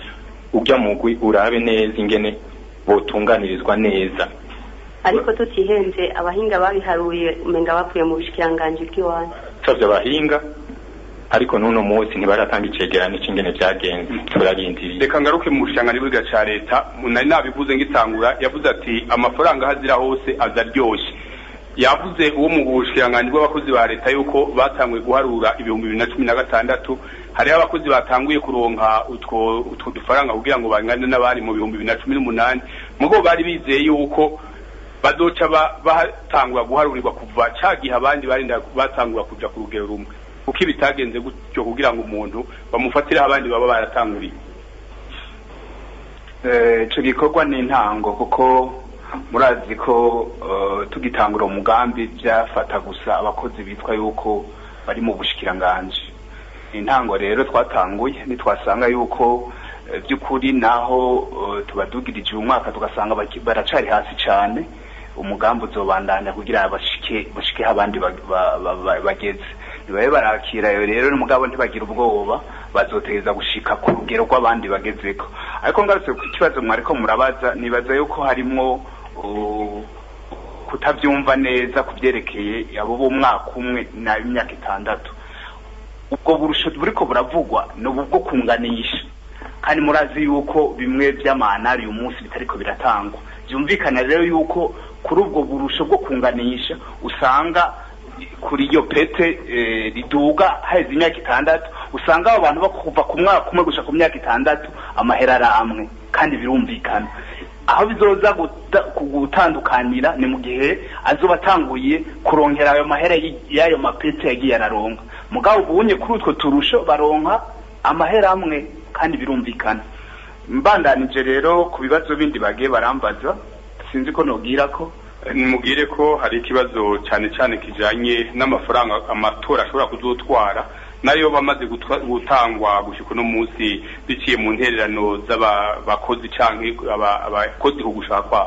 N: ujya mugwi urabe neza ingene botunganirizwa neza
D: ariko tutihenze abahinga babiharuye umenga bavuye mu bushikiranganji bw'iwanyu
N: savye abahinga ariko n'uno munsi ntibaratanga icegeranyo c'ingene vyagenze turarindiriye
A: reka ngaruke mu bushikiranganji bw'iga ca leta nari nabivuze ngitangura yavuze ati amafaranga aho azira hose aza aryoshe yavuze uwo mu bushikiranganji bw'abakozi ba leta yuko batanguye guharura ibihumbi bibiri na cumi na gatandatu hariho abakozi batanguye kuronka utwo utwo dufaranga kugira ngo bangane n'abari mu bihumbi bibiri na cumi n'umunani mugo bari bizeye yuko bazoca ba- batangura guharurirwa kuva ca gihe abandi barinda batangura kuja ku rugero rumwe kuko ibitagenze gutyo kugira ngo umuntu bamufatireho abandi baba baratanguriye
M: Eh, ico gikorwa ni intango kuko murazi ko eh, tugitangura umugambi byafata gusa abakozi bitwa yuko bari mu bushikiranganje intango rero twatanguye nitwasanga yuko eh, by'ukuri naho eh, tubadugirije uyu mwaka tugasanga baki- baracari hasi cane umugambi uzobandanya kugira bashike bashikeho abandi ba- ba- ba- ba- bageze nibabe barakira yo rero n'umugabo ntibagira ubwoba bazotegeza gushika ku rugero rw'abandi bagezeko ariko ngarutse ku kibazo mwariko murabaza nibaza yuko harimwo uh, kutavyumva neza ku vyerekeye abo b'umwaka umwe n'imyaka itandatu ubwo burusho buriko buravugwa ni ubu bwo kunganisha kandi murazi yuko bimwe vy'amanari uyu munsi bitariko biratangwa vyumvikana rero yuko kuri ubwo burusho bwo kunganisha usanga kuri iyo pete eh, riduga haheze imyaka itandatu usanga abo bantu bakuva ku mwaka umwe gushika ku myaka itandatu amahera ari amwe kandi birumvikana aho bizoza guta- gutandukanira ni mu gihe azoba atanguye kurongera ayo mahera y- y'ayo mapete yagiye araronka mugabo ubunye kuri utwo turusho baronka amahera amwe kandi birumvikana mbandanije rero ku bibazo bindi bagiye barambaza sinzi ko nobwira ko
A: nimubwire ko hari ikibazo cyane cyane kijanye n'amafaranga amatora ashobora kuzotwara nayo bamaze gutwa- gutangwa gushika uno munsi biciye mu ntererano z'abakozi canke aba- abakozi ku gushaka kwabo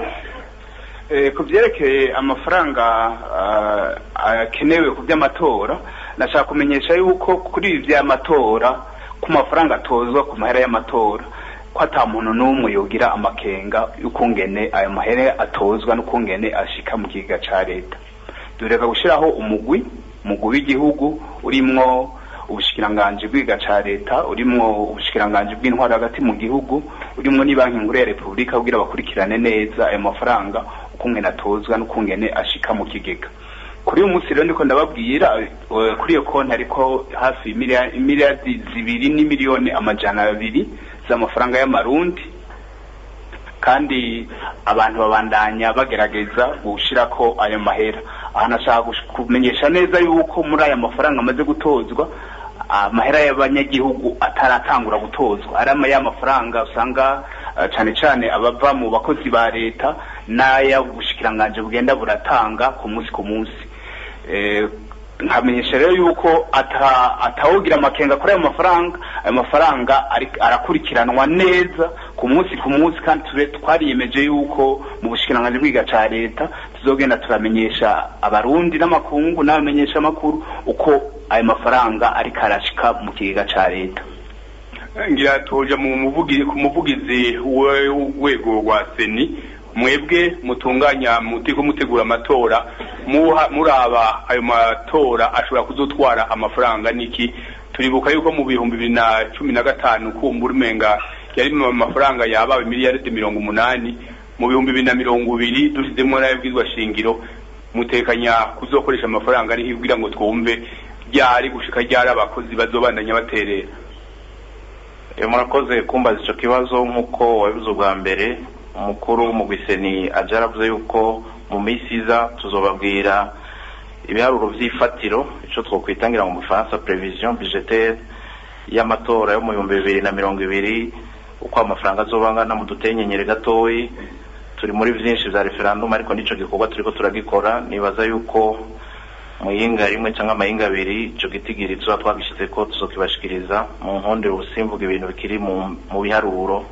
M: Eh, ku byerekeye amafaranga ah, akenewe ku by'amatora nashaka kumenyesha yuko kuri ibi by'amatora ku mafaranga atozwa ku mahera y'amatora ko ata muntu n'umwe yogira amakenga y'ukungene ayo mahera atozwa n'ukungene ashika mu kigega ca leta dureka gushiraho umugwi umugwi w'igihugu urimwo ubushikiranganji bw'iga ca leta urimwo ubushikiranganji bw'intwaro hagati mu gihugu urimwo ni banki nkuru ya repubulika kugira bakurikirane neza ayo mafaranga ukungene atozwa n'ukungene ashika mu kigega kuri uyu munsi rero ndiko ndababwira eh, kuri iyo konti ariko hafi imilia- imiliyardi zibiri n'imiliyoni amajana abiri z'amafaranga y'amarundi kandi abantu babandanya bagerageza gushirako ayo mahera aha nashaka gush- kumenyesha neza yuko muri aya mafaranga amaze gutozwa amahera y'abanyagihugu ataratangura gutozwa ari ama y'amafaranga usanga eh, cane cane abava mu bakozi ba leta n'aya ubushikiranganji bugenda buratanga ku munsi ku munsi Eh, nkamenyesha rero yuko ata atawugira amakenga kuri ayo mafaranga ayo mafaranga ari- arakurikiranwa neza ku munsi ku munsi kandi ture twariyemeje yuko mu bushikiranganji bwiga ca leta tuzogenda turamenyesha abarundi n'amakungu n'abamenyesha amakuru uko ayo mafaranga ariko arashika mu kigega ca leta
A: ngira tuje mu muvugizi ku muvugizi w'urwego rwa seni mwebwe mutunganya mutiko mutegura amatora muha muraba ayo matora ashobora kuzotwara amafaranga niki turibuka yuko mu bihumbi bibiri na cumi na gatanu kumbura umenga yari mu mafaranga yabawe miliyaridi mirongo umunani mu bihumbi bibiri na mirongo ibiri dushizemo nayo bwizwa shingiro mutekanya kuzokoresha amafaranga ariho kugira ngo twumve ryari gushika ryari abakozi bazobandanya baterera
O: Eh, murakoze kumbaza ico kibazo nk'uko wabivuze ubwa mbere umukuru mu gwiseni aje aravuze yuko mu minsi iza tuzobabwira ibiharuro vy'ifatiro ico twokwitangira mu bufaransa prevision budgetaire y'amatora yo mu bihumbi bibiri na mirongo ibiri uko amafaranga azobangana mu dutenyenyere gatoyi turi muri vyinshi vya referendum ariko nico gikorwa turiko turagikora nibaza yuko muyinga rimwe cyangwa amahinga abiri ico gitigiri tuba twagishize ko tuzokibashikiriza mu nkondero ubusimvuga ibintu bikiri mu mu biharuro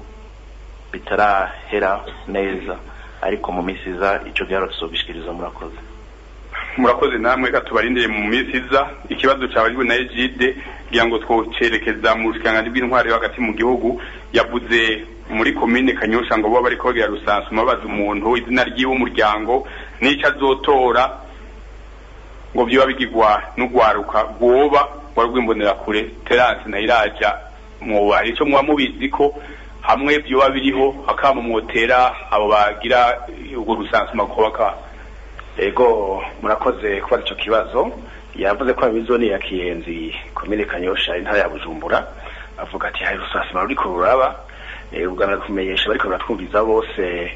O: bitarahera neza ariko mu minsi iza ico giharuro tuzogishikiriza murakoze
A: murakoze namwe reka tubarindire mu minsi iza ikibazo cyabajwe na Egide kugira ngo twocerekeza mu bushikiranganji bw'intwari yo hagati mu gihugu yavuze muri komine kanyosha ngo bo bariko bagira rusansuma babaza umuntu izina ry'iwe umuryango n'ico azotora ngo vyoba bigirwa n'ugwaruka rwoba wari rw'imbonerakure terance na iraja mwoba ico muba mubizi ko hamwe vyoba biriho hakama mwotera abo bagira urwo rusansuma kuba ka
I: ego murakoze kubaza ico kibazo yavuze ko abizoni ya kiyenzi komine kanyosha intara ya bujumbura avuga ati hari rusasima ruriko ruraba eh, ubwa mbere kumenyesha bariko baratwumviza bose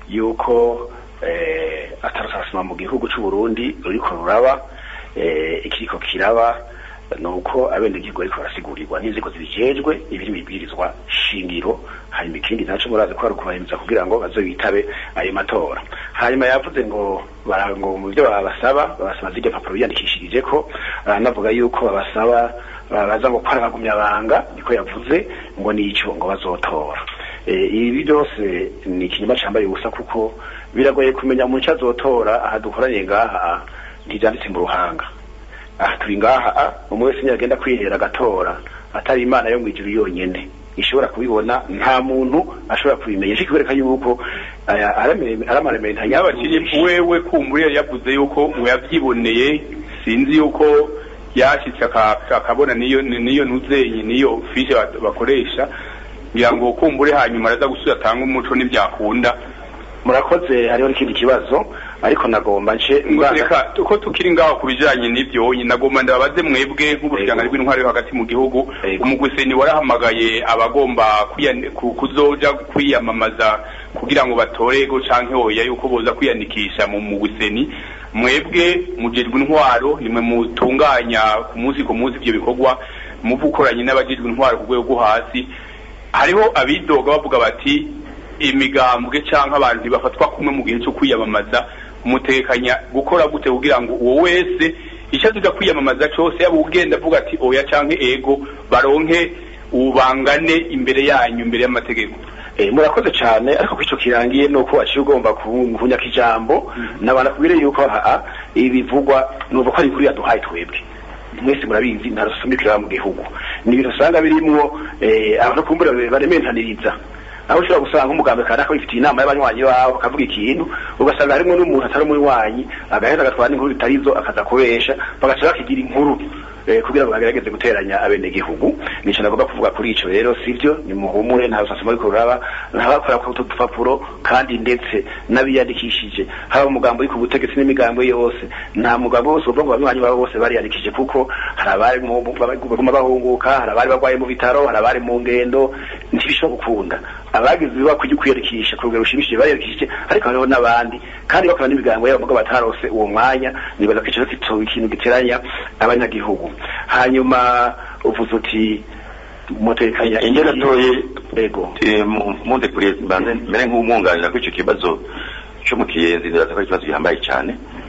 I: yuko eh, atarusasima mu gihugu c'u Burundi ruriko ruraba eh, ikiriko kiraba nuko abenegihugu bariko barasigurirwa n'inzego zibijejwe ibiri mibwirizwa shingiro hanyuma ikindi naco murazi ko ari ukubahiriza kugira ngo baze bitabe ayo matora hanyuma yavuze ngo bara- ngo mu byo babasaba babasaba zirya mpapuro biyandikishirije ko aranavuga yuko babasaba baza ngo gukora abagumyabanga niko yavuze ngo nico ngo bazotora Eh, ibi byose ni ikinyoma cambaye ubusa kuko biragoye kumenya mu nce azotora aha dukoranye ngaha ntivyanditse mu ruhanga aha turi ngaha umwe wese nyagenda kwihera agatora atari imana yo mwijuru yonyene ishobora kubibona nta muntu ashobora kubimenya ariko kwereka yuko aya aramaremere
A: yabakiri wewe kumbura yari yavuze yuko ngo yavyiboneye sinzi yuko yashitse aka- akabona niyo niyo ntuzenyi niyo fishe bat- bakoresha ngira ngo kumbure hanyuma araza gusubira atanga umuco n'ibyakunda
I: murakoze hariho n'ikindi kibazo ariko nagomba nce
A: reka uko tukiri ngaho ku bijanye n'ivyo nagomba ndababaze mwebwe nk'ubushikiranganji bw'intwari yo hagati mu gihugu umugwiseni warahamagaye abagomba kwiyani- ku- kuzoja kwiyamamaza kugira ngo batorego canke oya yuko boza kwiyandikisha mu mugwiseni mwebwe mujejwe intwaro nimwe mutunganya ku munsi ku munsi ivyo bikorwa muvukoranye n'abajejwe intwaro ku rwego rwo hasi hariho abidoga bavuga bati imigambwe canke abantu ntibafatwa kumwe mu gihe cyo kwiyamamaza mutekanya gukora gute kugira ngo uwo wese icyo azuja kwiyamamaza cose yaba ugenda avuga ati oya canke ego baronke ubangane imbere yanyu imbere y'amategeko
I: Eh, murakoze cyane ariko ko ico kirangiye nuko waciye ugomba ku- kunyaka ijambo nabana kubire yuko haa ibivugwa nuva ko ari inkuru yaduhaye twebwe mwese murabizi nta rusumikira mu gihugu ni ibintu usanga birimwo eh, abantu kumbura barementaniriza aho ushobora gusanga umugambi kanaka wifitiye inama y'abanywanyi bawe akavuga ikintu ugasanga harimo n'umuntu atari umunywanyi agaheza agatwara n'inkuru bitarizo akaza kubesha bagaca bakigira inkuru eh, kugira ngo bagerageze guteranya abenegihugu nico nagomba kuvuga kuri ico rero sivyo ni muhumure nta rusasimo ariko ruraba ntabakora ku dupapuro kandi ndetse n'abiyandikishije haba umugambo uri ku butegetsi n'imigambo yose nta mugambo wose uvuga ngo abanywanyi babo bose bariyandikije kuko hari abari mu- mu- baguma bahunguka hari abari barwaye mu bitaro hari abari mu ngendo ntibishobora gukunda abagize ibiba kujya kwiyandikisha ku rugero rushimishije bariyandikishije ariko hariho n'abandi kandi bakora n'imigambo yabo muga batarose uwo mwanya nibaza ko ico kitoba ikintu giteranya abanyagihugu hanyuma uvuze uti mutekanya
C: ingene atoye
I: ego
C: munde kuri mbanze mbere nk'umwunganira kuri icyo kibazo cyo mu kiyenzi ndaza ko ari ikibazo gihambaye cyane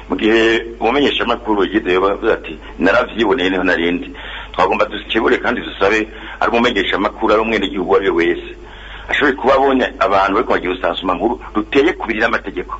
C: mu gihe umumenyeshamakuru yigize bavuze ati naravyiboneye niho narindi twagomba dukebure kandi dusabe ari umumenyeshamakuru ari umwenegihugu uwo ari we wese ashoboye kuba abonye abantu bariko bagira urusansuma nkuru ruteye kubiri n'amategeko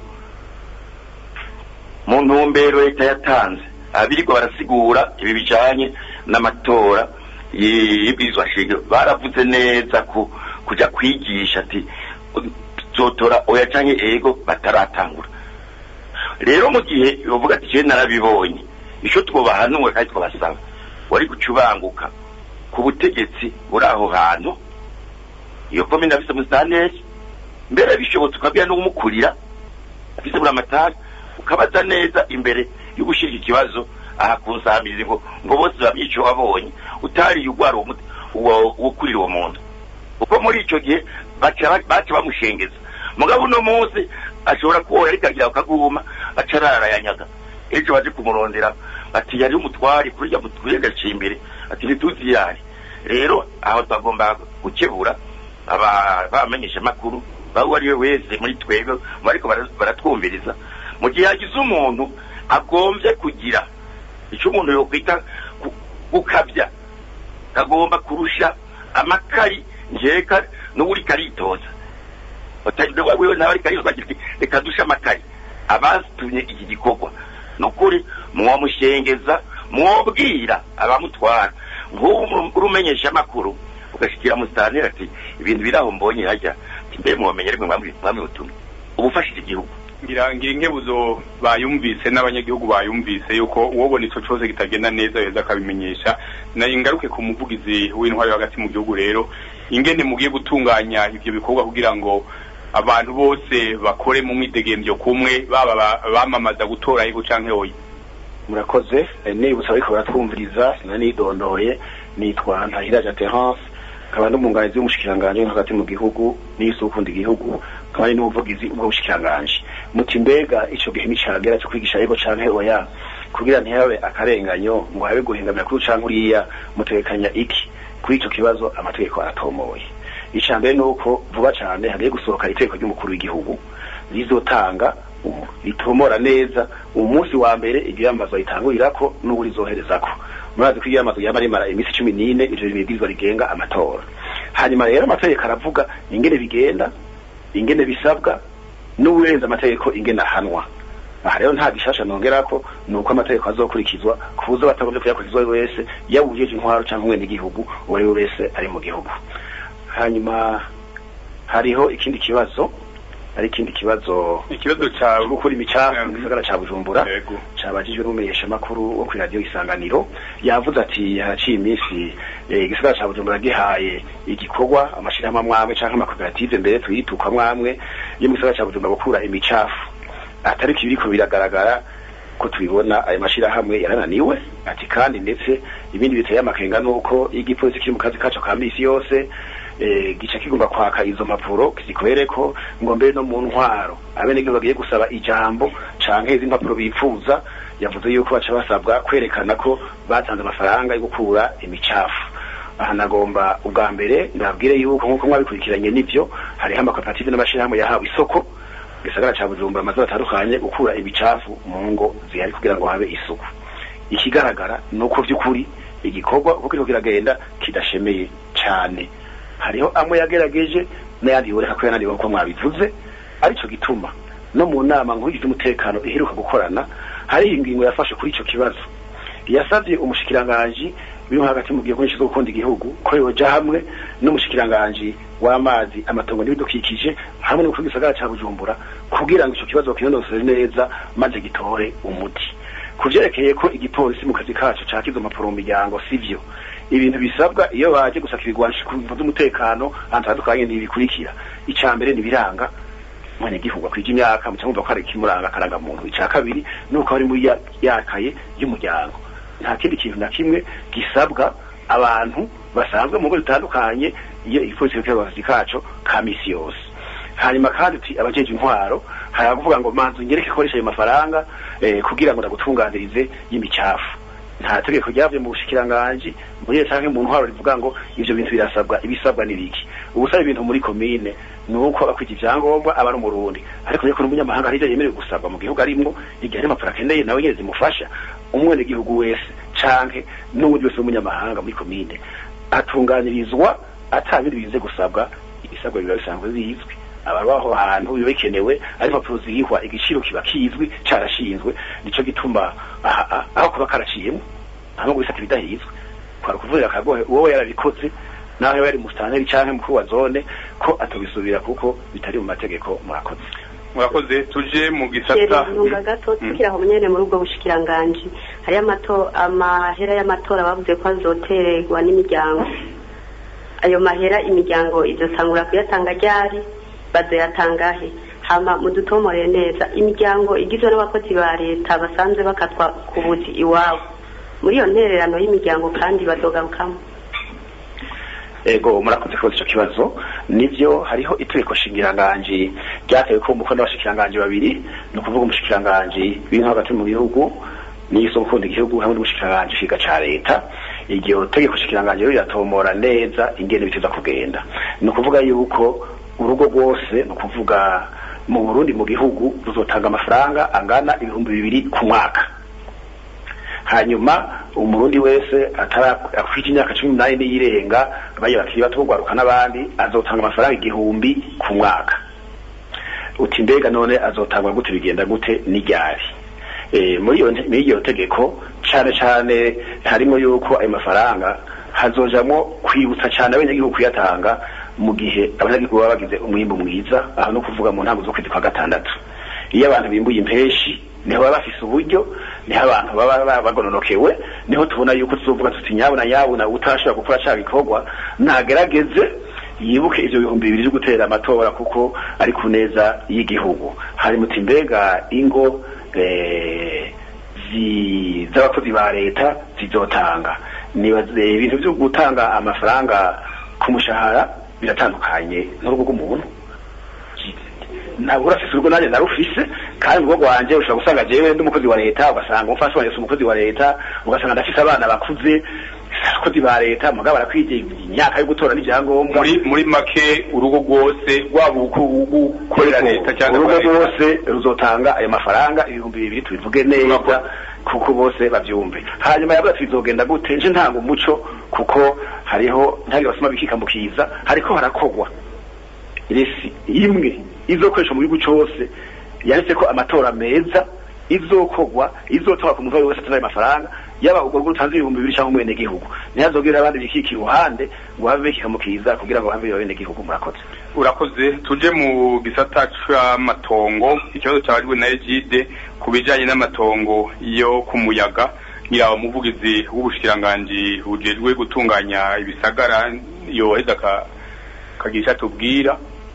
C: mu ntumbero leta yatanze abirirwa barasigura ibi bijanye n'amatora y'ibwirizwa shingiro baravuze neza ku kuja kwigisha ati zotora oya canke ego bataratangura rero mu gihe bavuga ati jewe narabibonye ico twobahanura kandi twabasaba wari gucubanguka ku butegetsi buri aho hantu iyo komine afise musitanteri mbere bishobotse ukabwira n'umukurira afise buri amatari ukabaza neza imbere yo gushirika ikibazo aha kunsambiriza ngo ngo bose bamye ico wabonye utariye ugwara uwokurira uwo muntu kuko muri ico gihe baca bamushengeza mugabo uno munsi ashobora kuba ariko agira akaguma aca ararayanyaga ejo baje kumurondera ati yari umutwari kurya mutwiye gaciye imbere ati ntituzi yari rero aho twagomba gukebura abamenyesha makuru bawe ari we wese muri twebwe ariko baratwumviriza mu gihe hagize umuntu agombye kugira icyo umuntu yokwita gukabya kagomba kurusha amakari njeka n'uri karitoza wewe nawe ariko ariko ati reka dushe amakari abatumye iki gikorwa ni ukuri mwomushengeza mwobwira abamutwara nk'ubu urumenyesha amakuru ugashikira musitanteri ati ibintu biri aho mbonye hajya mbe mwomenye rimwe mwami butumye uba ufashije igihugu
A: ngira ngira inkebuzo bayumvise n'abanyagihugu bayumvise yuko uwobona ico cose kitagenda neza yeza akabimenyesha nayo ingaruke ku muvugizi w'intwari hagati mu gihugu rero ingene mugiye gutunganya ivyo bikorwa kugira ngo abantu bose bakore mu mwidegemvyo kumwe baba bamamaza gutora yego canke oya
I: murakoze nibutsa ariko baratwumviriza sinanidondoye nitwa ntahiraje terence nkaba n'umwunganizi w'umushikiranganji hagati mu gihugu n'isi ukunda igihugu nkaba ari n'umuvugizi ubwo bushikiranganji muti mbega ico gihe nicagera cyo kwigisha yego canke oya kugira ntihabe akarenganyo ngo habe guhingamira kuri canke uriya mutegekanya iki kuri ico kibazo amategeko aratomoye ica mbere nuko vuba cane hagiye gusohoka itegeko ry'umukuru w'igihugu rizotanga ritomora neza umunsi wa mbere iryo yambazo ritangurirako n'ubu rizoherezako murazi ko iyo yambazo yaba rimara iminsi cumi n'ine ivyo bibwirizwa rigenga amatora hanyuma rero amategeko aravuga ingene bigenda ingene bisabwa n'uburenze amategeko ingene ahanwa aha rero nta gishasha nongerako ni uko amategeko azokurikizwa kubuza batagombye kuyakurikizwa wese yaba uwujeje intwaro canke umwene igihugu uwo ari we wese ari mu gihugu hanyuma hariho ikindi kibazo hari ikindi kibazo
A: ikibazo ca
I: gukura imicafu mu gisagara ca Bujumbura cabajijwe n'umumenyesha makuru wo kuri radio Isanganiro yavuze ati haraciye iminsi igisagara ca Bujumbura gihaye igikorwa amashirahamwe amwamwe canke amakoperative mbere tuyituka mwamwe yo mu gisagara ca Bujumbura gukura imicafu atari kibiriko biragaragara ko tubibona ayo mashirahamwe yarananiwe ati kandi ndetse ibindi biteye amakenga nuko igipolisi kiri mu kazi kaco ka misi yose gica kigomba kwaka izo mpapuro kizikwereko ngo mbere no mu ntwaro abenegihugu bagiye gusaba ijambo canke izi mpapuro bipfuza yavuze yuko baca basabwa kwerekana ko batanze amafaranga yo gukura imicafu aha nagomba ubwa mbere ndabwire yuko nk'uko mwabikurikiranye n'ivyo hariho amakoperative n'amashirahamwe yahawe isoko gisagara ca bujumbura amazu atandukanye gukura ibicafu mu ngo zihari kugira ngo habe isuku ikigaragara ni uko vy'ukuri igikorwa uko kiriko kiragenda kidashemeye cane hariho amwe yagerageje n'ayandi yoreka ko yananiwe nkuko mwabivuze arico gituma no mu nama nkuru y'umutekano iheruka gukorana hariho ingingo yafashe kuri ico kibazo yasavye umushikiranganji biri hagati mu gihugu gishinzwe gukunda igihugu ko yoja hamwe n'umushikiranganji w'amazi amatongo n'ibidukikije hamwe n'umukuru w'igisagara ca bujumbura kugira ngo ico kibazo bakinonosere neza maze gitore umuti kuvyerekeye ko igipolisi mu kazi kaco caka izo mpapuro mu miryango sivyo ibintu bisabwa iyo baje gusaka ibigwanisho ku bintu vy'umutekano ahantu hatandukanye ntibikurikira ica mbere nibiranga mwenegihugu akwije imyaka muca mwumva ko hari ikimuranga akaranga muntu ica kabiri nuko ari muri yakaye y'umuryango nta kindi kintu na kimwe gisabwa abantu basanzwe mu ngo zitandukanye iyo igipolisi kiriko akazi kaco ka misi yose hanyuma kandi uti abajeje intwaro hari abavuga ngo manzu ngereke koresha ayo mafaranga eh, kugira ngo ndagutunganirize y'imicafu nta tegeko ryavuye mu bushikiranganji muri iyo canke mu ntwaro rivuga ngo ivyo bintu birasabwa ibisabwa n'ibiki ubusaba ibintu muri komine
P: ni uko akwita ivyangombwa aba ari umurundi ariko yuko n'umunyamahanga hari ivyo yemerewe gusabwa mu gihugu arimwo igihe hari impapuro akeneye nawe nyene zimufasha umwene gihugu wese canke n'uwundi wese w'umunyamahanga muri komine atunganirizwa ata bindi bize gusabwa ibisabwa biba bisanzwe bizwi ababaho ahantu biba bikenewe ari impapuro zihwa igiciro kiba kizwi carashinzwe nico gituma aha- aha- aho kuba karaciyemo ntabwo bisata ibidahizwe kwari kuvurira akagohe uwo yarabikoze naho yaba yari musitanteri canke mukuru wa zone ko atobisubira kuko bitari mu mategeko murakoze
A: murakoze tuje mu gisata
D: Kerezunga gato tukiri aho nyene muri ubwo bushikiranganji hari amato amahera y'amatora bavuze ko azotererwa n'imiryango ayo mahera imiryango izosangura kuyatanga ryari bazoyatangahe hama mudutomoreye neza imiryango igizwe n'abakozi ba leta basanzwe bakatwa ku buzi iwabo muri iyo ntererano y'imiryango kandi bazogarukamo
P: ego murakoze kubaza ico kibazo nivyo hariho itegeko shingiranganji ryatewe ko umukono w'abashikiranganji babiri ni ukuvuga umushikiranganji w'inka hagati mu gihugu n'iso gukunda igihugu hamwe n'umushikiranganji kiga ca leta iryo tegeko shikiranganji rero riratomora neza ingene biteza kugenda ni ukuvuga yuko urugo rwose ni ukuvuga mu burundi mu gihugu ruzotanga amafaranga angana ibihumbi bibiri ku mwaka hanyuma umurundi wese atarakwita imyaka cumi n'umunani n'iyirenga baye bakiri bato kugwaruka n'abandi azotanga amafaranga igihumbi ku mwaka uti mbega none azotangwa gute bigenda gute n'iryari Eh, muri iyo muri iyo tegeko cane cane harimo yuko ayo mafaranga hazojamwo kwibutsa cane abanyagihugu kuyatanga mu gihe abanyagihugu baba bagize umwimbu mwiza aho no kuvuga mu ntango zo kwezi kwa gatandatu iyo abantu bimbuye impeshi niho baba bafise uburyo niho abantu baba baba bagononokewe niho tubona yuko tuzovuga tuti nyabuna nyabuna utashobora gukora ca gikorwa nagerageze yibuke ivyo bihumbi bibiri vyo gutera amatora kuko ari ku neza y'igihugu hari muti mbega ingo eh, zi- z'abakozi ba leta zizotanga nibaze ibintu vyo gutanga amafaranga ku mushahara biratandukanye n'urugo rw'umuntu ntabwo urafise urugo nanjye narufise kandi urugo rwanje ushobora gusanga jewe ndi umukozi wa leta ugasanga umufasha wanje si umukozi wa leta ugasanga ndafise abana bakuze abakozi ba leta mugabo barakwije imyaka yo gutora n'ivyangombwa
A: muri muri make urugo rwose rwaba ugukorera leta cyangwa
P: urugo rwose ruzotanga ayo mafaranga ibihumbi bibiri tubivuge neza kuko bose bavyumve hanyuma yavuga ati bizogenda gute nje ntanga umuco kuko hariho ntange basoma bikikamukiza hariko harakogwa resi imwe izokoreshwa mu gihugu cose yanditse ko amatora meza izokogwa izotora ku muntu wese atanga ayo mafaranga yaba urwo rugo rutanze ibihumbi bibiri cyangwa umwene gihugu ntihazogire abandi bikika iruhande ngo habe bikikamukiza kugira ngo habe abene gihugu murakoze
A: urakoze tuje mu gisata c'amatongo ikibazo cyabajwe na Egide ku bijanye n'amatongo yo ku muyaga ngira umuvugizi w'ubushikiranganji bujejwe gutunganya ibisagara yoheza ka kagisha tubwira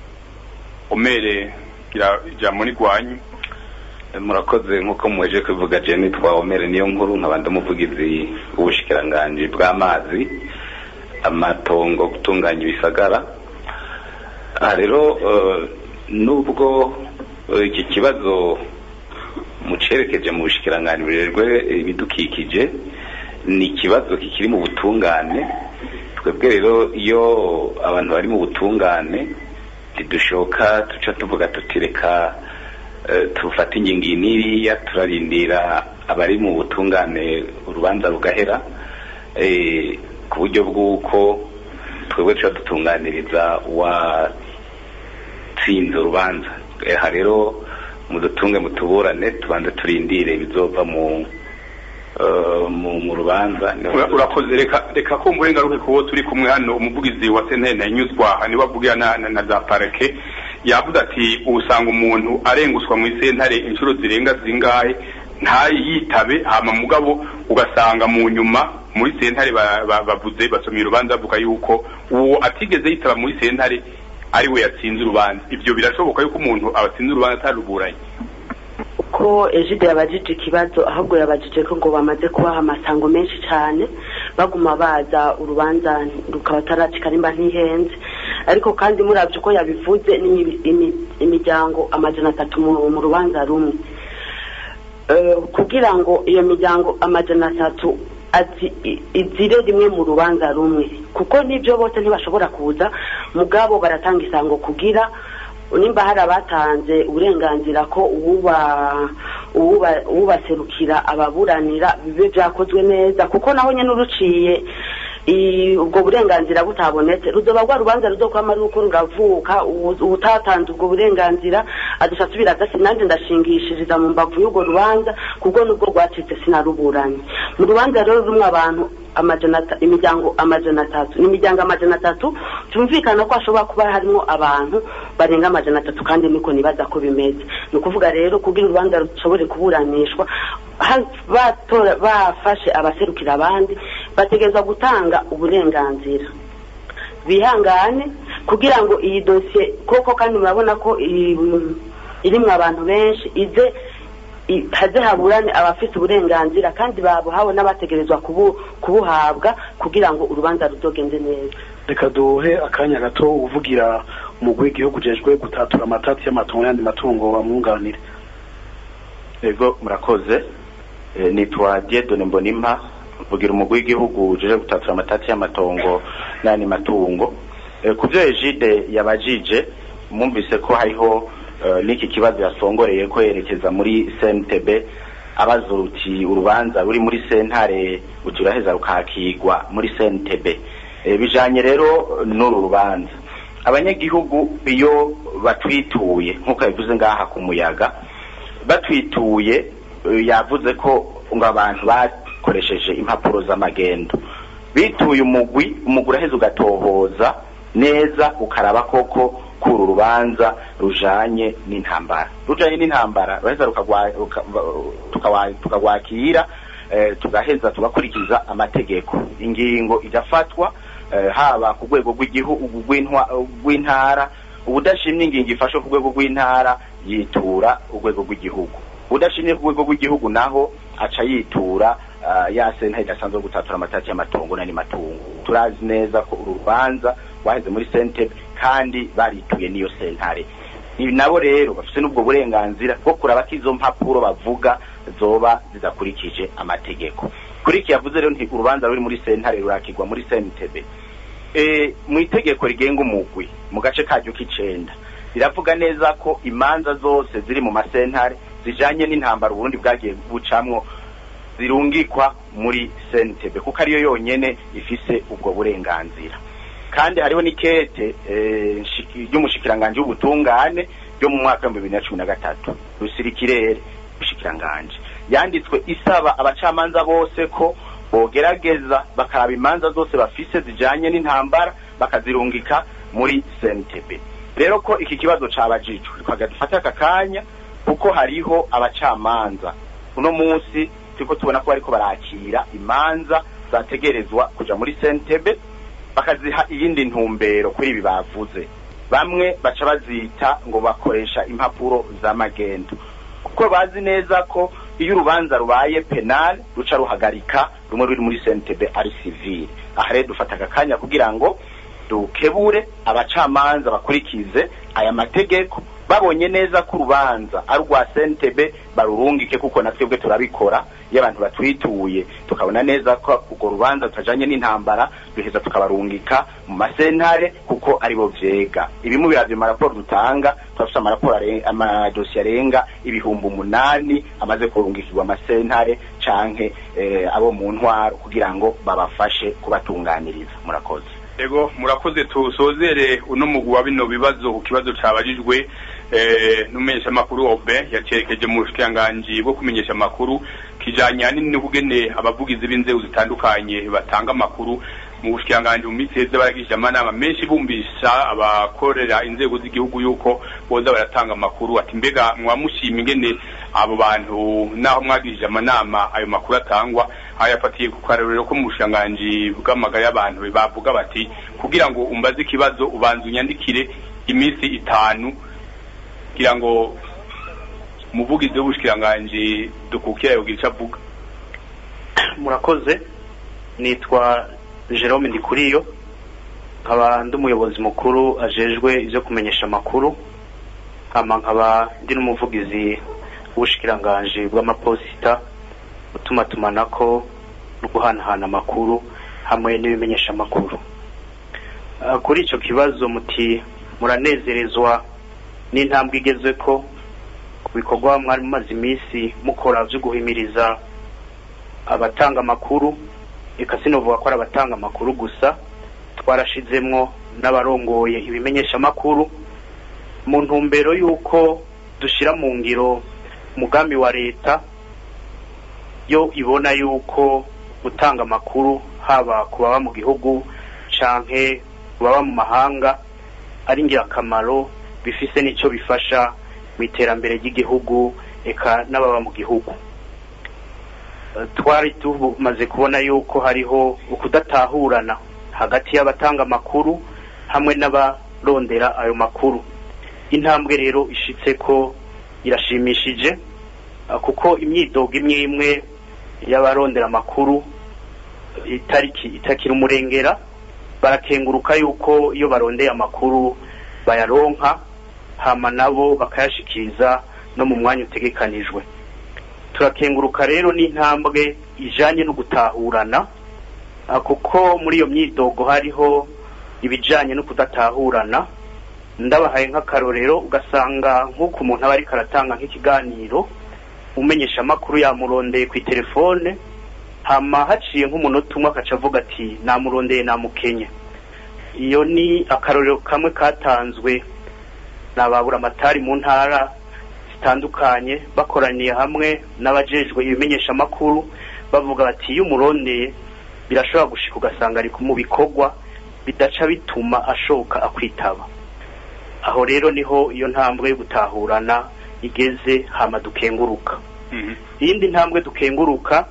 A: omere gira ijambo ni gwanyu
Q: murakoze nk'uko mweje kubivuga je nitwa omere niyo nkuru nkaba ndamuvugizi w'ubushikiranganji bw'amazi amatongo gutunganya ibisagara aha rero eh, nubwo eh, iki kibazo mucerekeje mu bushikiranganji burejwe ibidukikije ni ikibazo kikiri mu butungane twebwe rero iyo abantu bari mu butungane ntidushoka tuca tuvuga tuti reka eh, tufate ingingo iyi n'iriya turarindira abari mu butungane urubanza rugahera eh, ku buryo bw'uko twebwe tuca dutunganiriza uwatsinze urubanza aha rero mudutunge mutuburane tubanze turindire ibizova mu eh, mu mu rubanza
A: Ura- urakoze reka reka ko mbure ngaruke kubo turi kumwe hano umuvugizi wa sentene yanyuzwa niwe avugira na, na, na za parake yavuze ati usanga umuntu arenguswa mu sentare inshuro zirenga zingahe ntayitabe hama mugabo ugasanga mu nyuma muri sentare ba- ba- bavuze basomye urubanza bavuga yuko uwo atigeze yitaba muri sentare ari we yatsinze urubanza ibyo birashoboka yuko umuntu abatsinze urubanza ataruburanye
R: ko ejide yabajije ikibazo ahubwo yabajije ko ngo bamaze kubaha amasango menshi cyane baguma baza urubanza rukaba ataracika nimba ntihenze ariko kandi murabye uko yabivuze ni imi- imi- imiryango amajana atatu mu mu rubanza rumwe Eh, kugira ngo iyo miryango amajana atatu azi- i- izire rimwe mu rubanza rumwe kuko nibyo bose ntibashobora kuza mugabo baratanga isango kugira nimba hari abatanze uburenganzira ko uwuba uwuba- uwubaserukira ababuranira bibe byakozwe neza kuko naho nyine uruciye i- ubwo burenganzira butabonetse ruzoba rwa rubanza ruzokwama ruko ruravuka uwu- uwutatanze ubwo burenganzira adusha asubira adasi nanjye ndashingishiriza mu mbavu y'urwo rubanza kuko nubwo rwacitse sinaruburanye mu rubanza rero rumwe abantu amajana ata- imiryango amajana atatu ni imiryango amajana atatu tumvikana ko hashobora kuba harimo abantu barenga amajana atatu kandi niko nibaza ko bimeze ni ukuvuga rero kugira urubanza rushobore kuburanishwa ha- batora- bafashe abaserukira abandi bategerezwa gutanga uburenganzira bihangane kugira ngo iyi dosiye koko kandi murabona ko iri- irimwo abantu benshi ize i- haze haburane abafite uburenganzira kandi babuhawe n'abategerezwa kubu- kubuhabwa kugira ngo urubanza ruzogende neza
B: reka duhe akanya gato uvugira umugwi w'igihugu ujejwe gutatura amatati y'amatungo n'ayandi matungo bamwunganire
O: ego murakoze Eh, nitwa Diedone Mbonimpa mvugira umugwi w'igihugu uje gutatura amatati y'amatongo n'ayandi matungo Eh, ku byo Egide yabajije mwumvise ko hariho eh, n'iki kibazo yasongoreye ko yerekeza muri CNTB abaza uti urubanza ruri muri sentare uti uraheza rukakigwa muri CNTB Eh, bijanye rero n'uru rubanza abanyagihugu iyo batwituye nk'uko yabivuze ngaha ku muyaga batwituye eh, yavuze ko ngo abantu bakoresheje impapuro z'amagendo bituye umugwi umugwi uraheza ugatohoza neza ukaraba koko kuru rubanza rujanye n'intambara rujanye n'intambara ruraheza rukagwa- ruka- tukawa- tukagwakira eh, tugaheza tugakurikiza amategeko ingingo igafatwa eh, haba ku rwego rw'igihugu rw'intwa- rw'intara ubudashimye ingingo ifashwe ku rwego rw'intara yitura urwego rw'igihugu udashimye ku rwego rw'igihugu naho aca yitura ah, ya sentare idasanzwe yo gutatura amatati y'amatongo n'andi matungo turazi neza ko uru rubanza rwaheze muri sentebe kandi barituye n'iyo sentare ibi nabo rero bafite n'ubwo burenganzira bwo kuraba ko izo mpapuro bavuga zoba zidakurikije amategeko kuri iki yavuze rero nti urubanza ruri muri sentare rurakigwa muri sentebe e, mu itegeko rigenga umugwi mu gace karyo k'icenda riravuga neza ko imanza zose ziri mu masentare zijanye n'intambara uburundi bwagiye bucamwo zirungikwa muri sentebe kuko ariyo yonyene ifise ubwo burenganzira kandi hariho n'ikete eh, nshiki- ry'umushikiranganji w'ubutungane ryo mu mwaka w'ibihumbi bibiri na cumi na gatatu rusirikirere umushikiranganji yanditswe isaba abacamanza bose ko bogerageza bakaraba imanza zose bafise zijanye n'intambara bakazirungika muri sentebe rero ko iki kibazo cabajijwe twaga dufate aka kanya kuko hariho abacamanza uno munsi turiko tubona ko bariko barakira imanza zategerezwa kuja muri sentebe bakaziha iyindi ntumbero kuri ibi bavuze bamwe baca bazita ngo bakoresha impapuro z'amagendo kuko bazi neza ko iyo urubanza rubaye penal ruca ruhagarika rumwe ruri muri sentebe ari civile aha rero dufata aka kanya kugira ngo dukebure abacamanza bakurikize aya mategeko babonye neza ko urubanza ari urwa sentebe barurungike kuko na twebwe turabikora iyo abantu batwituye tukabona neza ko urwo rubanza rutajanye n'intambara duheza tukabarungika mu masentare kuko aribo vyega ibimu biravye mu maraporo dutanga turafise amaraporo are- amadosiye arenga ibihumbi umunani amaze kurungikirwa amasentare canke eh, abo mu ntwaro kugira ngo babafashe kubatunganiriza murakoze
A: ego murakoze tusozere uno mugwi wa bino bibazo ku kibazo cabajijwe eh, n'umumenyesha makuru Obe yacerekeje mu bushikiranganji bwo kumenyesha amakuru kijanye ahanini n'ukugene abavugizi b'inzego zitandukanye batanga amakuru mu bushikiranganji mu minsi heze baragishije amanama menshi bumvisha abakorera inzego z'igihugu yuko boza baratanga amakuru ati mbega mwamushima ingene abo bantu naho mwagishije amanama ayo makuru atangwa ayafatiye ku karorero ko mu bushikiranganji bw'amagara y'abantu bavuga bati kugira ngo umbaze ikibazo ubanza unyandikire iminsi itanu kugira ngo umuvugizi w'ubushikiranganji dukukira yogira ico avuga
K: murakoze nitwa Jerome Ndikuriyo nkaba ndi umuyobozi mukuru ajejwe ivyo kumenyesha amakuru hama nkaba ndi n'umuvugizi w'ubushikiranganji bw'amaposita utumatumanako no guhanahana amakuru hamwe n'ibimenyesha amakuru Ah, kuri icyo kibazo muti muranezerezwa n'intambwe igezwe ko ku bikorwa mwari mumaze iminsi mukora byo guhimiriza abatanga amakuru reka sinovuga ko ari abatanga amakuru gusa twarashizemwo n'abarongoye ibimenyesha amakuru mu ntumbero y'uko dushyira mu ngiro umugambi wa leta yo ibona y'uko gutanga amakuru haba ku baba mu gihugu canke ku baba mu mahanga ari ingirakamaro bifise n'icyo bifasha mu iterambere ry'igihugu eka n'ababa mu gihugu Eh, twari tumaze kubona yuko hariho ukudatahurana hagati y'abatanga amakuru hamwe n'abarondera ayo makuru intambwe rero ishitse ko irashimishije ah, kuko imyidogo imwe imwe y'abarondera amakuru itariki itakira umurengera barakenguruka yuko iyo barondeye amakuru bayaronka hama nabo bakayashikiriza no mu mwanya utegekanijwe turakenguruka rero n'intambwe ijanye no gutahurana ah, kuko muri iyo myidogo hariho ibijanye no kudatahurana ndabahaye nk'akarorero ugasanga nk'uko umuntu aba ariko aratanga nk'ikiganiro umenyesha amakuru yamurondeye ku telefone hama haciye nk'umunota umwe akaca avuga ati namurondeye namukenye iyo ni akarorero kamwe katanzwe n'ababura amatari mu ntara zitandukanye bakoraniye hamwe n'abajejwe ibimenyesha amakuru bavuga bati iyo umurondeye birashobora gushika ugasanga ari mu bikorwa bidaca bituma ashoka akwitaba aho rero niho iyo ntambwe yo gutahurana igeze hama dukenguruka iyindi ntambwe dukenguruka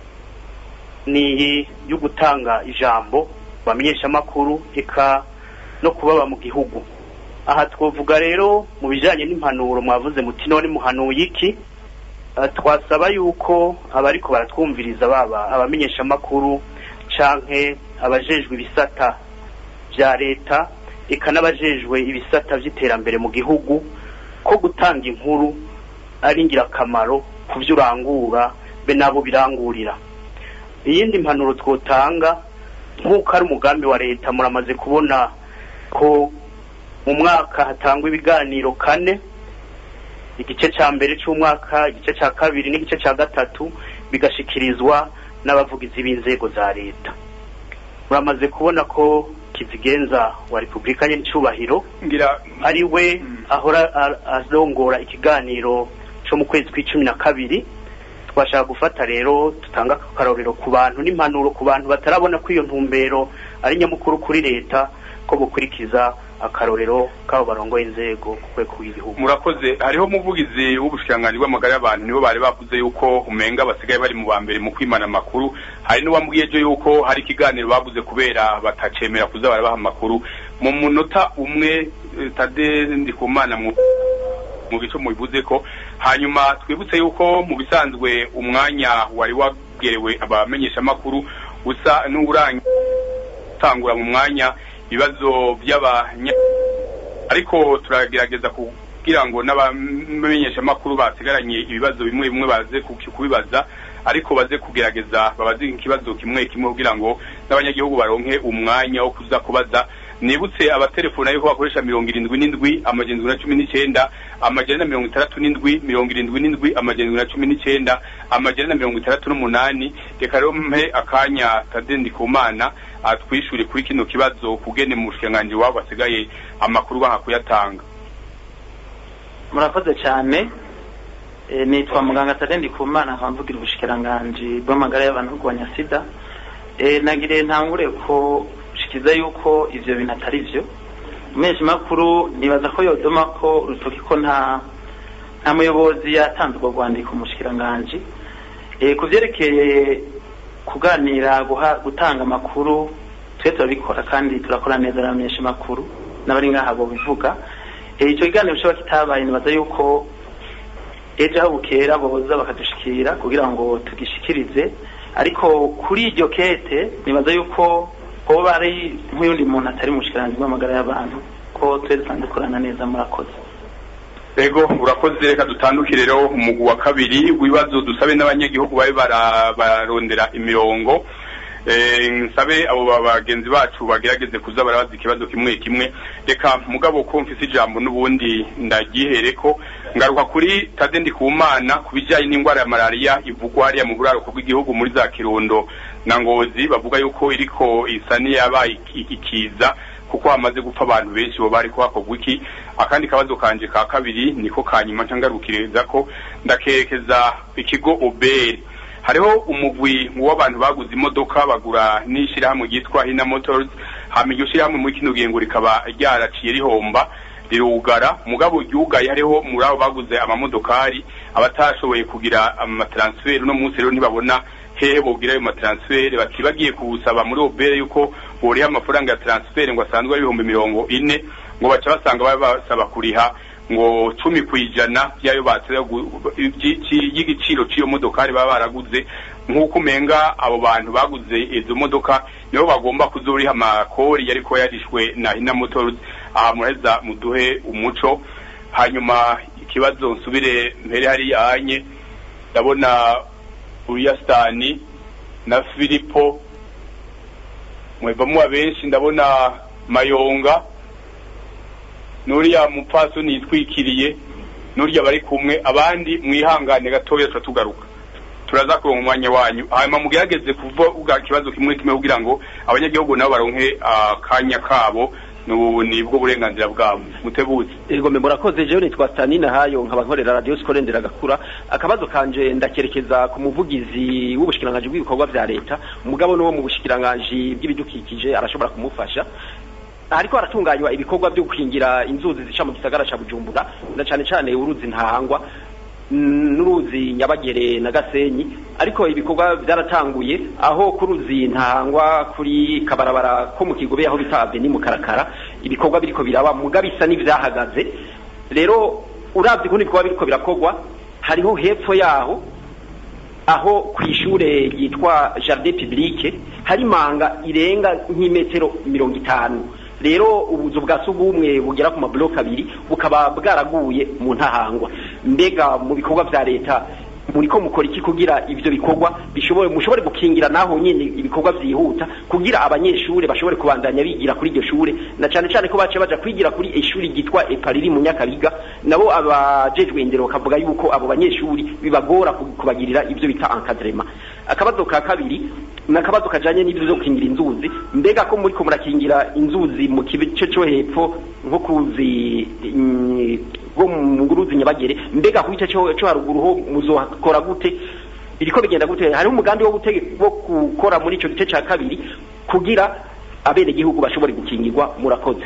K: ni iyi yo gutanga ijambo bamenyesha amakuru eka no kubaba mu gihugu aha twavuga rero mu bijyanye n'impanuro mwavuze muti none muhanuye iki Eh, twasaba yuko abariko baratwumviriza baba abamenyesha amakuru canke abajejwe ibisata vya leta eka n'abajejwe ibisata vy'iterambere mu gihugu ko gutanga inkuru ari ingirakamaro ku vyo urangura be nabo birangurira iyindi mpanuro twotanga nk'uko ari umugambi wa leta muramaze kubona ko mu mwaka hatangwa ibiganiro kane igice cya mbere cy'umwaka igice cya kabiri n'igice cya gatatu bigashikirizwa n'abavugizi b'inzego za leta muramaze kubona ko kizigenza wa repubulika n'icyubahiro ari we ahora a- arongora ikiganiro cyo mu kwezi kw'icumi na kabiri twashaka gufata rero tutanga akarorero ku bantu n'impanuro ku bantu batarabona ko iyo ntumbero ari nyamukuru kuri leta ko gukurikiza akarorero k'abo barongoye inzego ku rwego rw'igihugu
A: murakoze hariho umuvugizi w'ubushikiranganji bw'amagara y'abantu nibo bari bavuze yuko umenga basigaye bari mu ba mbere mu kwimana amakuru hari n'uwambwiye ejo yuko hari ikiganiro bavuze kubera batacemera kuza barabaha amakuru mu munota umwe eh, tade ndikumana mu mu bice mubivuze ko hanyuma twibutse yuko mu bisanzwe umwanya wari wagerewe abamenyesha amakuru usa n'urangura mu mwanya ibibazo by'abanya ariko turagerageza kugira ngo n'abamenyesha amakuru basigaranye ibibazo bimwe bimwe baze ku- kubibaza ariko baze kugerageza babaze ikibazo kimwe kimwe kugira ngo n'abanyagihugu baronke umwanya wo kuza kubaza nibutse abatelefona yuko bakoresha mirongo irindwi n'indwi amajana indwi na cumi n'icyenda amajana na mirongo itandatu n'indwi mirongo irindwi n'indwi amajana indwi na cumi n'icyenda amajana na mirongo itandatu n'umunani reka rero mpe akanya tadendi ku mana atwishure kuri kino kibazo kugene mu bushikiranganji wabo basigaye amakuru banka kuyatanga
J: murakoze cyane Eh, nitwa muganga tarendi ku mana nkamvugira ubushikiranganji bw'amagara y'abantu no kurwanya sida Eh, nagire ntangure ko shikiza yuko ivyo bintu atari vyo umenyesha makuru nibaza ko yodoma ko urutoki ko nta nta muyobozi yatanze urwo rwandiko umushikiranganji Eh, ku vyerekeye kuganira guha gutanga amakuru twe turabikora kandi turakora neza n'abamenyesha makuru n'abari ngaha bo bivuga Eh, ico kiganiro cyoba kitabaye nibaza yuko ejo aho bukera boza bakadushikira kugira ngo tugishikirize ariko kuri iryo kete nibaza yuko hoba ari nk'uyundi muntu atari mu bushikiranganji bw'amagara y'abantu ko twese dusanzwe dukorana neza murakoze
A: ego urakoze reka dutandukire rero umugwi wa kabiri w'ibibazo dusabe n'abanyagihugu babe bara- bararondera imirongo Eh, nsabe abo ba- bagenzi bacu bagerageze kuza barabaza ikibazo kimwe kimwe reka mugabo ko mfise ijambo n'ubundi ndagihereko ngaruka kuri tade ndikumana ku bijyanye n'indwara ya malariya ivugwa hariya mu buraruko bw'igihugu muri za kirundo na ngozi bavuga yuko iriko isa n'iyabaye iki- ikiza kuko hamaze gupfa abantu benshi bo bari kuhakorwa iki akandi kabazo kanje ka kabiri niko kanyuma ncangarukiriza ko ndakerekeza ikigo oberi hariho umugwi w'abantu baguze imodoka bagura n'ishyirahamwe ryitwa hina motors hama iryo shyirahamwe muri kino gihe ngo rikaba ryaraciye rihomba rirugara mugabo ryugaye hariho muri abo baguze amamodokari abatashoboye kugira amatransferi uno munsi rero ntibabona hehe bogira ayo matransferi bati bagiye kuwusaba muri obere yuko boriha amafaranga ya transferi ngo asanzwe ari ibihumbi mirongo ine ngo baca basanga baba basaba kuriha ngo cumi ku ijana by'ayo batse y'igiciro cy'iyo modokari baba baraguze nk'uko umenga abo bantu baguze izo modoka nibo bagomba kuzuriha amakori yariko yarishwe na hina motors aha muraheza muduhe umuco hanyuma ikibazo nsubire mpere hariya anye ndabona uriyasitani na filipo mwebamwa benshi ndabona mayonga nuriya mupfasoni yitwikiriye nuriya bari kumwe abandi mwihangane gatoya tuba tugaruka turaza kuronka umwanya wanyu hanyuma mugerageze kuvuga ikibazo kimwe kimwe kugira ngo abanyagihugu nabo baronke akanya kabo n'ubu ni bwo burenganzira bwabo mutebutse
S: Ego mbe murakoze jewe nitwa Stanina hayo nkaba nkorera radio Skole nderagakura akabazo kanje ndakerekeza ku muvugizi w'ubushikiranganje bw'ibikorwa vya leta umugabo no mu bushikiranganje bw'ibidukikije arashobora kumufasha ariko haratunganywa ibikorwa byo gukingira inzuzi zica mu gisagara ca Bujumbura na cane cane uruzi ntahangwa n'uruzi nyabagere na gasenyi ariko ibikorwa byaratanguye aho ku ruzi ntahangwa kuri kabarabara ko mu kigobe aho bita aveni mu karakara ibikorwa biriko biraba muga bisa n'ivyahagaze rero uravye kundi ibikorwa biriko birakorwa hariho hepfo yaho aho ku ishure ryitwa jardin publique hari manga irenga nk'imetero mirongo itanu rero ubuzu bwa sugumwe bugera ku mabloke abiri bukaba bwaraguye mu ntahangwa mbega mu bikorwa vya leta muriko mukora iki kugira ivyo bikorwa bishobore mushobore gukingira naho nyene ibikorwa vyihuta kugira abanyeshure bashobore kubandanya bigira kuri iryo shure na cane cane ko bace baja kwigira kuri ishuri ryitwa epariri mu nyakabiga nabo abajejwe indero bakavuga yuko abo banyeshuri bibagora kubagirira ivyo bita encadrement akabazo ka kabiri nakabazo kajanye n'ibyo byo gukingira inzuzi mbega ko muri ko murakingira inzuzi mu kice cyo hepfo nko kuzi bwo mu nguruzi nyabagere mbega ku gice cyo cyo haruguru ho muzokora gute biriko bigenda gute hariho umugambi wo gutege wo gukora muri ico gice ca kabiri kugira abene gihugu bashobore gukingirwa murakoze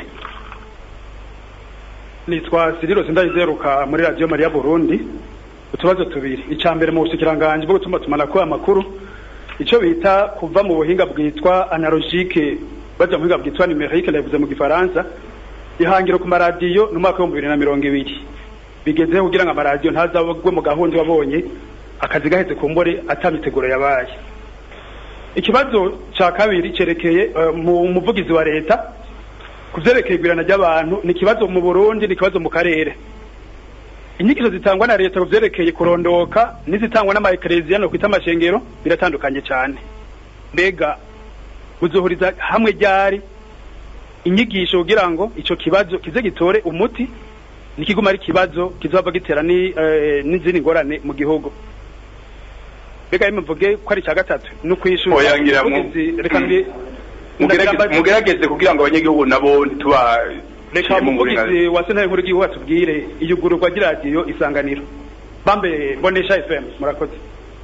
T: nitwa Siriro Sindayizeruka muri radio Maria Burundi utubazo tubiri icambere mu bushikiranganje bwo gutuma tumana ko amakuru ico bita kuva mu buhinga bwitwa analogique baja mu buhinga bwitwa numérique lavuze mu gifaransa ihangiro ku maradiyo no mwaka wa 2020 bigezeho kugira ngo amaradiyo ntazabagwe mu gahunda wabonye akazi gaheze ku mbore atamiteguro yabaye ikibazo ca kabiri cerekeye uh, mu muvugizi wa leta kuvyerekeye igwirana ry'abantu ni ikibazo mu Burundi ni ikibazo mu karere inyigisho zitangwa na leta kuvyerekeye kurondoka n'izitangwa n'amaekereziya no kwita amashengero biratandukanye cyane mbega uzohuriza hamwe ryari inyigisho kugira ngo ico kibazo kize gitore umuti nikiguma ari kibazo kizova gitera ni eh, n'izindi ngorane mu gihugu mbega mvuge ko ari cya gatatu no kwishura
A: oyangira mu
T: reka ndi
A: mugerageze kugira ngo abanyagihugu nabo ntituba
T: reka umuvugizi wa sentare nkuru y'igihugu atubwire iyugururwa ry'iradiyo isanganiro bambe bonesha fm murakoze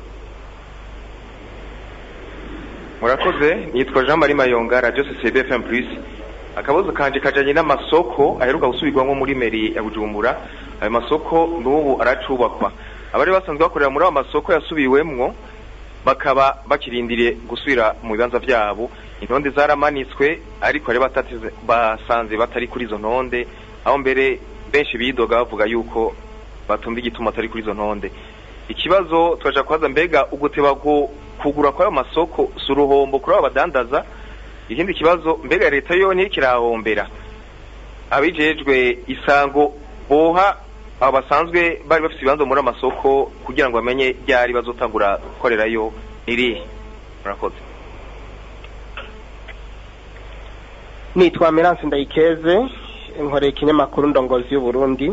U: murakoze nitwa jean marie mayonga radio societe fm plus akabazo kanje kajanye n'amasoko aheruka gusubirwamo muri meri ya bujumbura ayo masoko n'ubu aracubakwa abari basanzwe bakorera muri ayo masoko yasubiwemwo bakaba bakirindiriye gusubira mu bibanza vyabo intonde zaramanitswe ariko bari batatize basanze batari kuri izo ntonde aho mbere benshi bidoga bavuga yuko batumva igituma atari kuri izo ntonde ikibazo twaja kubaza mbega uguteba kugura kw'ayo masoko si uruhombo kuri abo badandaza ikindi kibazo mbega leta yo ntirikirahombera abijejwe isango boha abo basanzwe bari bafite ibibanza muri amasoko kugira ngo bamenye ryari bazotangura gukorerayo irihe murakoze
F: nitwa Merance Ndayikeze nkoreye ikinyamakuru ndongozi y'Uburundi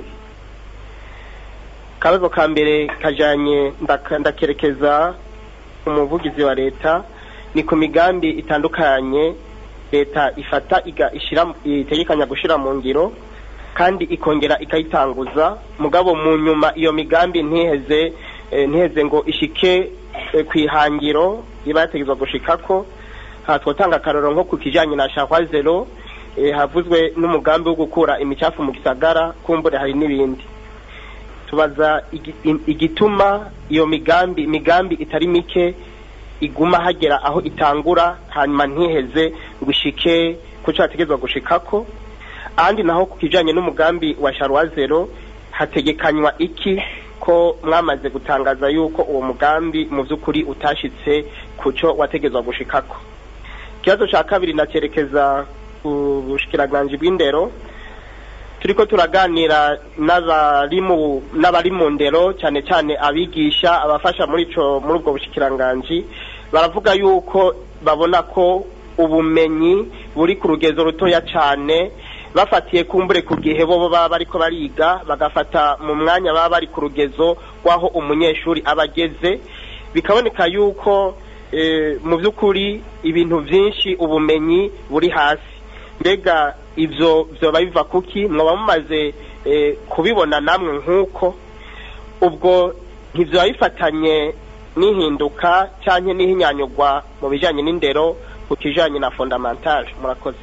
F: kabazo ka mbere kajanye ndaka- ndakerekeza umuvugizi wa leta ni ku migambi itandukanye leta ifata iga ishira itegekanya gushira mu ngiro kandi ikongera ikayitanguza mugabo mu nyuma iyo migambi ntiheze eh, ntiheze ngo ishike eh, kwihangiro iba yategezwa gushikako aha twotanga akaroro nko ku kijanye na shahwa zero eh, havuzwe n'umugambi wo gukura imicafu mu gisagara kumbure hari n'ibindi tubaza igi- im- igituma iyo migambi imigambi itari mike iguma hagera aho itangura hanyuma ntiheze ngo ishike ku cyo hategezwa gushikako ahandi naho ku kijanye n'umugambi wa sharwa zero hategekanywa iki ko mwamaze gutangaza yuko uwo mugambi mu by'ukuri utashitse ku cyo wategezwa gushikako ikibazo cya kabiri nacerekeza ku bushikiranganje bw'indero turiko turaganira n'abari mu n'abari mu ndero cyane cyane abigisha abafasha muri ico muri ubwo bushikiranganji baravuga yuko babona ko ubumenyi buri ku rugezo rutoya cyane bafatiye kumbure ku gihe bo baba bariko bariga bagafata mu mwanya baba bari ku rugezo rw'aho umunyeshuri aba ageze bikaboneka yuko eh, mu by'ukuri ibintu byinshi ubumenyi buri hasi mbega ibyo byoba biva kuki mwaba mumaze eh, kubibona namwe nk'uko ubwo ntibyoba bifatanye n'ihinduka cyangwa n'ihinyanyugwa mu bijyanye n'indero ku kijyanye na fondamentale murakoze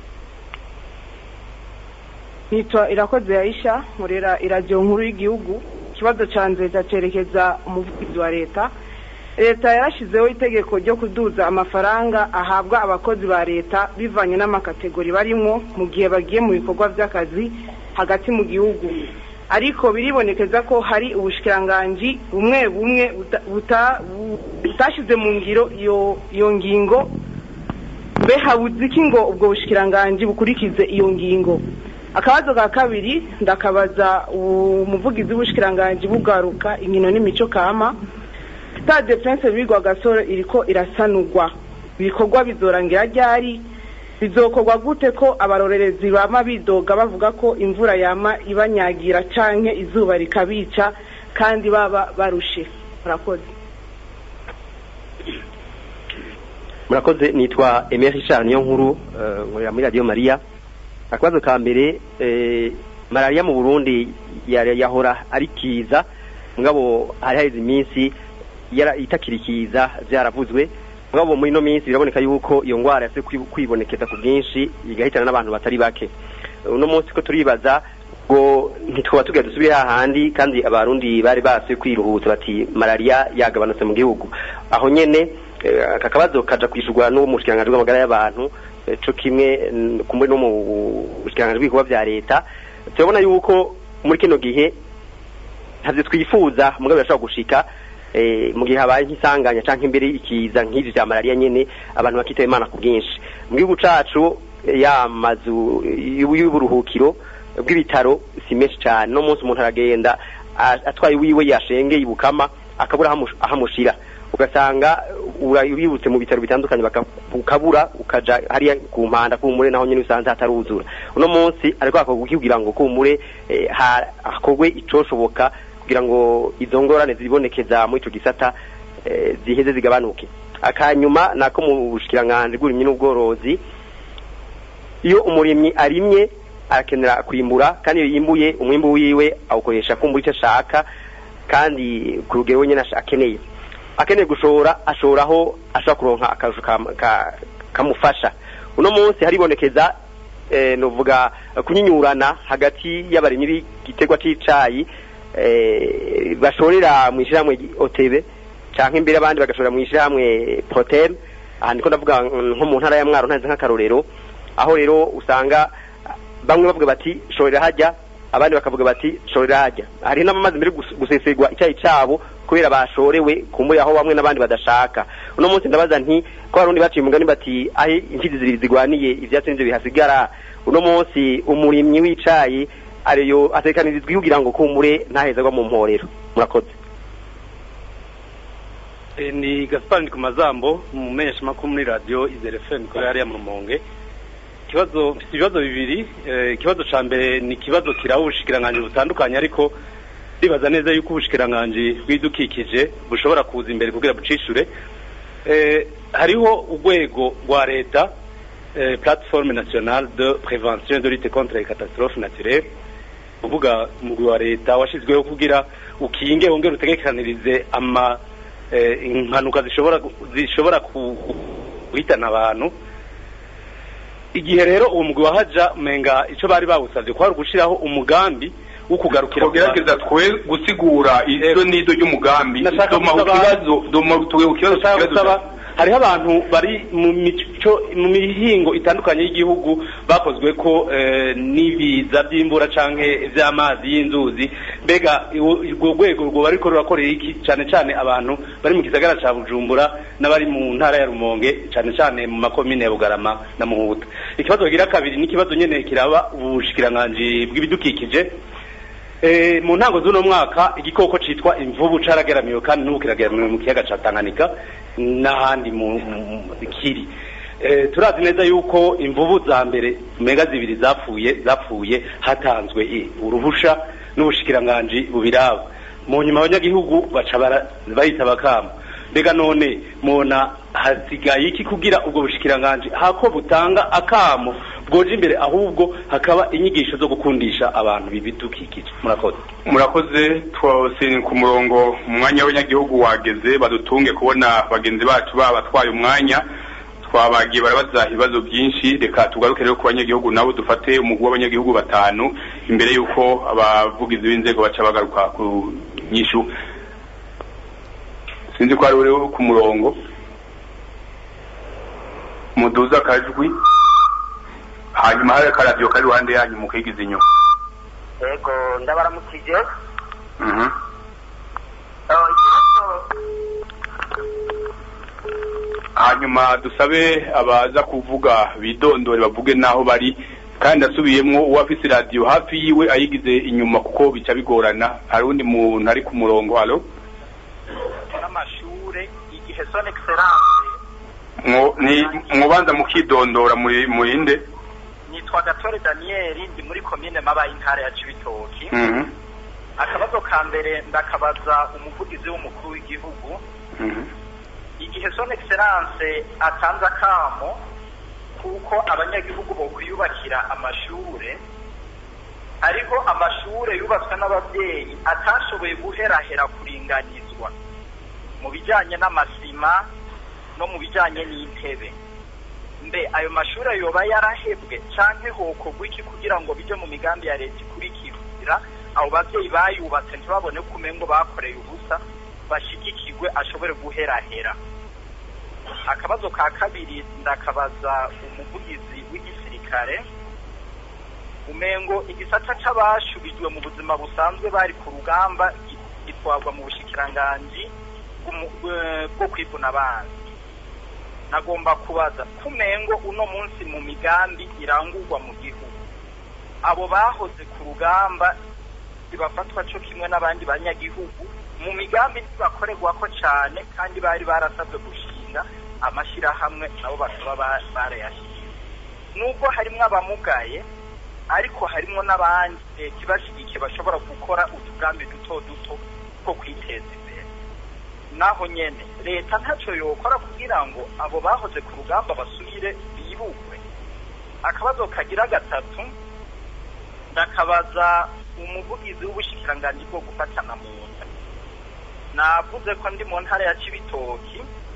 V: nitwa irakoze yaisha nkorera iradiyo nkuru y'igihugu ikibazo cyanze cyerekeza umuvugizi wa leta leta yarashyizeho itegeko ryo kuduza amafaranga ahabwa abakozi ba leta bivanye n'amakategori barimo mu gihe bagiye mu bikorwa by'akazi hagati mu gihugu ariko biribonekeza ko hari ubushikiranganji bumwe bumwe buta- buta- bu- butashyize mu ngiro iyo iyo ngingo mbe habuze iki ngo ubwo bushikiranganji bukurikize iyo ngingo akabazo ka kabiri ndakabaza umuvugizi w'ubushikiranganji bugaruka inkino n'imico kama stade prince bigwa gasore iriko irasanurwa ibikorwa bizorangira ryari bizokorwa gute ko abarorerezi bama bidoga bavuga ko imvura yama ibanyagira canke izuba rikabica kandi baba barushe murakoze
S: murakoze nitwa Emile Richard niyo nkuru eh, nkorera muri radio Maria akabazo ka mbere eh, malaria mu Burundi yari- yahora ari kiza mugabo hari haheze iminsi yara- itakirikiza vyaravuzwe mugabo muri ino minsi biraboneka yuko iyo ngwara yase kwi- kwibonekeza ku bwinshi igahitana n'abantu batari bake uno munsi ko turibaza ngo ntitwoba tugira dusubire hahandi kandi abarundi bari base kwiruhutsa bati malaria yagabanutse mu gihugu aho nyene eh, aka kabazo kaja kwishurwa n'uwo mushikiranganji bw'amagara y'abantu eh, co kimwe mm, kumwe no mu bushikiranganji bw'ibikorwa vya leta turabona yuko muri kino gihe ntavyo twifuza mugabo birashobora gushika eh, mu gihe habaye nk'isanganya canke imbere ikiza nk'ivyo vya malaria nyene abantu bakitaba imana ku bwinshi mu gihugu cacu eh, ya mazu y'ubu- y'uburuhukiro bw'ibitaro si menshi cane no munsi umuntu aragenda a- atwaye wiwe yashengeye ibukama akabura ahamu- ahamushira ugasanga ura- wibutse mu bitaro bitandukanye baka- ukabura ukaja hariya ku mpanda kumure naho nyene usanze hataruzura uno munsi ariko hakorwa iki kugira ngo kumure eh, ha- hakorwe icoshoboka kugira ngo izo ngorane zibonekeza muri ico gisata eh, ziheze zigabanuke akanyuma nako mu bushikiranganji bw'uburimyi n'ubworozi iyo umurimyi arimye arakenera kwimbura kandi iyo yimbuye umwimbu wiwe awukoresha kumbura icyo ashaka kandi ku rugero we nyine asha- akeneye akeneye gushora ashoraho ashobora kuronka akarusho kam- ka- kamufasha uno munsi haribonekeza eh, novuga kunyinyurana hagati y'abarimyi b'igiterwa c'icayi eh, bashorera mu ishyirahamwe otebe canke imbere abandi bagashorera mu ishyirahamwe protem aha ndiko ndavuga mm, nko mu ntara ya mwaro ntazi nk'akarorero aho rero usanga bamwe bavuga bati shorera hajya abandi bakavuga bati shorera hajya hari n'amazi mbere gus- gusesegwa icyayi cabo kubera bashorewe kumbuye aho bamwe n'abandi badashaka uno munsi ndabaza nti ko abarundi baciye umugani bati aho imfizi zibiri zigwaniye ivyatsi nivyo bihasigara uno munsi umurimyi w'icayi ariyo atekanirizwa kugira ngo kumbure ntahezagwa mu mporero murakoze
G: Eh, ni gaspar ku mazambo umumenyesha makuru muri radio izere fm kuri hariya mu rumonge ikibazo mfite ibibazo bibiri eh, ikibazo ca mbere ni ikibazo kiraba ubushikiranganji butandukanye ariko ndibaza neza yuko ubushikiranganji bw'idukikije bushobora kuza imbere kugira bucishure eh, hariho urwego rwa leta eh, plateforme nationale de prévention de lutte contre les catastrophes naturelles uvuga umugwi wa leta washizweho kugira ukinge wongere utegekanirize ama eh, impanuka zishobora gu- zishobora ku- ku- guhitana abantu igihe rero uwo mugwi wahaja menga ico bari bawusavye kwari ugushiraho umugambi wo kugarukira ku
A: tugerageza twe gusigura izo nizo ry'umugambi
G: Nashaka
A: doma ku
G: gusaba-
A: kibazo doma tuwe ku kibazo
G: Ndashaka
A: kibazo
G: gusaba hariho abantu bari mu mico mu mihingo itandukanye y'igihugu bakozwe ko eh, n'ibiza by'imbura canke vy'amazi y'inzuzi mbega iwo- urwo rwego rwo bariko rurakorera iki cane cane abantu bari mu gisagara ca Bujumbura n'abari mu ntara ya Rumonge cane cane mu makomine ya Bugarama na Muhuta ikibazo kigira kabiri ni ikibazo nyene kiraba ubushikiranganji bw'ibidukikije Eh, mu ntango z'uno mwaka igikoko citwa imvubu carageramiwe kandi n'ubu kirageramiwe mu kiyaga ca Tanganyika n'ahandi mu mu- mu- kiri Eh, turazi neza yuko imvubu za mbere mega zibiri zapfuye zapfuye hatanzwe i- uruhusha n'ubushikiranganji bubiraba mu nyuma abanyagihugu baca bara- bayita bakama mbega none mona hasigaye iki kugira ubwo bushikiranganji hako butanga akamo bwoje imbere ahubwo hakaba inyigisho zo gukundisha abantu bibidukikije murakoze
A: murakoze twose ku murongo umwanya w'abanyagihugu wageze badutunge kubona bagenzi bacu babatwaye umwanya twabagiye barabaza ibibazo byinshi reka tugaruke rero ku banyagihugu nabo dufate umugwi w'abanyagihugu batanu imbere y'uko abavugizi b'inzego baca bagaruka ku nyishu sinzi ko ari uri ku murongo muduza akajwi hanyuma hari akaradiyo kari iruhande yanyu mukigiza inyuma
H: yego ndabaramukije
A: Mhm.
H: Eh, ikibazo
A: hanyuma dusabe abaza kuvuga bidondore bavuge n'aho bari kandi asubiyemwo uwafise radiyo hafi yiwe ayigize inyuma kuko bica bigorana hari undi muntu ari ku murongo halo
H: n'amashure igihe son excellence
A: Mwo- ni- mwobanza mukidondora muri murinde
H: nitwa gatore daniyeli ndi muri komine mabaye intara ya cibitoki
A: Mhm.
H: akabazo ka mbere ndakabaza umuvugizi w'umukuru w'igihugu
A: Mhm.
H: igihe son excellence atanze akamo kuko abanyagihugu bokwiyubakira amashure hariho amashure yubatswe n'ababyeyi atashoboye guherahera kuringanizwa mu bijanye n'amasima no mu bijanye n'intebe mbe ayo mashure yoba yarahebwe canke hokorwa iki kugira ngo bije mu migambi ya leta ikurikira abo bavyeyi bayubatse ntibabone ko umengo bakoreye ubusa bashigikirwe ashobore guherahera akabazo ka kabiri ndakabaza umuvugizi w'igisirikare umengo igisata c'abashubijwe mu buzima busanzwe bari ku rugamba gi- gitwarwa mu bushikiranganji bw'umu- bwe- bwo kwivuna abanzi nagomba kubaza kumengo uno munsi mu migambi irangurwa mu gihugu abo bahoze ku rugamba bibafatwa co kimwe n'abandi banyagihugu mu migambi ntibakorerwako cane kandi bari barasabwe gushinga amashirahamwe nabo bakaba ba- barayashinze nubwo harimwo abamugaye ariko harimwo n'abandi leta ibashigikiye bashobora gukora utugambi duto duto two kwiteza imbere naho nyene leta ntaco yokora kugira ngo abo bahoze ku rugamba basubire bibukwe akabazo kagira gatatu ndakabaza umuvugizi w'ubushikiranganji bwo gufatana mu nda navuze ko ndi mu ntara ya cibitoki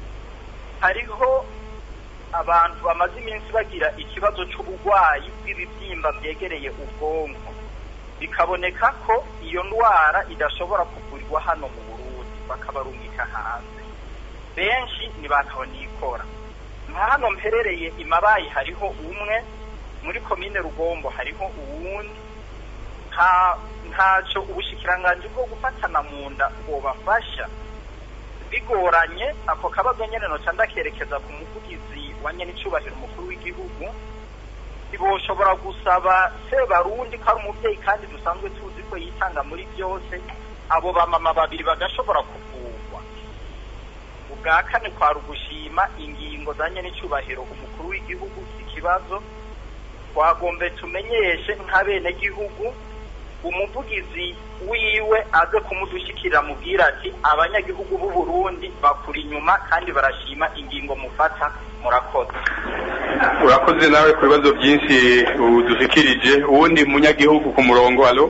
H: hariho abantu bamaze iminsi bagira ikibazo c'uburwayi bw'ibibyimba byegereye ubwonko bikaboneka ko iyo ndwara idashobora kuvurirwa hano mu burundi bakabarungika hanze benshi ntibakabonikora nka hano mperereye imabayi hariho umwe muri komine rugombo hariho uwundi nta ntacyo ubushikiranganji bwo gufatana mu nda bwobafasha bigoranye ako kabazo nyene noca ndakerekeza ku muvugizi wa nyenicubahiro umukuru w'igihugu ntiboshobora gusaba sebarundi ko ari umubyeyi kandi dusanzwe tuzi ko yitanga muri byose abo bamama babiri bagashobora kuvurwa ubwa kane kwari ugushima ingingo zanye n'icyubahiro umukuru w'igihugu ikibazo twagombe tumenyeshe nk'abenegihugu umuvugizi wiwe aze kumudushyikirira mubwira ati abanyagihugu b'u Burundi bakuri inyuma kandi barashima ingingo mufata murakoze
A: urakoze nawe ku bibazo byinshi udushikirije uwundi munyagihugu ku murongo halo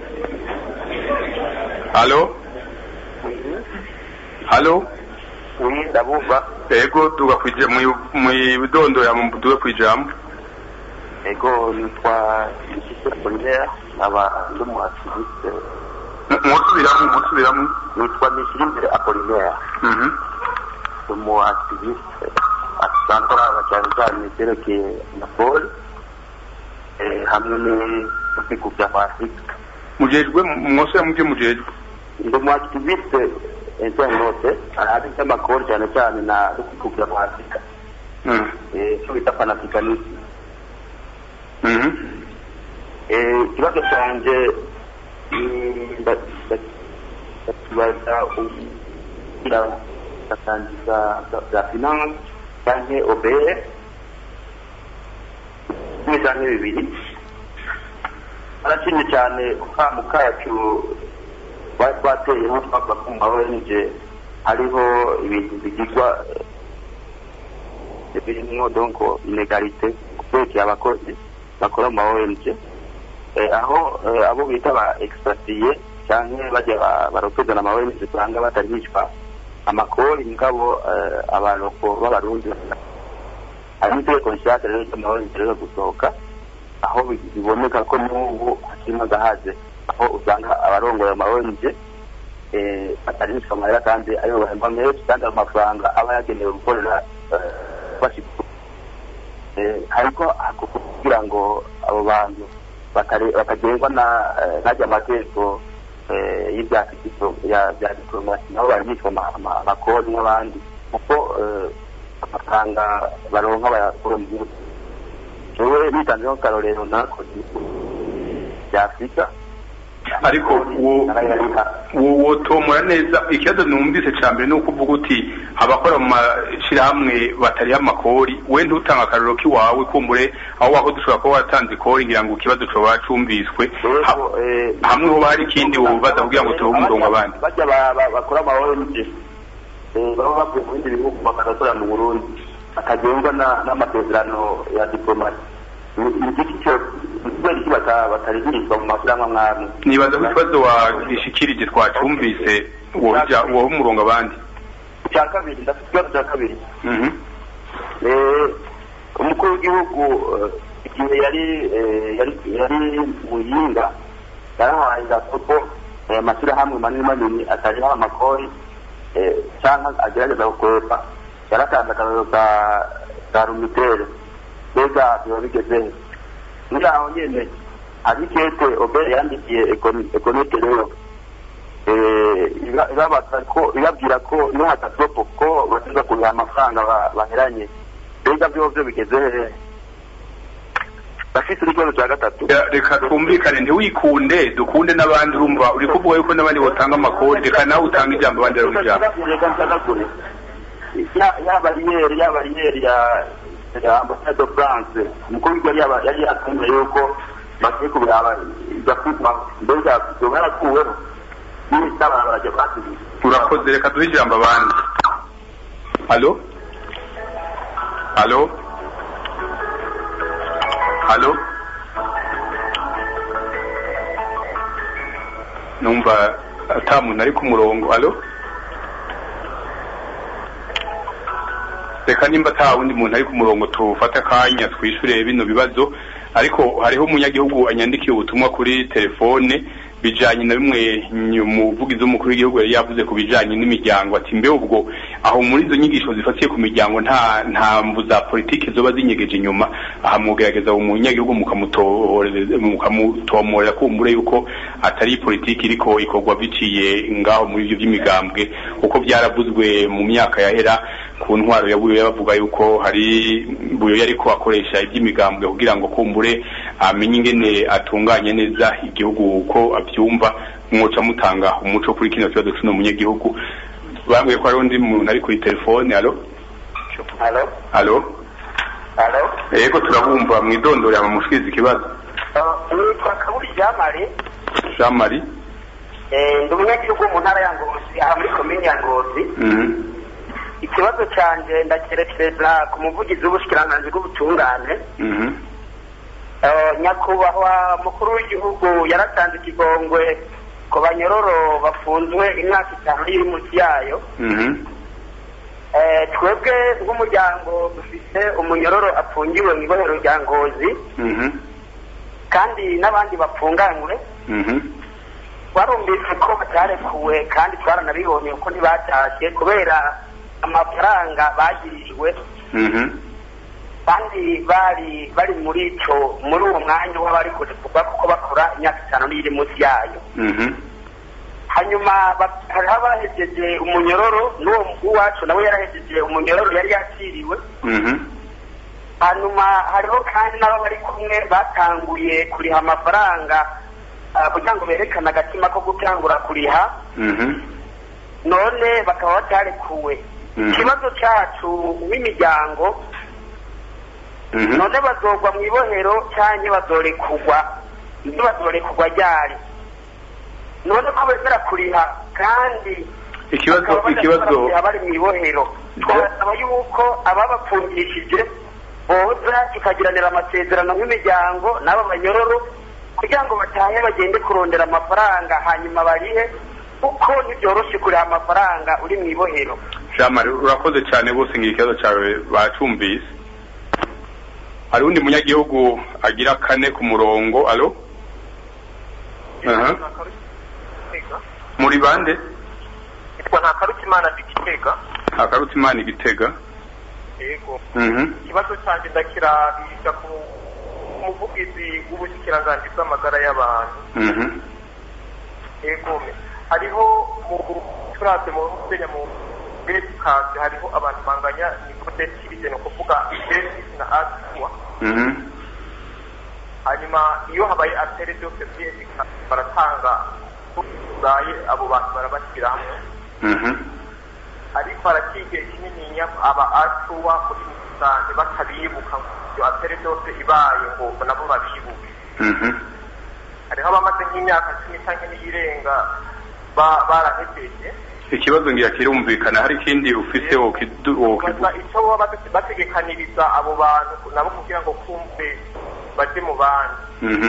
A: halo halo
E: ndabumva
A: ego duga kwija mu bidondora mu duga kwijambo
E: ego nitwa Polinaire aba ndi mu activiste
A: musubiramo musubiramo
E: nitwa Nishirimbere Apollinaire ndi mu activiste asanzwe araba cyane cyane ibyerekeye na Paul hamwe n'ibihugu bya Afurika
A: mujejwe mwose mubyo mujejwe
E: ndi mu activiste interinete ahari iby'amakuru cyane cyane na ibihugu bya Afurika icyo bita panafricanisme ikibazo cyanjye ndakibaza kugira ndatangiza bya finance cyangwa obere kimwe cyangwa bibiri arashimye cyane kukamu kacu bari twateyeho twavuga ko mu mawenje hariho ibintu bigirwa birimo donko inegalite kubekeye abakozi bakora mu ma ONG aho abo bita ba expatrié cyangwa bajya barokeza na ma ONG usanga batari bicwa amakori mugabo abantu b'abarundi hari itegeko nshyashya rero ry'ama ONG rero gusohoka aho biboneka ko n'ubu hakirimo agahaze aho usanga abarongoye ama ONG batari bicwa amahera kandi aribo bahemba menshi kandi ayo mafaranga aba yagenewe gukorera hariko kugira ngo abo bantu bakagengwa n'ajya amategeko y'ibya diplomasi nabo bari bitwa amakori n'abandi kuko amafaranga baronka bayakura mu gihugu jewe nitanzeho karorero nakoze bya afurika
A: ariko wotomora neza ikibazo numvise cya mbere ni uko uvuga uti abakora mu mashyirahamwe batariho amakori we ntutanga akararo k'iwawe kumbure aho waho dushobora kuba watanze ikori ngira ngo ikibazo coba cumviswe hamwe hoba hari ikindi wubaza kugira ngo tuhe umurongo abandi
E: bajya bakora ama ONG baba bavuye mu bindi bihugu bakazakorera mu burundi bakagengwa n'amasezerano ya diplomasi kubera iki batarihirizwa mu mashyirahamwe mwamwe
A: nibaza ko ikibazo wagishikirije twacumvise woha umurongo abandi
E: icya kabiri ndafite ikibazo cya kabiri umukuru w'igihugu igihe yari yari muyinga yarahaye gasopo amashyirahamwe manini manini atariho amakori cyangwa agerageza gukwepa yaratanze akararo ka rumitere mbega biba bigezehe muri aho nyene hari ikete obere yandikiye ekonete rero ibabaza ko ibabwira ko nuhatasopo ko basiza kuriha amafaranga baheranye mbega byo byo bigeze hehe bafite ikibazo cya gatatu
A: reka twumvikane ntiwikunde dukunde n'abandi urumva uri kuvuga yuko n'abandi batanga amakori reka nawe utanga ijambo abandi bari ijambo
E: reka nsagagure ya bariyeri ya bariyeri ya ya ambasade de france umukuru w'igihugu yari yari yatumye yuko bakwiye kubiraba igakuzwa mbega ibyo barakuweho n'ibitaba barajya basubiza
A: urakoze reka duhe ijambo abandi halo halo halo numva ata muntu ari ku murongo halo reka nimba ata wundi muntu ari ku murongo tufate akanya twishyure bino bibazo ariko hariho umunyagihugu anyandikiye ubutumwa kuri telefone bijanye na bimwe nyu- umuvugizi w'umukuru w'igihugu yari yavuze ku bijanye n'imiryango ati mbe ubwo aho muri izo nyigisho zifatiye ku miryango nta nta mvu za politiki zoba zinyegeje inyuma aha mugerageza umunyagihugu mukamutoreza- mukamutomorera kumbure yuko atari politiki iriko ikorwa biciye ngaho muri ivyo vy'imigambwe kuko byaravuzwe mu myaka yahera ku ntwaro ya buyoya bavuga yuko hari buyoya ariko akoresha iby'imigambwe kugira ngo kumbure amenye ingene atunganye neza igihugu uko abyumva mwoca mutanga umuco kuri kino kibazo c'uno munyagihugu bambwiye ko hariho undi muntu ari kuri telefone alo
E: Halo?
A: alo
E: Halo?
A: yego turabumva mwidondorera mu mushikiriza ikibazo
E: Nitwa Kaburi Jamari,
A: jean marie
E: eh, ndi umunyagihugu wo mu ntara ya Ngozi, aha muri komini ya Ngozi.
A: Mhm.
E: Ikibazo canje ndakerekereza ku muvugizi w'ubushikiranganji bw'ubutungane.
A: Mhm.
E: Eh, nyakubahwa mukuru w'igihugu yaratanze ikigongwe ku banyororo bafunzwe imyaka itanu iri munsi yayo.
A: Mhm.
E: Eh, twebwe nk'umuryango dufise umunyororo afungiwe mu ibohero rya Ngozi
A: Mhm.
E: kandi n'abandi bapfunganywe
A: Mhm.
E: twarumvise ko batarekuwe kandi twaranabibonye ko ntibatashe kubera amafaranga bagirijwe
A: Mhm.
E: kandi bari bari muri ico muri uwo mwanya w'abari kurekurwa kuko bakora imyaka itanu n'iri munsi yayo
A: Mhm.
E: hanyuma ba- hariho abahejeje umunyororo n'uwo mukuru wacu nawe yarahejeje umunyororo yari yakiriwe
A: Mhm.
E: hanyuma hariho kandi n'abo bari kumwe batanguye kuriha amafaranga ah, kugira ngo berekane agatima ko gutangura kuriha
A: Mhm.
E: none bakaba batarekuwe
A: Mhm.
E: ikibazo cyacu w'imiryango
A: Mhm.
E: none bazogwa mu ibohero cyangwa bazorekurwa ntibazorekurwa ryari none ko bemera kuriha kandi
A: ikibazo
E: bakaba badashobora
A: ikibazo
E: kuriha bari mu ibohero twasaba yuko ababapfungishije boza tukagiranira amasezerano nk'imiryango n'aba banyororo kugira ngo batahe bagende kurondera amafaranga hanyuma barihe kuko ntibyoroshe kuriha amafaranga uri mu ibohero
A: jean marie urakoze cyane bose ngira ikibazo cyawe bacumvise hari undi munyagihugu agira kane ku murongo alo Aha. muri bande
L: nitwa nta karukimana digitega
A: akarutse imana igitega
L: yego
A: Mhm.
L: ikibazo cyanjye ndakirabisha ku muvugizi w'ubushyikiranganji bw'amagara y'abantu
A: Mhm.
L: yego hariho mu turate mu kenya mu bedikasi hariho abantu banganya nikodekirije ni ukuvuga bedisi na aswa
A: Mhm.
L: hanyuma iyo habaye atere byose byedikasi baratanga uzaye abo bantu barabashyira hamwe
A: Mhm.
L: ariko harakigiye kinininya aba asuwa muri rusange batabibuka ngo iyo atere byose ibaye ngo nabo babibuke
A: Mhm.
L: hariho abamaze nk'imyaka cumi cyangwa n'iyirenga ba- barahejeje
A: ikibazo ngira kirumvikana hari ikindi ufise wokidu- wokivu-
L: baza icyo baba bate- bategekaniriza abo bantu nabo kugira ngo kumve baje mu bandi
A: Mhm.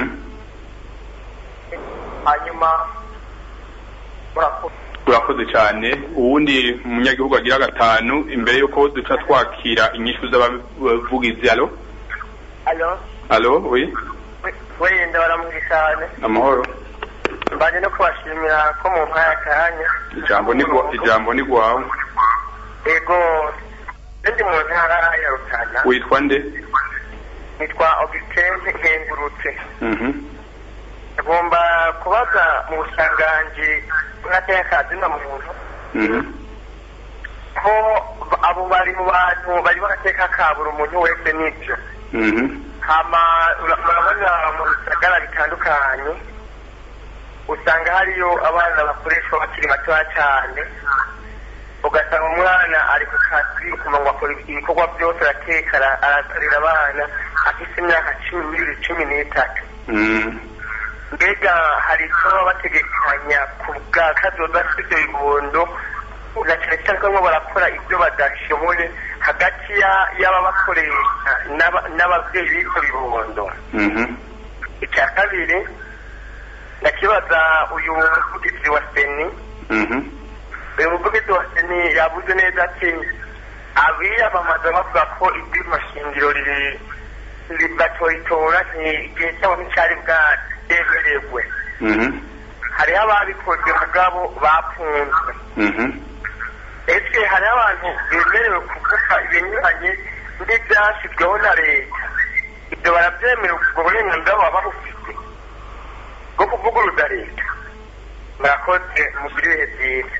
L: hanyuma murakoze
A: urakoze cyane uwundi munyagihugu agira gatanu imbere yuko duca twakira inyishu z'abavugizi alo
L: alo
A: alo oui
L: wenda baramubwira cyane
A: amahoro
L: mbanje no kubashimira ko mu mpaya akanya
A: ijambo ni gwa- ijambo ni gwawe
L: ego ndi mu ntara ya rutana
A: witwa nde
L: nitwa augustin nkengurutse
A: Mhm.
L: agomba kubaza mu busanganji bw'agateka na muntu
A: Mhm.
L: ko ba- abo bari mu bantu bari bagateka ka buri umuntu wese n'ibyo
A: Mhm.
L: hama ura- murabona mu bisagara bitandukanye usanga hariyo abana bakoreshwa bakiri batoya cyane ugasanga umwana ari ku kazi kuma ngo akora ibikorwa byose arateka ara- arakorera abana afite imyaka cumi n'ibiri cumi n'itatu
A: Mhm.
L: mbega hari icyo baba bategekanya ku bwa kazoza k'ibyo bibondo na cyane cyane ko barimo barakora ibyo badashoboye hagati ya- y'ababakoresha n'aba- n'ababyeyi b'ibyo bibondo
A: Mhm.
L: icya kabiri ndakibaza uyu muvugizi wa seni
A: Mhm.
L: uyu muvugizi wa seni yavuze neza ati abiyamamaza bavuga ko ibyuma shingiro riri ribatoyitora igihe cyabo nticyari bwatemererwe
A: Mhm.
L: hariho ababikoze mugabo bafunzwe ese hariho abantu bemerewe kuvuga ibinyuranye n'ibyashyizweho na leta ibyo barabyemerewe ubwo burenganzira baba babufite bwo kuvuguruza leta murakoze mugire ibihe byiza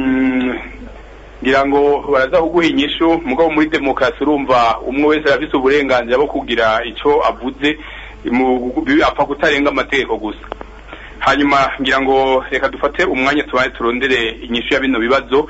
A: ngira ngo baraza kuguha inyishu mugabo muri demokarasi urumva umwe wese arafise uburenganzira bwo kugira icyo avuze apfa kutarenga amategeko gusa hanyuma ngira ngo reka dufate umwanya tubaye turondere inyishu ya bino bibazo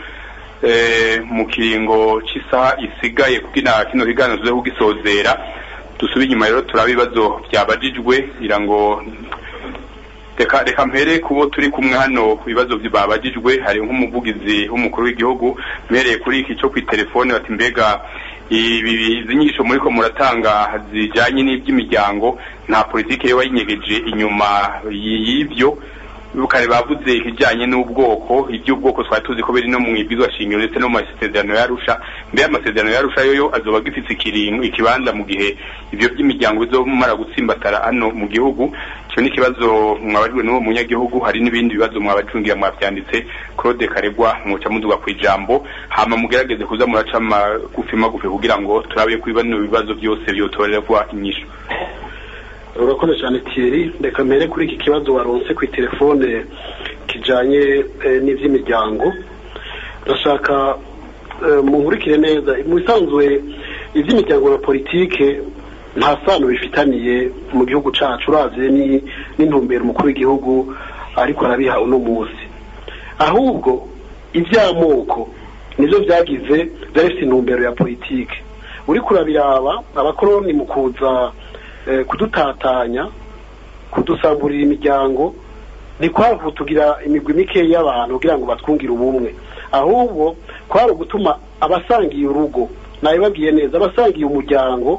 A: mu kiringo cy'isaha isigaye kugira kino kiganiro tuze kugisozera dusubire inyuma rero turaba ibibazo byabajijwe kugira ngo reka reka mpere kubo turi kumwe hano ku bibazo babajijwe hari nk'umuvugizi w'umukuru w'igihugu mpereye kuri iki cyo ku telefone bati mbega izi nyigisho muri ko muratanga zijyanye n'iby'imiryango nta politiki yo wayinyegeje inyuma y'ibyo kare bavuze ibijyanye n'ubwoko iby'ubwoko twari tuzi ko biri no mu ibwizwa shingiro ndetse no mu masezerano yarusha mbere amasezerano yarusha yoyo azoba agifite ikiringo ikibanza mu gihe ibyo by'imiryango bizomara gutsimbatara hano mu gihugu icyo ni ikibazo mwabajwe n'uwo munyagihugu hari n'ibindi bibazo mwabacungira mwabyanditse claude karegwa muca muduga ku ijambo hama mugerageze kuza muraca magufi magufi kugira ngo turabe ko bino bibazo byose byotorerwa inyishu
B: urakoze cyane Thierry reka mbere kuri iki kibazo waronse ku telefone kijanye n'iby'imiryango ndashaka munkurikire neza mu bisanzwe iby'imiryango na politike nta sano bifitaniye mu gihugu cyacu uravye n'intumbero umukuru w'igihugu ariko arabiha uno munsi ahubwo iby'amoko nibyo byagize byari bifite intumbero ya politike uriko urabiraba abakoroni mu kuza kudutatanya kudusamburira imiryango ntikwavu tugira imigwi mikeya y'abantu kugira ngo batwungire ubumwe ahubwo kwari ugutuma abasangiye urugo nabibabwiye neza abasangiye umuryango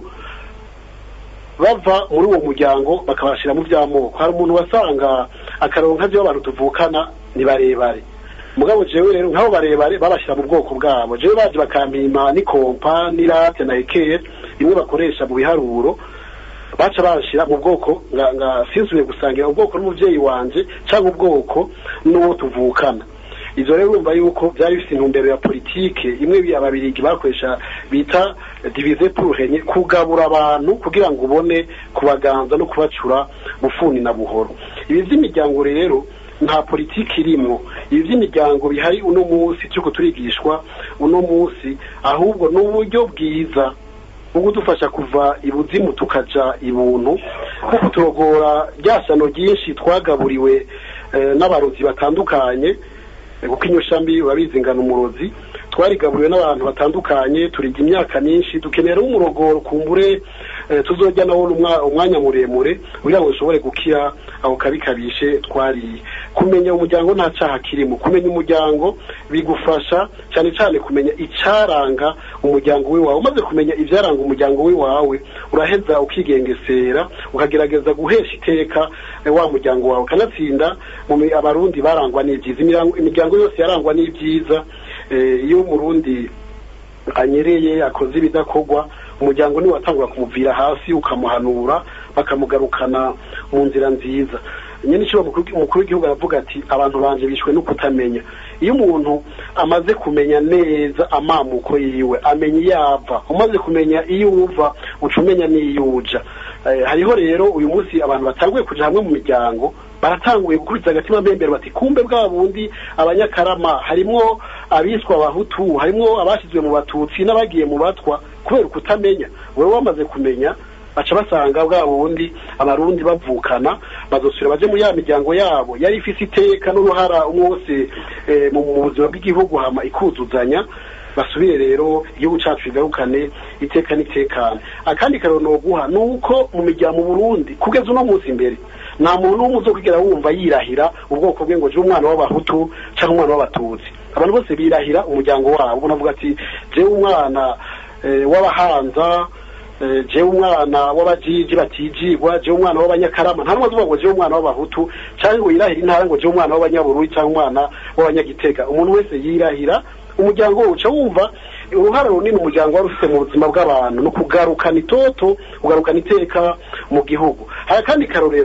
B: bava muri uwo muryango bakabashyira mu by'amoko hari umuntu wasanga akaronka byo abantu tuvukana ni barebare mugabo jewe rero nk'abo barebare babashyira mu bwoko bwabo jewe baje bakampima n'ikompa n'irate na ekeye bimwe bakoresha mu biharuro baca bashyira mu bwoko nga sinsubiye gusangira ubwoko n'umubyeyi wanje cyangwa ubwoko n'uwo tuvukana izo rero urumva yuko byari bifite intumbero ya politike imwe ababirigi bakoresha bita divize puruhenye kugabura abantu kugira ngo ubone kubaganza no kubacura bufuni na buhoro ibi by'imiryango rero nta politiki irimo ibi by'imiryango bihari uno munsi turi turigishwa uno munsi ahubwo ni uburyo bwiza bwo kudufasha kuva ibuzimu tukaja ibuntu nko kuturogora rya sano ryinshi twagaburiwe n'abarozi batandukanye kuko inyushambi urabizi ngana umurozi twarigaburiwe n'abantu batandukanye turiga imyaka myinshi dukenera umurogoro kumbure tuzojya nawo umwanya muremure kugira ngo dushobore gukira ako kabi kabishe twariye kumenya umuryango nta cyaha kirimo kumenya umuryango bigufasha cyane cyane kumenya icyaranga umuryango w'iwawe umaze kumenya ibyaranga umuryango w'iwawe uraheza ukigengesera ukagerageza guhesha iteka wa muryango wawe ukanatsinda abarundi barangwa n'ibyiza imiryango yose yarangwa n'ibyiza iyo umurundi anyereye akoze ibidakorwa umuryango niwe watangura kumuvira hasi ukamuhanura bakamugarukana mu nzira nziza nyine icyo umukuru w'igihugu aravuga ati abantu banje bishwe no kutamenya iyo umuntu amaze kumenya neza amamuko yiwe amenya iyo ava umaze kumenya iyo uva uca umenya n'iyo uja hariho rero uyu munsi abantu batanguye kuja hamwe mu miryango baratanguye gukurikiza agatima mbembero bati kumbe bwa bundi abanyakarama harimwo abiswa abahutu harimwo abashyizwe mu batutsi n'abagiye mu batwa kubera ukutamenya wowe wamaze kumenya baca basanga bwa bundi abarundi bavukana bazosubira baje muri ya miryango yabo yari ifise iteka n'uruhara umwe wose mu buzima bw'igihugu hama ikuzuzanya basubire rero igihugu cyacu kigarukane iteka n'itekane akandi karero noguha ni uko mu miryango mu burundi kugeza uno munsi imbere nta muntu n'umwe uzokwigera wumva yirahira ubwoko bwe ngo je umwana w'abahutu cyangwa umwana w'abatutsi abantu bose birahira umuryango wabo unavuga ati jewe umwana w'abahanza jewe umwana w'abajiji batijigwa jewe umwana w'abanyakarama nta numwe azuvuga ngo jewe umwana w'abahutu cyangwa ngo yirahire intara ngo jewe umwana w'abanyabururi cyangwa umwana w'abanyagitega umuntu wese yirahira umuryango uca wumva uruhare runini umuryango wari ufite mu buzima bw'abantu no kugarukana itoto kugarukana iteka mu gihugu hari akandi karorero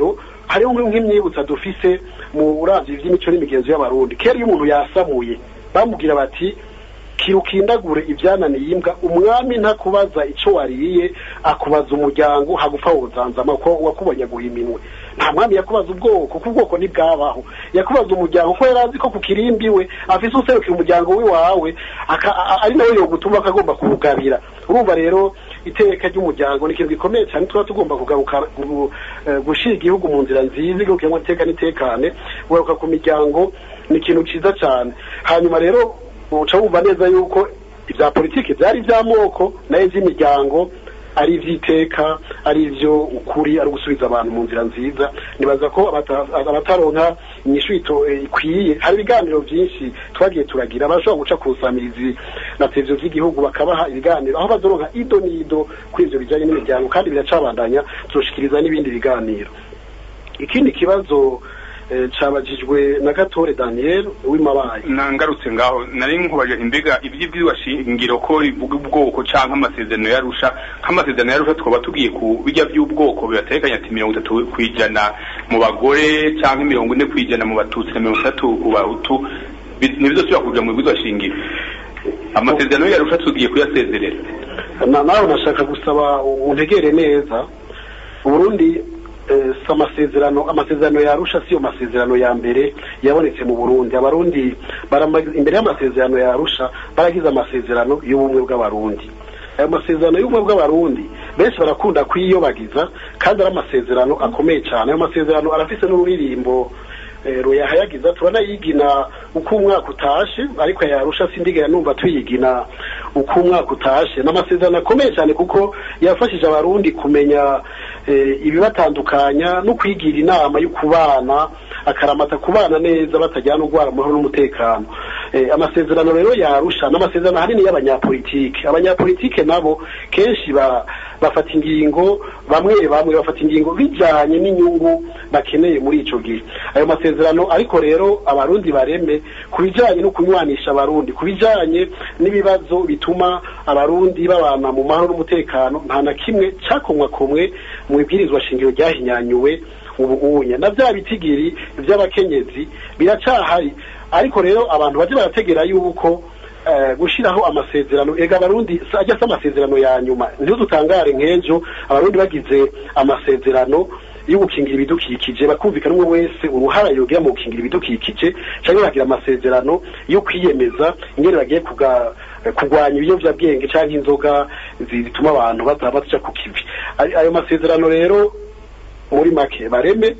B: hariho nk'imyibutsa dufise mu uravye ivy'imico n'imigenzo y'abarundi kera iyo umuntu yasamuye bamubwira bati kirukindagure ibyananiye imbwa umwami ntakubaza ico wariye akubaza umuryango hagupfa wozanzama ko wakubonyaguye iminwe nta mwami yakubaza ubwoko kuko ubwoko ntibwabaho yakubaza umuryango ko yari azi ko ku kirimbi we afise userukira umuryango w'iwawe aka- a- ari nawe yogutuma akagomba kuwugabira urumva rero iteka ry'umuryango ni ikintu gikomeye cyane tuba tugomba kugaruka gu- eh, gushira igihugu mu nzira nziza igurukiyemo iteka n'itekane kugaruka ku miryango ni ikintu ciza cyane hanyuma rero uca wumva neza yuko ibya politiki byari iby'amoko nayo iby'imiryango ari iby'iteka ari ibyo ukuri ari ugusubiza abantu mu nzira nziza nibaza ko abata- abataronka inyishu ito- eh, ikwiye hari ibiganiro byinshi twagiye turagira abashobora guca ku nsamizi na televiziyo z'igihugu bakabaha ibiganiro aho bazoronka ido n'ido kuri ivyo bijanye n'imiryango kandi biracabandanya tuzoshikiriza n'ibindi biganiro ikindi kibazo eh, cabajijwe na gatore daniel w'imabaye
A: nangarutse ngaho nari nkubaje imbega iby'ibyigwa shingiro ko rivuga ubwoko canke amasezerano yarusha nk'amasezerano yarusha twaba tugiye ku bijya by'ubwoko bibatekanya ati mirongo itatu kwijana mu bagore canke mirongo ine kwijana mu batutsi na mirongo itatu ku bahutu Bi- ntibizosubira kuja mu bwigwa shingiro amasezerano yarusha tugiye kuyasezerera
B: na nawe nashaka gusaba untegere neza uburundi eh, si amasezerano amasezerano yarusha siyo masezerano ya mbere yabonetse mu burundi abarundi barama- imbere y'amasezerano yarusha baragize amasezerano y'ubumwe bw'abarundi ayo masezerano y'ubumwe bw'abarundi benshi barakunda kuyiyobagiza kandi ari amasezerano akomeye cyane ayo masezerano arafise n'ururirimbo eh, ruyahayagiza turanayigina uko umwaka utashe ariko yarusha sindigera numva tuyigina uko umwaka utashe ni amasezerano akomeye cyane kuko yafashije abarundi kumenya eh, ibibatandukanya no kwigira inama yo kubana akaramata kubana neza batajyana urwara amahoro n'umutekano eh, amasezerano rero yarusha n'amasezerano ahanini y'abanyapolitike abanyapolitike nabo kenshi ba, bafata ingingo bamwe bamwe bafata ingingo bijanye n'inyungu bakeneye muri ico gihe ayo masezerano ariko rero abarundi bareme ku bijanye no kunywanisha abarundi ku bijanye n'ibibazo bituma abarundi babana mu mahoro n'umutekano nta na kimwe cakomwakomwe mu ibwirizwa shingiro ryahinyanyuwe ubu unya na bya bitigiri by'abakenyezi biracahari ariko rero abantu baje barategera yuko eh, gushiraho amasezerano ega abarundi si- ajya se amasezerano ya nyuma ntidutangare nk'ejo abarundi bagize amasezerano yo gukingira ibidukikije bakumvikana umwe wese uruhara yogira mu gukingira ibidukikije cyangwa bagira amasezerano yo kwiyemeza ingene bagiye kuga kurwanya ibiyovyabwenge canke inzoga zituma abantu baza baca ku kivi Ay- ayo masezerano rero muri make bareme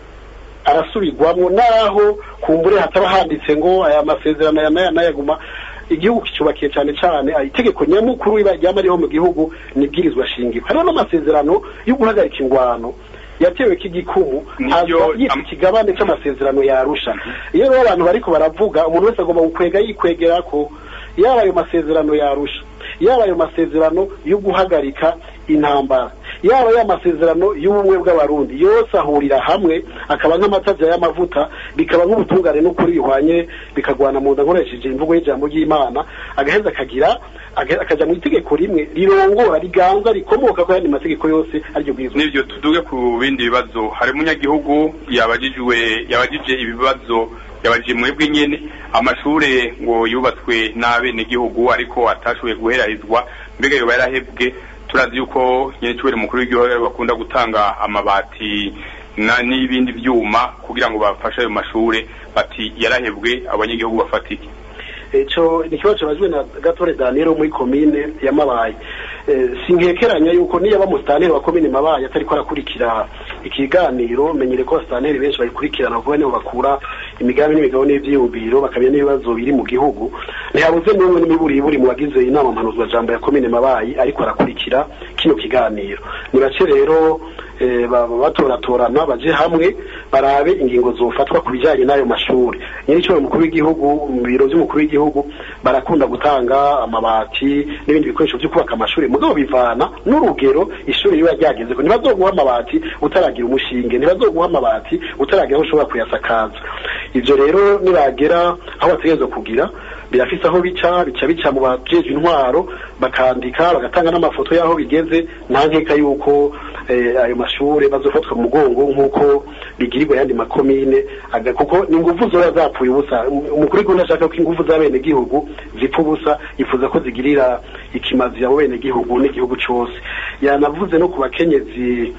B: arasubirwamo naho kumbure hataba handitse ngo aya masezerano aya n'aya n'ayaguma igihugu kicubakiye cyane cyane ah, itegeko nyamukuru riba ryama ririho mu gihugu nibwirizwa shingiro hariho n'amasezerano yo guhagarika ingwano yatewe k'igikumu haza yitwa ikigabane c'amasezerano yarusha iyo rero abantu bariko baravuga umuntu wese agomba gukwega yikwegera ko yaba ayo masezerano yarusha yaba ayo masezerano yo guhagarika intambara yaba ya masezerano y'ubumwe bw'abarundi yose ahurira hamwe akaba nk'amatavya y'amavuta bikaba nk'ubutungane n'ukuri bihwanye bikagwana mu nda nkoresheje imvugo y'ijambo ry'imana agaheza akagira aga- akaja mu itegeko rimwe rirongora riganza rikomoka ko yandi mategeko yose ariryo bwirizwa
A: nibyo tuduge ku bindi bibazo hari umunyagihugu yabajijwe yabajije ibibazo yabajije mwebwe nyene amashure ngo yubatswe n'abenegihugu ariko atashoboye guherarizwa mbega yoba yarahebwe turazi yuko nyerecubere mukuru w'igihugu bakunda gutanga amabati na n'ibindi vyuma kugira ngo bafashe ayo mashure bati yarahebwe abanyagihugu bafatike
B: ico ni ikibazo cabajwe na gatore daniel wo muri komine ya mabaye Eh, sinkekeranya yuko niyo aba musitanteri wa komine mabaye atariko arakurikira ikiganiro menyere ko abasitanteri benshi bayikurikirana vuba niho bakura imigambi n'imigabo n'ivyiyumviro bakamenya n'ibibazo biri mu gihugu ntihabuze n'umwe n'imiburiburi mu bagize inama mpanuzwa jambo ya komine mabayi ariko arakurikira kino kiganiro ni bake rero eh, ba- batoratorana baje hamwe barabe ingingo zofatwa ku bijyanye n'ayo mashuri nyir'icyo umukuru w'igihugu mu biro by'umukuru w'igihugu barakunda gutanga amabati n'ibindi bikoresho byo kubaka amashuri mugabo bivana n'urugero ishuri riba ryageze ko ntibazoguha amabati utaragira umushinge ntibazoguha amabati utaragira aho ushobora kuyasakaza ibyo rero nibagera aho bategerezwa kugira birafise aho bica bica bica mu bajejwe intwaro bakandika bagatanga n'amafoto y'aho bigeze nta nkeka yuko eh, ayo mashure bazofatwa mu mugongo nk'uko bigirirwa yandi makomine aga- kuko ni ingufu zoba zapfuye ubusa Um- umukuru w'igihugu ntashaka ko ingufu z'abenegihugu zipfa ubusa yifuza ko zigirira ikimazi abo benegihugu n'igihugu cose yanavuze no ku bakenyezi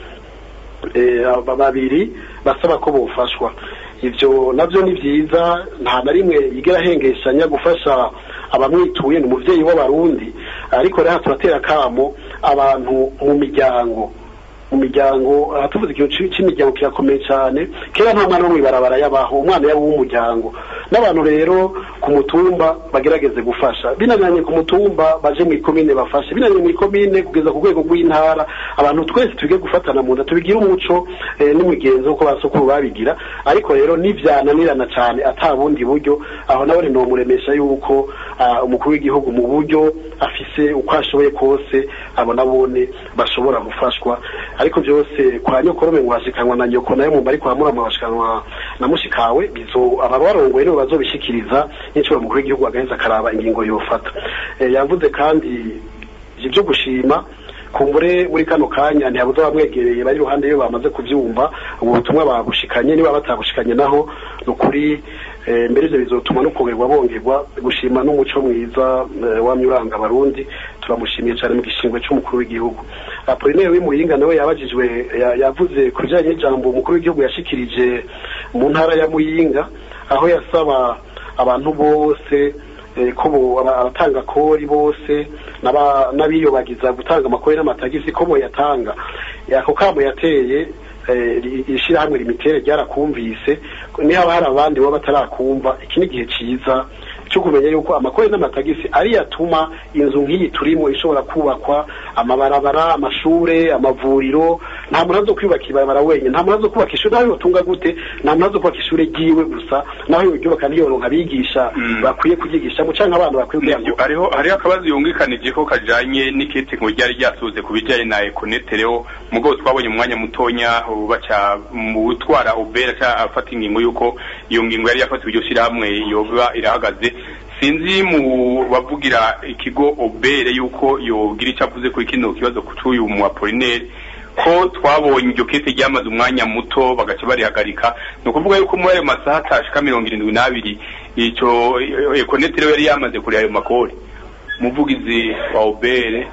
B: eh, aba- babiri basaba ko bofashwa ivyo navyo ni vyiza nta na rimwe yigera ahengeshanya gufasha abamwituye ni umuvyeyi w'abarundi ariko rero turatera kamo abantu mu miryango mu miryango aha tuvuze ikintu ci- c'imiryango kirakomeye cyane kera nta mwana wo mw'ibarabara yabaho umwana yaba uw'umuryango n'abantu rero ku mutumba bagerageze gufasha binaniranye ku mutumba baje mu ikomine bafashe binaniranye mu ikomine kugeza ku rwego rw'intara abantu twese twige gufatana mu nda tubigire umuco eh, n'imigenzo uko basukuru babigira ariko rero nivyananirana cyane ata bundi buryo aho nawe nomuremesha yuko ah, umukuru w'igihugu mu buryo afise uko ashoboye kose abo nabone bashobora gufashwa ariko byose kwa nyokorome ngo hashikanwa na nyoko nayo mumba ariko hamurama bashikanwa na mushikawe bizo ababarongoye nibo bazobishikiriza n'icyo umukuru w'igihugu agaheza akaraba ingingo yofata Eh, yavuze kandi ibyo gushima kumbure muri kano kanya ntihabuze abamwegereye bari iruhande iyo bamaze kubyumva ubu butumwa babushikanye niba batabushikanye naho ni ukuri eh, mbere ivyo bizotuma no kongerwa bongerwa gushima n'umuco mwiza eh, wamye uranga abarundi turamushimiye cyane mu gishingwe c'umukuru w'igihugu apolinere w'imuyinga nawe yabajijwe ya- yavuze ku bijanye n'ijambo umukuru w'igihugu yashikirije mu ntara ya muyinga aho yasaba abantu bose eh, ko bo- aba- abatanga kori bose n'aba- n'abiyobagiza gutanga amakori n'amatagisi ko boyatanga ako kamo yateye eh, ri- ishirahamwe limitere ryarakumvise niba hari abandi baba batarakumva iki ni igihe ciza cyo kumenya yuko amakori n'amatagisi ari yatuma inzu nk'iyi turimo ishobora kubakwa amabarabara amashure amavuriro nta muntu azo kwiyubaka ibarabara wenyine nta muntu azo kubaka ishuri naho yotunga gute nta muntu azo kubaka ishuri ryiwe gusa naho yoryubaka niyoronka abigisha bakwiye kuryigishamo canke abana bakwiye kugira ngo
A: hariho hariho akabazo yungikanije ko kajanye n'ikete ngo ryari ryasuze ku bijanye na econetereho mugabo twabonye umwanya mutonya ubu baca mu gutwara ubera ca afata ingingo yuko iyo ngingo yari yafatiwe iryo shirahamwe yoba irahagaze sinzi mu bavugira ikigo obere yuko yogira ico avuze kuri kino kibazo c'uyu mu apolinere ko twabonye iryo kete ryamaze umwanya muto bagaca barihagarika ni ukuvuga yuko muri ayo masaha atashika mirongo irindwi n'abiri ico ekonetero yari yamaze kuri ayo makori umuvugizi wa obere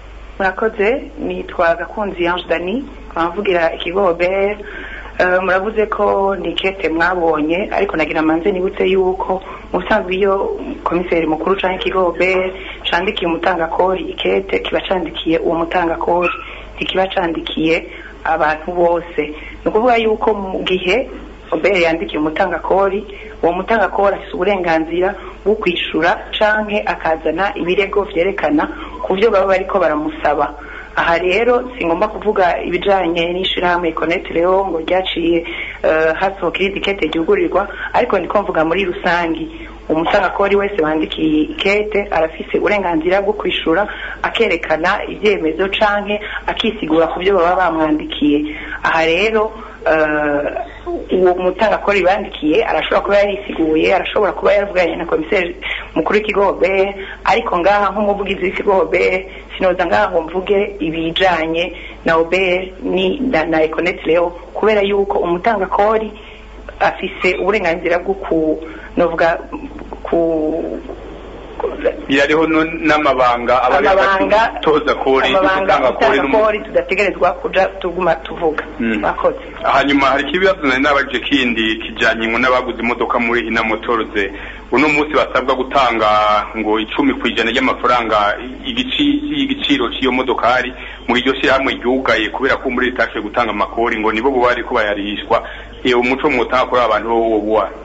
M: murakoze nitwa gakunzi ange dani mvugira ikigo obere Eh, muravuze ko ni kete mwabonye ariko nagira manze nibutse yuko mu busanzwe iyo komiseri mukuru canke ikigo obere candikiye umutangakori ikete kiba candikiye uwo mutangakori ntikiba candikiye abantu bose ni ukuvuga yuko mu gihe obere yandikiye umutangakori uwo mutangakori afise uburenganzira bwo kwishura canke akazana ibirego vyerekana ku vyo baba bariko baramusaba aha rero singomba kuvuga ibijanye n'ishirahamwe Connect Leo ngo ryaciye uh, hasohoka iri tikete ryugurirwa ariko ndiko mvuga muri rusangi umutangakori wese wandikiye ikete arafise uburenganzira bwo kwishura akerekana ivyemezo canke akisigura ku byo baba bamwandikiye aha rero uh, uwo mutangakori bandikiye arashobora kuba yarisiguye arashobora kuba yaravuganye na komiseri mukuru w'ikigo OBR ariko ngaha nk'umuvugizi w'ikigo OBR sinoza ngaha ngo mvuge ibijanye na OBR ni na, na Econet Leo kubera yuko umutangakori afise uburenganzira bwo ku novuga ku
A: birariho no- n'amabanga aba ari
M: Amabanga-
A: hagati y'umutoza kori
M: amabanga
A: n'umutanga kori n'umu-
M: utangakori tudategerezwa kuja tuguma tuvuga
A: Mm.
M: mwakoze
A: hanyuma hari ikibazo nari nabajije kindi kijanye ngo n'abaguze imodoka muri ina motoroze uno munsi basabwa gutanga ngo icumi ku ijana ry'amafaranga igici- y'igiciro cy'iyo modokari mu iryo shyirahamwe ryugaye kubera ko muri ritashoboye gutanga amakori ngo nibo buba bariko bayarihishwa iyo umuco mwotanga kuri abantu bo wo buwa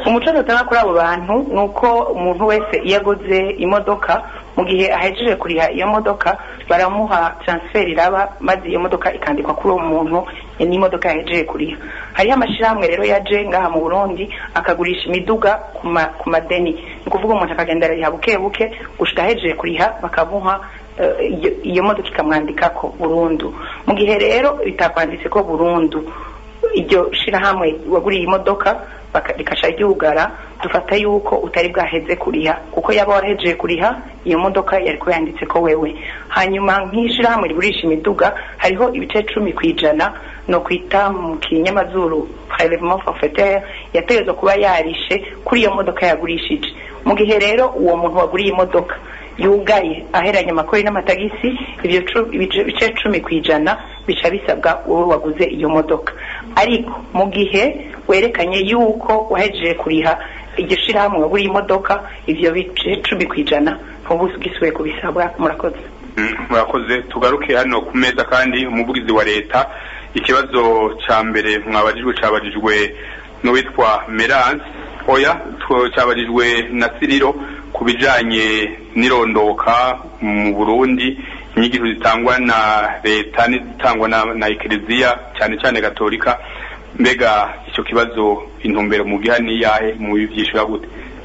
M: umuco dutanga kuri abo bantu ni uko umuntu wese iyo aguze imodoka mu gihe ahejeje kuriha iyo modoka baramuha transfer iraba maze iyo modoka ikandikwa kuri uwo muntu n'imodoka yahejeje kuriha hariho amashyirahamwe rero yaje ngaha mu burundi akagurisha imiduga ku ma- ku madeni ni ukuvuga umuntu akagenda arariha buke buke gushika ahejeje kuriha bakamuha eh, iyo- iyo modoka ikamwandikako burundu mu gihe rero bitakwanditse ko burundu iryo shirahamwe waguriye imodoka baka- rikasha ryugara dufata yuko utari bwaheze kuriha kuko yaba warahejeje kuriha iyo modoka yari kuba yanditse ko wewe hanyuma nk'ishirahamwe rigurisha imiduga hariho ibice cumi ku ijana no kwita mu kinyamazuru prelevement forfaitaire yategerezwa kuba yarishe kuri iyo modoka yagurishije mu gihe rero uwo muntu waguriye imodoka yugaye aheranye amakori n'amatagisi ibyo cu- ibice ibice cumi ku ijana bica bisabwa wowe waguze iyo modoka ariko mu gihe werekanye yuko wahejeje kuriha iryo shirahamwe waguriye imodoka ivyo bice cumi ku ijana ntuba ugisubiye kubisabwa murakoze
A: Mm, murakoze tugaruke hano ku meza kandi umuvugizi wa leta ikibazo ca mbere mwabajijwe cabajijwe n'uwitwa Merance oya tw- cabajijwe na Siriro ku bijanye n'irondoka mu Burundi inyigisho zitangwa na leta n'izitangwa na, na ekleziya cyane cyane gatolika mbega icyo kibazo intumbero mu giha ni yahe mu bivyishura gute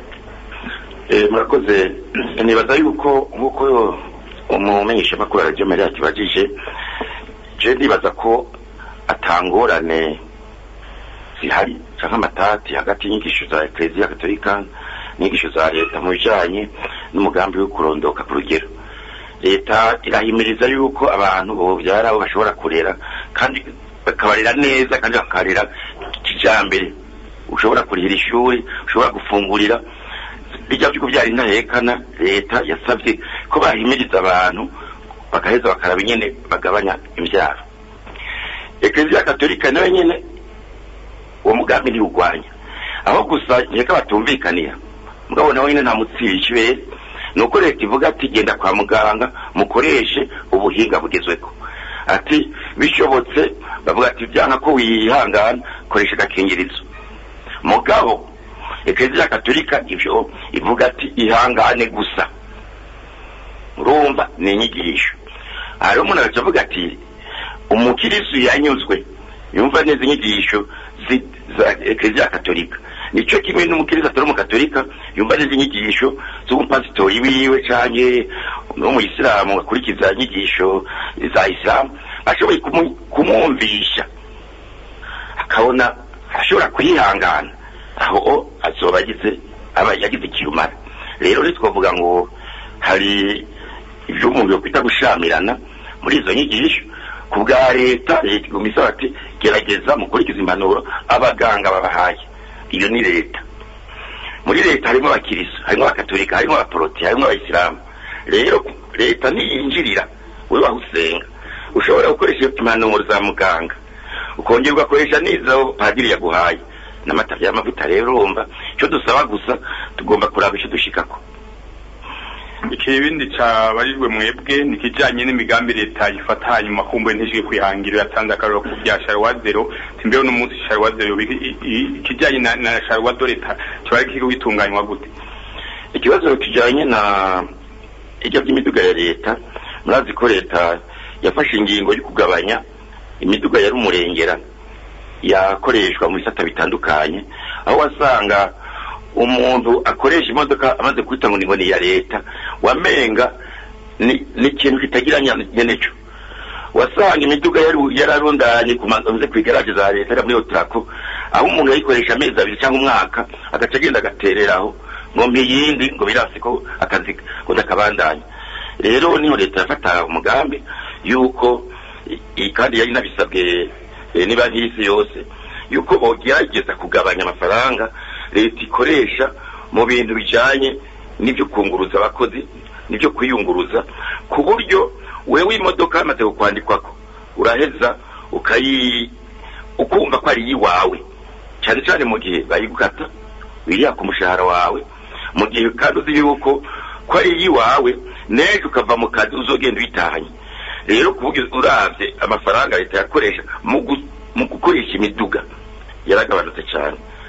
C: Eh, murakoze nibaza yuko nk'uko umumenyeshamakuru wa radiyo mariya akibajije je ndibaza ko atangorane zihari canke amatati hagati y'inyigisho za ekleziya katolika n'inyigisho za leta mu bijanye n'umugambi wo kurondoka ku rugero leta irahimiriza yuko abantu bovyara abo bashobora kurera kandi bakabarera neza kandi bakarera kijambere ushobora kurihira ishuri ushobora gufungurira bijya byo kubyara intahekana leta yasabye ko bahimiriza abantu bagaheza bakaraba nyene bagabanya imbyaro ekleziya katolika nayo nyene uwo mugambi ntiwugwanya aho gusa nkeka batumvikanira mugabo nawe nyene nta mutsiri ikibere ni uko leta ivuga ati genda kwa muganga mukoreshe ubuhinga bugezweho ati bishobotse bavuga ati byanka ko wihangana koresha agakingirizo mugabo ekleziya katolika ivyo ivuga ati ihangane gusa urumva ni inyigisho hariho umuntu agaca avuga ati umukirisu yanyuzwe yumva neza inyigisho zi- za ekleziya katolika nico kimwe n'umukirisu atari umukatolika yumva neza inyigisho z'umupasitori wiwe canke n'umuyisilamu akurikiza inyigisho za isilamu ashoboye kumu- kumwumvisha akabona ashobora kwihangana aho azoba agize aba yagize ikirumara rero ntitwavuga ngo hari ibyo umuntu yokwita gushamirana muri izo nyigisho ku bwa leta leta iguma isaba ati gerageza mukurikiza impanuro abaganga babahaye iyo ni leta muri leta harimo abakirisu harimo abakatolika harimo abaporoti harimo abayisilamu rero leta ntiyinjirira wowe waho usenga ushobora gukoresha impanuro za muganga ukongera ugakoresha n'izo padiri yaguhaye n'amata y'amavuta rero urumva icyo dusaba gusa tugomba kuraba icyo dushikako
A: ikibindi cabarijwe mwebwe ni kijanye n'imigambi leta ifata hanyuma kumbuye ntishike kwihangira yatanze akaroro ku bya sharwa zero timbeho n'umunsi sharwa zero biki- i- i- ikijanye na, na sharwa do leta kiba kiri bitunganywa gute
C: ikibazo kijanye na ijya by'imiduga ya leta murazi ko leta yafashe ingingo yo kugabanya imiduga yari umurengera yakoreshwa mu bisata bitandukanye aho wasanga umuntu akoresha imodoka amaze kwita ngo ni ngo ni iya leta wamenga ni ni ikintu kitagira nya- nyeneco wasanga imiduga yari yararundanye ku mazu ku igaraje za leta ari muri otrako aho umuntu yayikoresha amezi abiri cyangwa umwaka agaca agenda agatereraho ngo mbi yindi ngo birasi ko akazi ngo ndakabandanya rero niho leta yafata umugambi yuko i- i- kandi yari nabisabwe eh, niba nk'isi yose yuko bogerageza kugabanya amafaranga leta ikoresha mu bintu bijanye n'ibyo kunguruza abakozi n'ibyo kwiyunguruza ku buryo wewe imodoka yamaze kukwandikwako uraheza ukayi ukumva ko ari iyiwawe cyane cyane mu gihe bayigukata wiriya ku mushahara wawe mu gihe kandi uzi yuko ko ari iyiwawe n'ejo ukava mu kazi uzogenda uyitahanye rero kuvuga uravye amafaranga leta yakoresha mu gu- mu gukoresha imiduga yaragabanutse cyane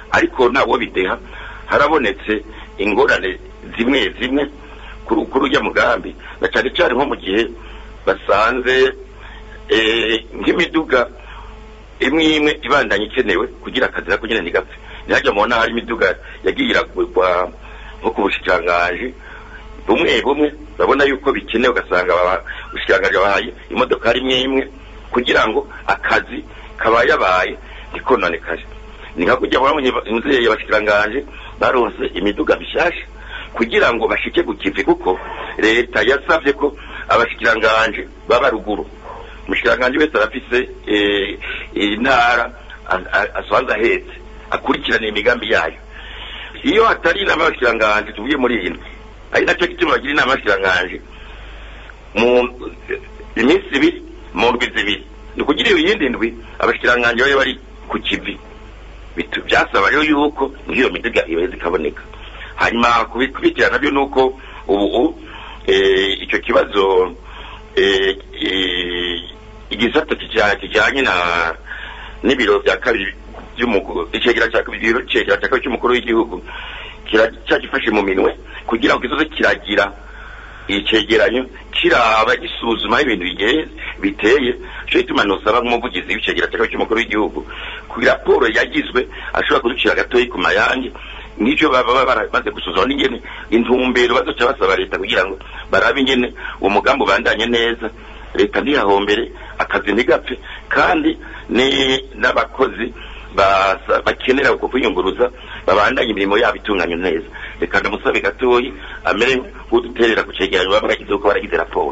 C: ariko ntawo bideha harabonetse ingorane zimwe zimwe kuri kuri ujya mugambi na cyane cyane nko mu gihe basanze eh, nk'imiduga imwe imwe ibandanye ikenewe kugira akazi nako nyine ntigapfe ntihajya mubona hari imiduga yagiye iragurwa nko ku bushikirangaji bumwe bumwe urabona yuko bikenewe ugasanga baba- ubushikirangaji bahaye imodoka imwe imwe kugira ngo akazi kaba yabaye ntikononekare ni nka kujya babonye inzego y'abashikirangaje baronse imiduga mishasha kugira ngo bashike ku kivi kuko leta yasabye ko abashikiranganje baba ruguru umushikiranganje wese arafise eh, intara a- a- asanzwe ahetse akurikirana imigambi yayo iyo hatari inama y'abashikiranganje tuvuye muri iyi ndwi ari nacyo gituma bagira inama y'abashikiranganje mu iminsi ibiri mu ndwi zibiri ni ukugira iyo yindi ndwi abashikiranganje babe bari ku kivi bitu- byasaba rero yuko nk'iyo miduga ibaye zikaboneka hanyuma kubikurikirana nabyo ni uko ubu eh, icyo kibazo eh, eh, igisata kija- kijanye na n'ibiro bya kabiri by'umukuru icegera cya kabiri ibiro icegera cya kabiri cy'umukuru w'igihugu kira- cyagifashe mu minwe kugira ngo kizoze kiragira icegeranyo kiraba gisuzuma ibintu bigiye biteye cyo gituma nosaba nk'umuvugizi w'icegera cya kabiri cy'umukuru w'igihugu ku raporo yagizwe ashobora kuducira gatoyi ku mayange n'icyo baba baba baramaze gusuzuma n'ingene intumbero bazoca basaba leta kugira ngo barabe ingene uwo mugambi ubandanye neza leta ntiyahombere akazi ntigapfe kandi ni n'abakozi basa- bakenera uko kwiyunguruza babandanye imirimo yabo itunganye neza reka ndamusabe gatoyi amere nk'uduterera ku cegeranyo baba baragize uko baragize raporo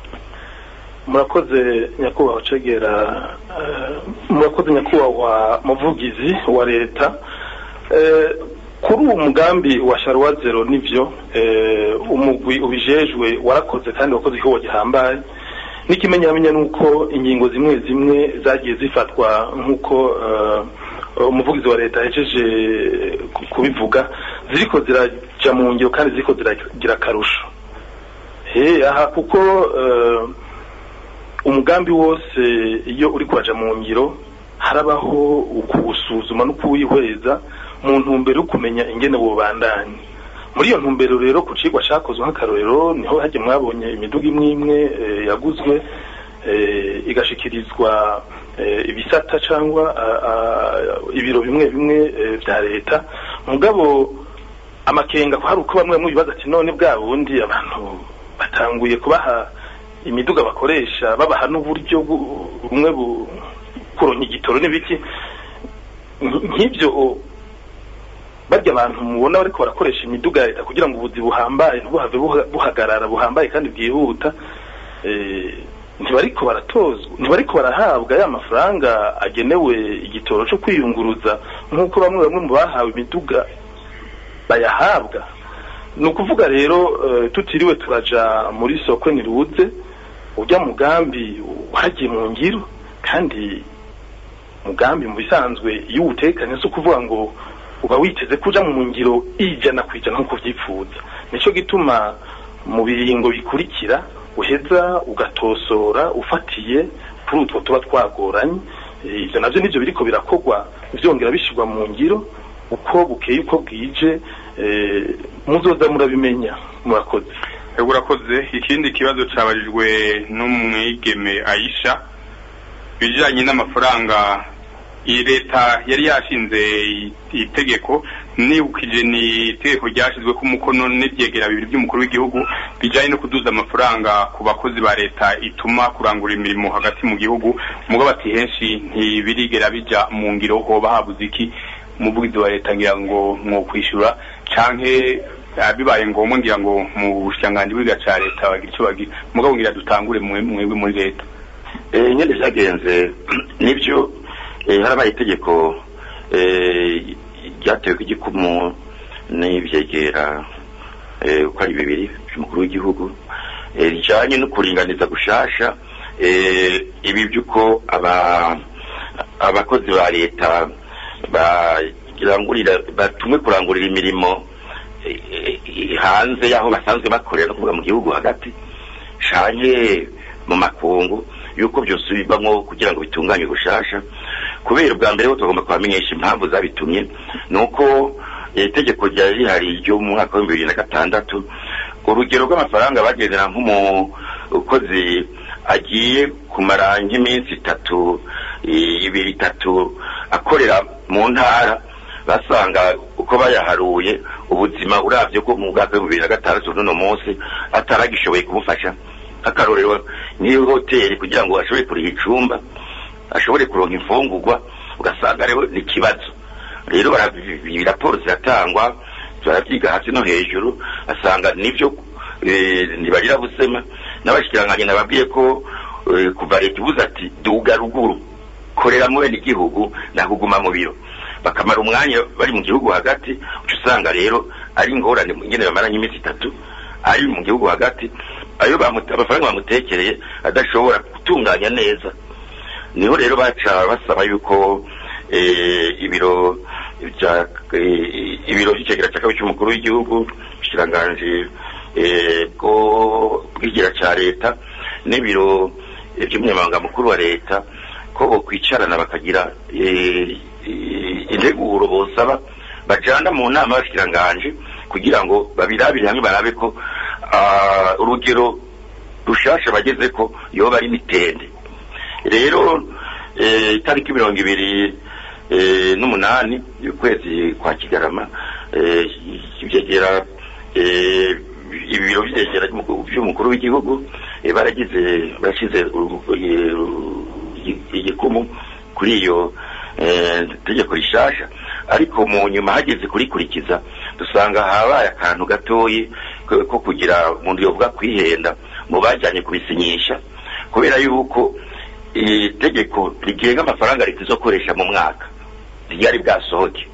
I: murakoze nyakubahwa cegera eh, murakoze nyakubahwa muvugizi wa leta Eh, kuri uwo mugambi wa sharuwa zero nivyo eh, umugwi ubijejwe warakoze kandi wakoze igikorwa gihambaye n'ikimenyamenya nuko ingingo zimwe zimwe zagiye zifatwa nk'uko eh, umuvugizi wa leta yahejeje ku- kubivuga ziriko ziraja mu ngiro kandi ziriko ziragira akarusho he aha kuko eh, umugambi wose iyo uri kuraja mu ngiro harabaho ukuwusuzuma no kuwihweza mu ntumbero yo kumenya ingene bubandanye muri iyo ntumbero rero ku cigwa cakozwe nk'akarorero niho hajye mwabonye imiduga imwe imwe eh, yaguzwe eh, igashikirizwa eh, ibisata cyangwa ah, ah, ibiro bimwe bimwe eh, vya leta mugabo amakenga ko hari uko bamwe bamwe bibaza ati none bwa bundi abantu batanguye kubaha imiduga bakoresha babaha n'uburyo bu- bumwe bu- kuronka igitoro n'ibiki Nk- nk'ibyo o, barya abantu mubona bariko barakoresha imiduga ya leta kugira ngo ubuzi buhambaye ntibuhave buha- buhagarara buhambaye kandi bwihuta eh, ntibariko baratozwa ntibariko barahabwa ya mafaranga agenewe igitoro cyo kwiyunguruza nk'uko bamwe bamwe mu bahawe imiduga bayahabwa ni ukuvuga rero eh, tutiriwe turaja muri soko niruze ujya mugambi wagiye mu ngiro kandi mugambi mu bisanzwe iyo uwutekanye si ukuvuga ngo uba witeze kuja mu ngiro ijana ku ijana nk'uko vyipfuza nico gituma mu biringo bikurikira uheza ugatosora ufatiye kuri utwo tuba twagoranye Eh, ivyo navyo nivyo biriko birakorwa vyongera bishirwa mu ngiro uko bukeye uko bwije eh, muzoza murabimenya murakoze
A: Ego urakoze ikindi kibazo cabajijwe n'umwigeme Aisha bijanye n'amafaranga iyi leta yari yashinze i- itegeko nibukije ni itegeko ryashyizwe ku mukono n'ibyegera bibiri by'umukuru w'igihugu bijanye no kuduza amafaranga ku bakozi ba leta ituma kurangura imirimo hagati mu gihugu mugabo ati henshi ntibirigera bija mu ngiro hoba habuze iki umuvugizi wa leta ngira ngo mwokwishura canke ah, bibaye ngombwa ngira ngo mu bushikiranganji bwiga ca leta bagira ico bagira mugabo ngira dutangure mwe- mwebwe muri leta
C: eh nyene vyagenze nivyo eh, harabaye itegeko eh, ryatewe ku gikumu n'ivyegera eh, uko ari bibiri by'umukuru w'igihugu eh, rijanye no kuringaniza gushasha eh, ibi by'uko aba abakozi ba leta barangurira batumwe kurangurira imirimo eh, eh, hanze y'aho basanzwe bakorera no kuvuga mu gihugu hagati canye mu makungu yuko byose bibamwo kugira ngo bitunganye gushasha kubera ubwa mbere ho tugomba kubamenyesha impamvu zabitumye ni uko eh, itegeko ryari rihari ryo mu mwaka w'ibihumbi bibiri na gatandatu urugero rw'amafaranga bagendera nk'umukozi agiye kumara nk'iminsi itatu eh, ibiri itatu akorera mu ntara basanga uko bayaharuye ubuzima uravye ko mu mwaka w'ibihumbi bibiri na gatandatu n'uno munsi ataragishoboye kumufasha nk'akarorero nk'iyo hoteli kugira ngo ashobore kuriha icumba ashobore kuronka imfungurwa ugasanga rero ni ikibazo rero barabi- raporo ziratangwa barabyiga hasi no hejuru asanga nivyo eh, ntibagira busema n'abashikiranganji nababwiye ko eh, kuva leta ibuze ati duga ruguru korera mu bene igihugu nakuguma mu biro bakamara umwanya bari mu gihugu hagati uca usanga rero ari ingorane ingene bamaranye iminsi itatu ari mu gihugu hagati ayo bamute- amafaranga bamutekereye adashobora gutunganya neza niho rero baca basaba yuko eh, ibiro bya eh, ibiro by'icegera cya kabiri cy'umukuru w'igihugu ubushikiranganji eh, bwo bw'igira cya leta n'ibiro eh, by'umunyamabanga mukuru wa leta ko bokwicarana bakagira eh, eh, integuro bosaba bajana mu nama y'abashikiranganji kugira ngo babirabire hamwe barabe ko ah, urugero rushasha bageze ko yoba ari mitende rero eh, itariki mirongo ibiri eh, n'umunani y'ukwezi kwa kigarama eh, ivyegera eh, ibiro vyegera vy'umukuru w'igihugu eh, baragize barashize uru- eh, igi- igikumu kuri iyo eh, tegeko rishasha ariko mu nyuma hageze kurikurikiza dusanga habaye akantu gatoyi ko ko kugira umuntu yovuga kwihenda mu bajyanye kubisinyisha kubera yuko itegeko rigenga amafaranga leta izokoresha mu mwaka ryari bwasohoke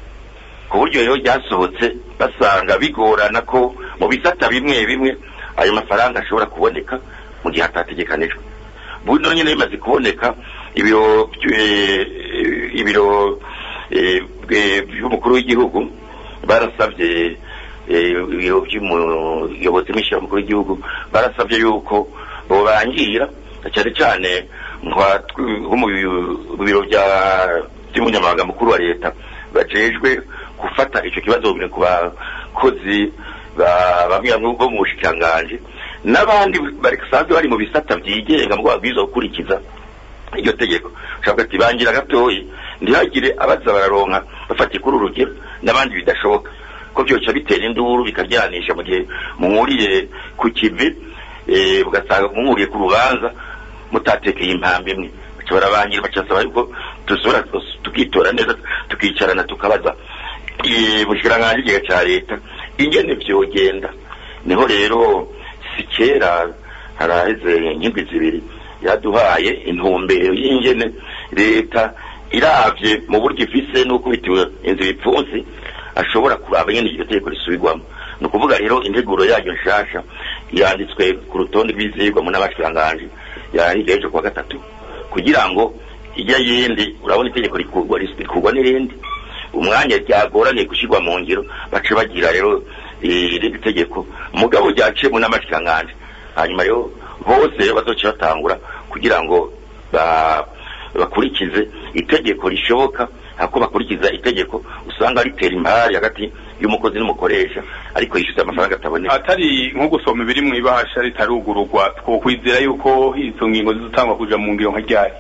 C: ku buryo rero ryasohotse basanga bigorana ko mu bisata bimwe bimwe ayo mafaranga ashobora kuboneka mu gihe atategekanijwe buno nyine bimaze kuboneka ibiro by- eh, ibiro eh, bwe- by'umukuru w'igihugu barasabye eh, ibiro by'umuyobozi w'ishyira mukuru w'igihugu barasabye yuko bobangira cyane cyane nka tw- nko mu bi- biro bya- by'umunyamabanga mukuru wa leta bajejwe gufata icyo kibazo ku bakozi ba- bamwe bamwe bo mu bushikiranganji n'abandi basanzwe bari mu bisata byigenga mu babwirizwa gukurikiza iryo tegeko ushobora ati bangira gatoyi ntihagire abaza bararonka bafatiye kuri urugero n'abandi bidashoboka ko byoca bitera induru bikajyanisha mu gihe muhuriye ku kivi eh, ugasanga muhuriye ku rubanza mutatekeye impambi imwe baca barabangira bacasaba yuko dusubira tukitora neza tukicarana tukabaza eh, bushikiranganji igihe cya leta ingene vyogenda niho rero si kera haraheze nk'indwi zibiri yaduhaye intumbero y'ingene leta iravye mu buryo ifise n'uko bitiwe inzu ibipfunsi ashobora kuraba nyene iryo tegeko risubirwamo ni ukuvuga rero integuro yaryo nshasha yanditswe ku rutonde rw'ivyigwa mu n'abashikiranganji yahiga ejo kuwa gatatu kugira ngo ijya yindi urabona itegeko rikurwa rikurwa n'irindi umwanya ryagoraniye gushyirwa mu ngiro bace bagira rero irindi tegeko mugabo ryaciyemo n'amashikiranganji hanyuma rero bose rero bazoca batangura kugira ngo ba- bakurikize itegeko rishoboka hako bakurikiza itegeko usanga ritera impari hagati y'umukozi n'umukoresha ariko yishyuza amafaranga ataboneka
A: atari nko gusoma ibiri mu ibahasha ritarugururwa twokwizera yuko izo ngingo zizotangwa kuja mu ngiro nka ryari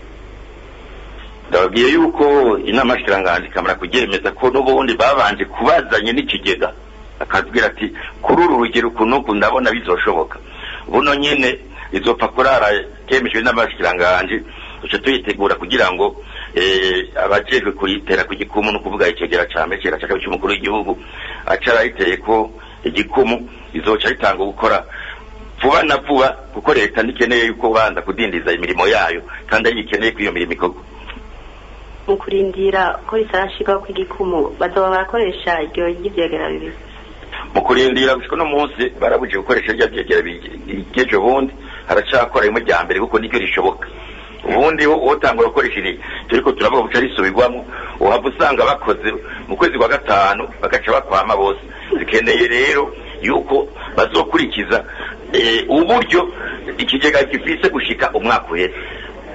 C: ndababwiye yuko inama y'ashikiranganji ikamara kuryemeza ko n'ubundi babanje kubazanye n'ikigega akabwira ati kuri uru rugero ukuntu uku ndabona bizoshoboka buno nyene izopfa kurara ryemejwe n'amashikiranganji duce tuyitegura kugira ngo eh, abajejwe kuyitera ku gikumu no kuvuga icegera ca mbere cegera ca kabiri c'umukuru w'igihugu aca arayiteye ko igikumu izoca ritanga gukora vuba na vuba kuko leta ntikeneye yuko banza kudindiza imirimo yayo kandi ariyo ikeneye ko iyo mirimo ikorwa
R: mu kurindira ko ritarashirwaho kw'igikumu bazoba barakoresha iryo ry'ivyegera bibiri
C: mu kurindira gushika no munsi barabuje gukoresha rya byegera bigejo bundi haracakora rimwe rya mbere kuko niryo rishoboka ubundi wo wotangura gukoresha iri turiko turavuga guca risubirwamo uhava usanga bakoze mu kwezi kwa gatanu bagaca bakwama bose zikeneye rero yuko bazokurikiza eh, uburyo ikigega gifise gushika umwaka uheze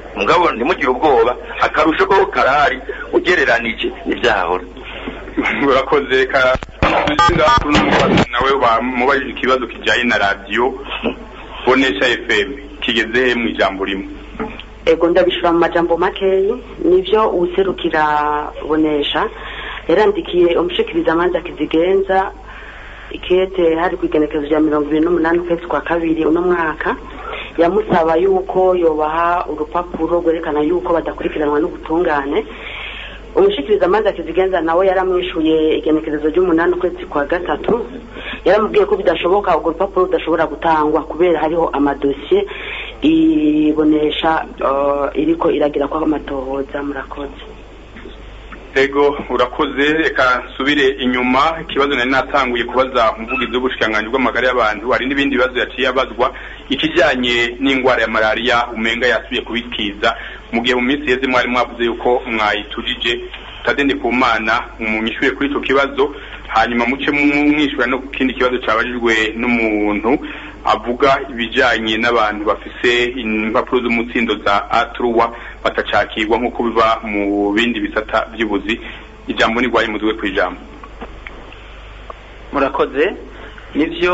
C: mugabo ntimugire ubwoba akarusho ko karahari ugereranije n'ibyahora
A: urakoze ka tuzinga kuri n'umubazi nawe bamubajije ikibazo kijyanye na radiyo bonesha fm kigeze he mu ijambo rimwe
R: ego ndabishura mu majambo makeyi nivyo uwuserukira bonesha yarandikiye umushikiriza amanza kizigenza ikete hari ku igenekezo rya mirongo ibiri n'umunani ukwezi kwa kabiri uno mwaka yamusaba yuko yobaha urupapuro rwerekana yuko badakurikiranwa n'ubutungane umushikiriza amanza kizigenza nawe yaramwishuye igenekerezo ry'umunani ukwezi kwa gatatu yaramubwiye ko bidashoboka urwo rupapuro rudashobora gutangwa kubera hariho amadosiye ibonesha uh, iriko iragira ko amatohoza murakoze
A: ego urakoze reka nsubire inyuma ikibazo nari natanguye kubaza umuvugizi w'ubushikiranganji bw'amagara y'abantu hari n'ibindi bibazo yaciye abazwa ikijyanye n'indwara ya malariya umenga yasubiye kubikiza mu gihe mu minsi yeze mwari mwavuze yuko mwayitujije tadende ku mana munyishyure kuri icyo kibazo hanyuma muce mwishyura no ku kindi kibazo cyabajijwe n'umuntu avuga ibijyanye n'abantu bafise impapuro z'umutsindo za atruwa batacakirwa nk'uko biba mu bindi bisata by'ubuzi ijambo nirwaye muzwe ku ijambo
J: murakoze nibyo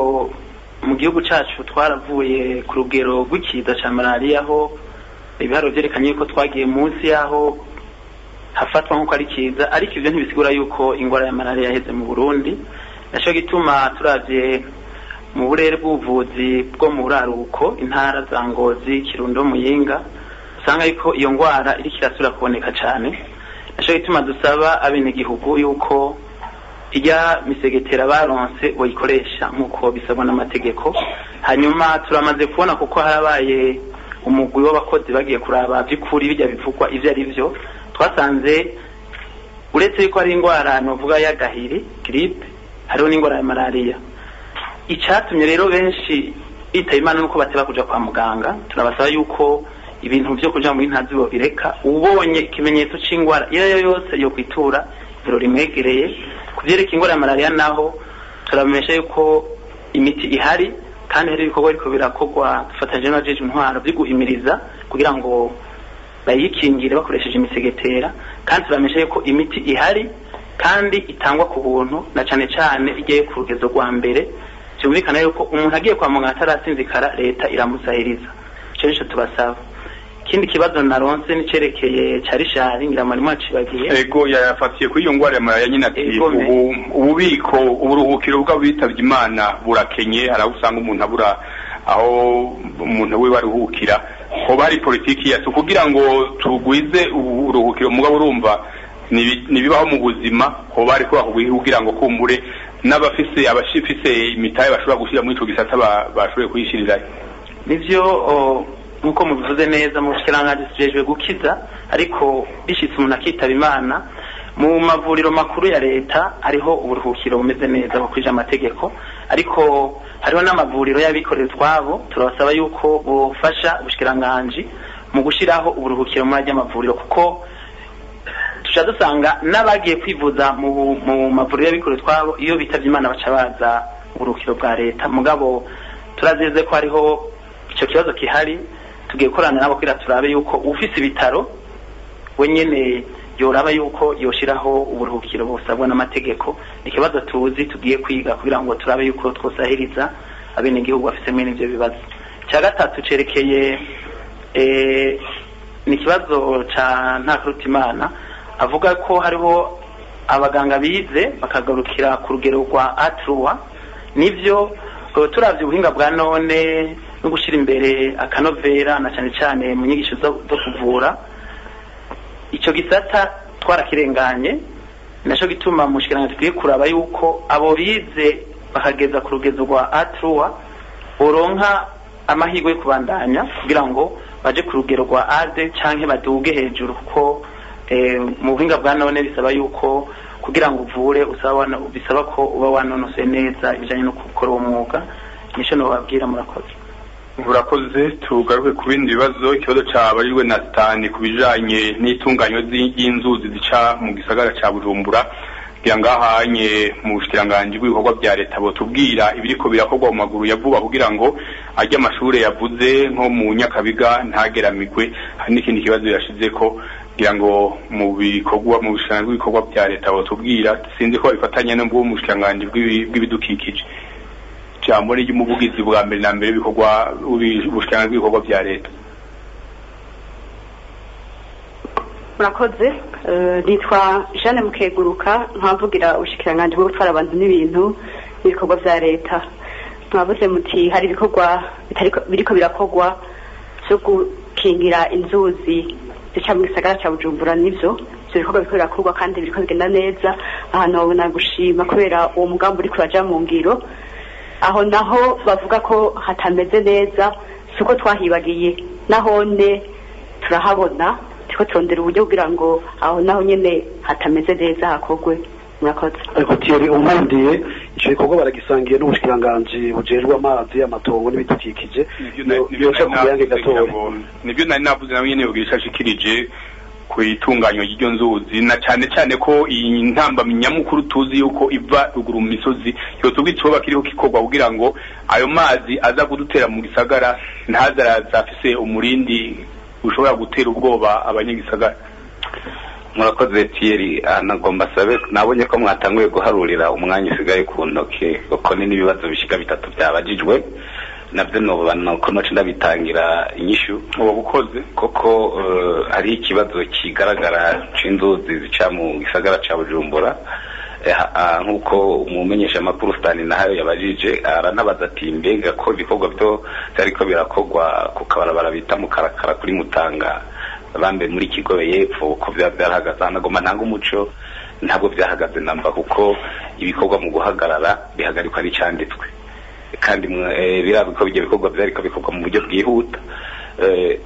J: mu gihugu cyacu twaravuye ku rugero rw'ikiza cya malariya aho ibiharo byerekanye yuko twagiye munsi y'aho hafatwa nk'uko ari kiza ariko ibyo ntibisigura yuko indwara ya malariya yaheze mu burundi nacyo gituma turabye mu burere bw'ubuvuzi bwo mu buraruko intara za ngozi kirundo muyinga usanga yuko iyo ndwara iriko irasubira kuboneka cyane nacyo gituma dusaba abenegihugu yuko ijya misegetera baronse bayikoresha nk'uko bisabwa n'amategeko hanyuma turamaze kubona kuko harabaye umugwi w'abakozi bagiye kuraba by'ukuri bijya bivugwa ibyo ari byo twasanze uretse yuko hari indwara nuvuga y'agahiri giripe hariho n'indwara ya malariya icyatumye rero benshi bitaba imana nuko bateba kuja kwa muganga turabasaba yuko ibintu byo kuja muri ntazi bireka ubonye ikimenyetso c'indwara iyo yo yose yo kwitura ivuro rimwegereye kuvyereka indwara ya malariya naho turamenyesha yuko imiti ihari kandi hari ibikorwa biriko birakorwa dufatanyije n'abajeje intwaro vyo guhimiriza kugira ngo bayikingire bakoresheje imisegetera kandi turamenyesha yuko imiti ihari kandi itangwa ku buntu na cane cane igiye ku rugezo rwa mbere byumvikana yuko umuntu agiye kwa muganga atarasinzikara leta iramusahiriza icyo nicyo tubasaba ikindi kibazo naronse nicerekeye ca rishari ngira mwarimu wacibagiye
A: ego yafatiye kuri iyo ndwara ya malariya nyine ati ubu ububiko uburuhukiro bw'abitavye imana burakenye hari aho usanga umuntu abura aho umuntu wiwe aruhukira hoba hari politiki yacu kugira ngo tugwize uburuhukiro mugabo urumva nibibaho mu buzima hoba hari kubaho kugira ngo kumbure n'abafise abashifise imitahe bashobora gushyira muri ico gisata bashoboye kuyishirirayo
J: nivyo nk'uko mubivuze neza mu bushikiranganje tujejwe gukiza ariko bishitse umuntu akitaba imana mu mavuriro makuru ya leta hariho uburuhukiro bumeze neza bukwije amategeko ariko hariho n'amavuriro y'abikorera utwabo turabasaba yuko bufasha ubushikiranganje mu gushiraho uburuhukiro muri ajya mavuriro kuko tuca dusanga n'abagiye kwivuza mu mu mavuriro y'abikorera utwabo iyo bitavye imana baca baza uburuhukiro bwa leta mugabo turazeze ko hariho icyo kibazo kihari tugiye gukorana nabo kugira turabe yuko ufise ibitaro we nyene yoraba yuko yoshiraho uburuhukiro busabwa n'amategeko ni ikibazo tuzi tugiye kwiga kugira ngo turabe yuko twosahiriza abenegihugu bafise mwene ivyo bibazo icya gatatu cerekeye ni ikibazo ca ntakarutimana avuga ko hariho abaganga bize bakagarukira ku rugero rwa atruwa nivyo turavye ubuhinga bwa none no gushyira imbere akanovera na cyane cyane mu nyigisho zo kuvura icyo gisata twarakirenganye nacyo gituma mu nshingano tukwiye kuraba yuko abo bize bakageza ku rugezo rwa atruwa boronka amahirwe yo kubandanya kugira ngo baje ku rugero rwa ade cyangwa baduge hejuru kuko mu buhinga bwa none bisaba yuko kugira ngo uvure bisaba ko uba wanonosoye neza ibijyanye no gukora uwo mwuga nicyo nababwira murakoze
A: urakoze tugaruke ku bindi bibazo ikibazo cyabarijwe na sitani ku bijanye n'itunganywa ry'inzuzi zica mu gisagara ca bujumbura kugira ngo ahanye mu bushikiranganji bw'ibikorwa bya leta botubwira ibiriko birakorwa mu maguru ya vuba kugira ngo ajye amashure yavuze nko mu nyakabiga ntageramigwe hari n'ikindi kibazo yashize ko kugira ngo mu bikorwa mu bushikiranganji bw'ibikorwa bya leta botubwira sinzi ko babifatanya no mu bushikiranganji bw'ibi- bw'ibidukikije ijambo ni ry'umuvugizi bwa mbere na mbere w'ibikorwa ubushikiranganji bw'ibikorwa bya leta
R: murakoze Eh, nitwa jeanne mukeguruka nkavugira ubushikiranganji bwo gutwara abantu n'ibintu n'ibikorwa vya leta mwavuze muti hari ibikorwa bitariko- biriko birakorwa vyo gukingira inzuzi zica mu gisagara ca bujumbura nivyo ivyo bikorwa biriko birakorwa kandi biriko bigenda neza ahantu babona gushima kubera uwo mugambi uriko uraja mu ngiro aho naho bavuga ko hatameze neza siko twahibagiye nahone turahabona turiko turondera uburyo kugira ngo aho naho nyene hatameze neza hakorwe murakoze
B: ariko tiyeri umwandiye ico gikorwa baragisangiye n'ubushikiranganji bujejwe amazi amatongo n'ibidukikije yoca ku muyange gatoya
A: nibyo nari navuze nawe nyene yogira ashikirije ku itunganywa ry'iryo nzuzi na cane cane ko iyi ntambamyi nyamukuru tuzi yuko iva ruguru mu misozi yotubwa icoba kiriho kikorwa kugira ngo ayo mazi aza kudutera mu gisagara ntaze araza afise umurindi ushobora gutera ubwoba abanyagisagara
Q: murakoze Thierry ah, nagomba sabe nabonye ko mwatanguye guharurira umwanya usigaye ku ntoke kuko ni n'ibibazo bishika bitatu byabajijwe nabyo nobana ko noce ndabitangira inyishu
A: uba bukoze
Q: koko eh, hari ikibazo kigaragara c'inzuzi zica mu gisagara ca bujumbura Eh, ah, nk'uko umumenyesha makuru stani nahayo yabajije aranabaza ati mbega ko ibikorwa byo byariko birakorwa ku kabarabara bita mu karakara kuri mutanga bambe muri kigobe y'epfo ko byaba byarahagaze hanagoma ntanga umuco ntabwo byahagaze namba kuko ibikorwa mu guhagarara bihagarikwa n'icyanditswe kandi mwe- eh, birazwi ko ibyo bikorwa byariko bikorwa mu buryo bwihuta Eh,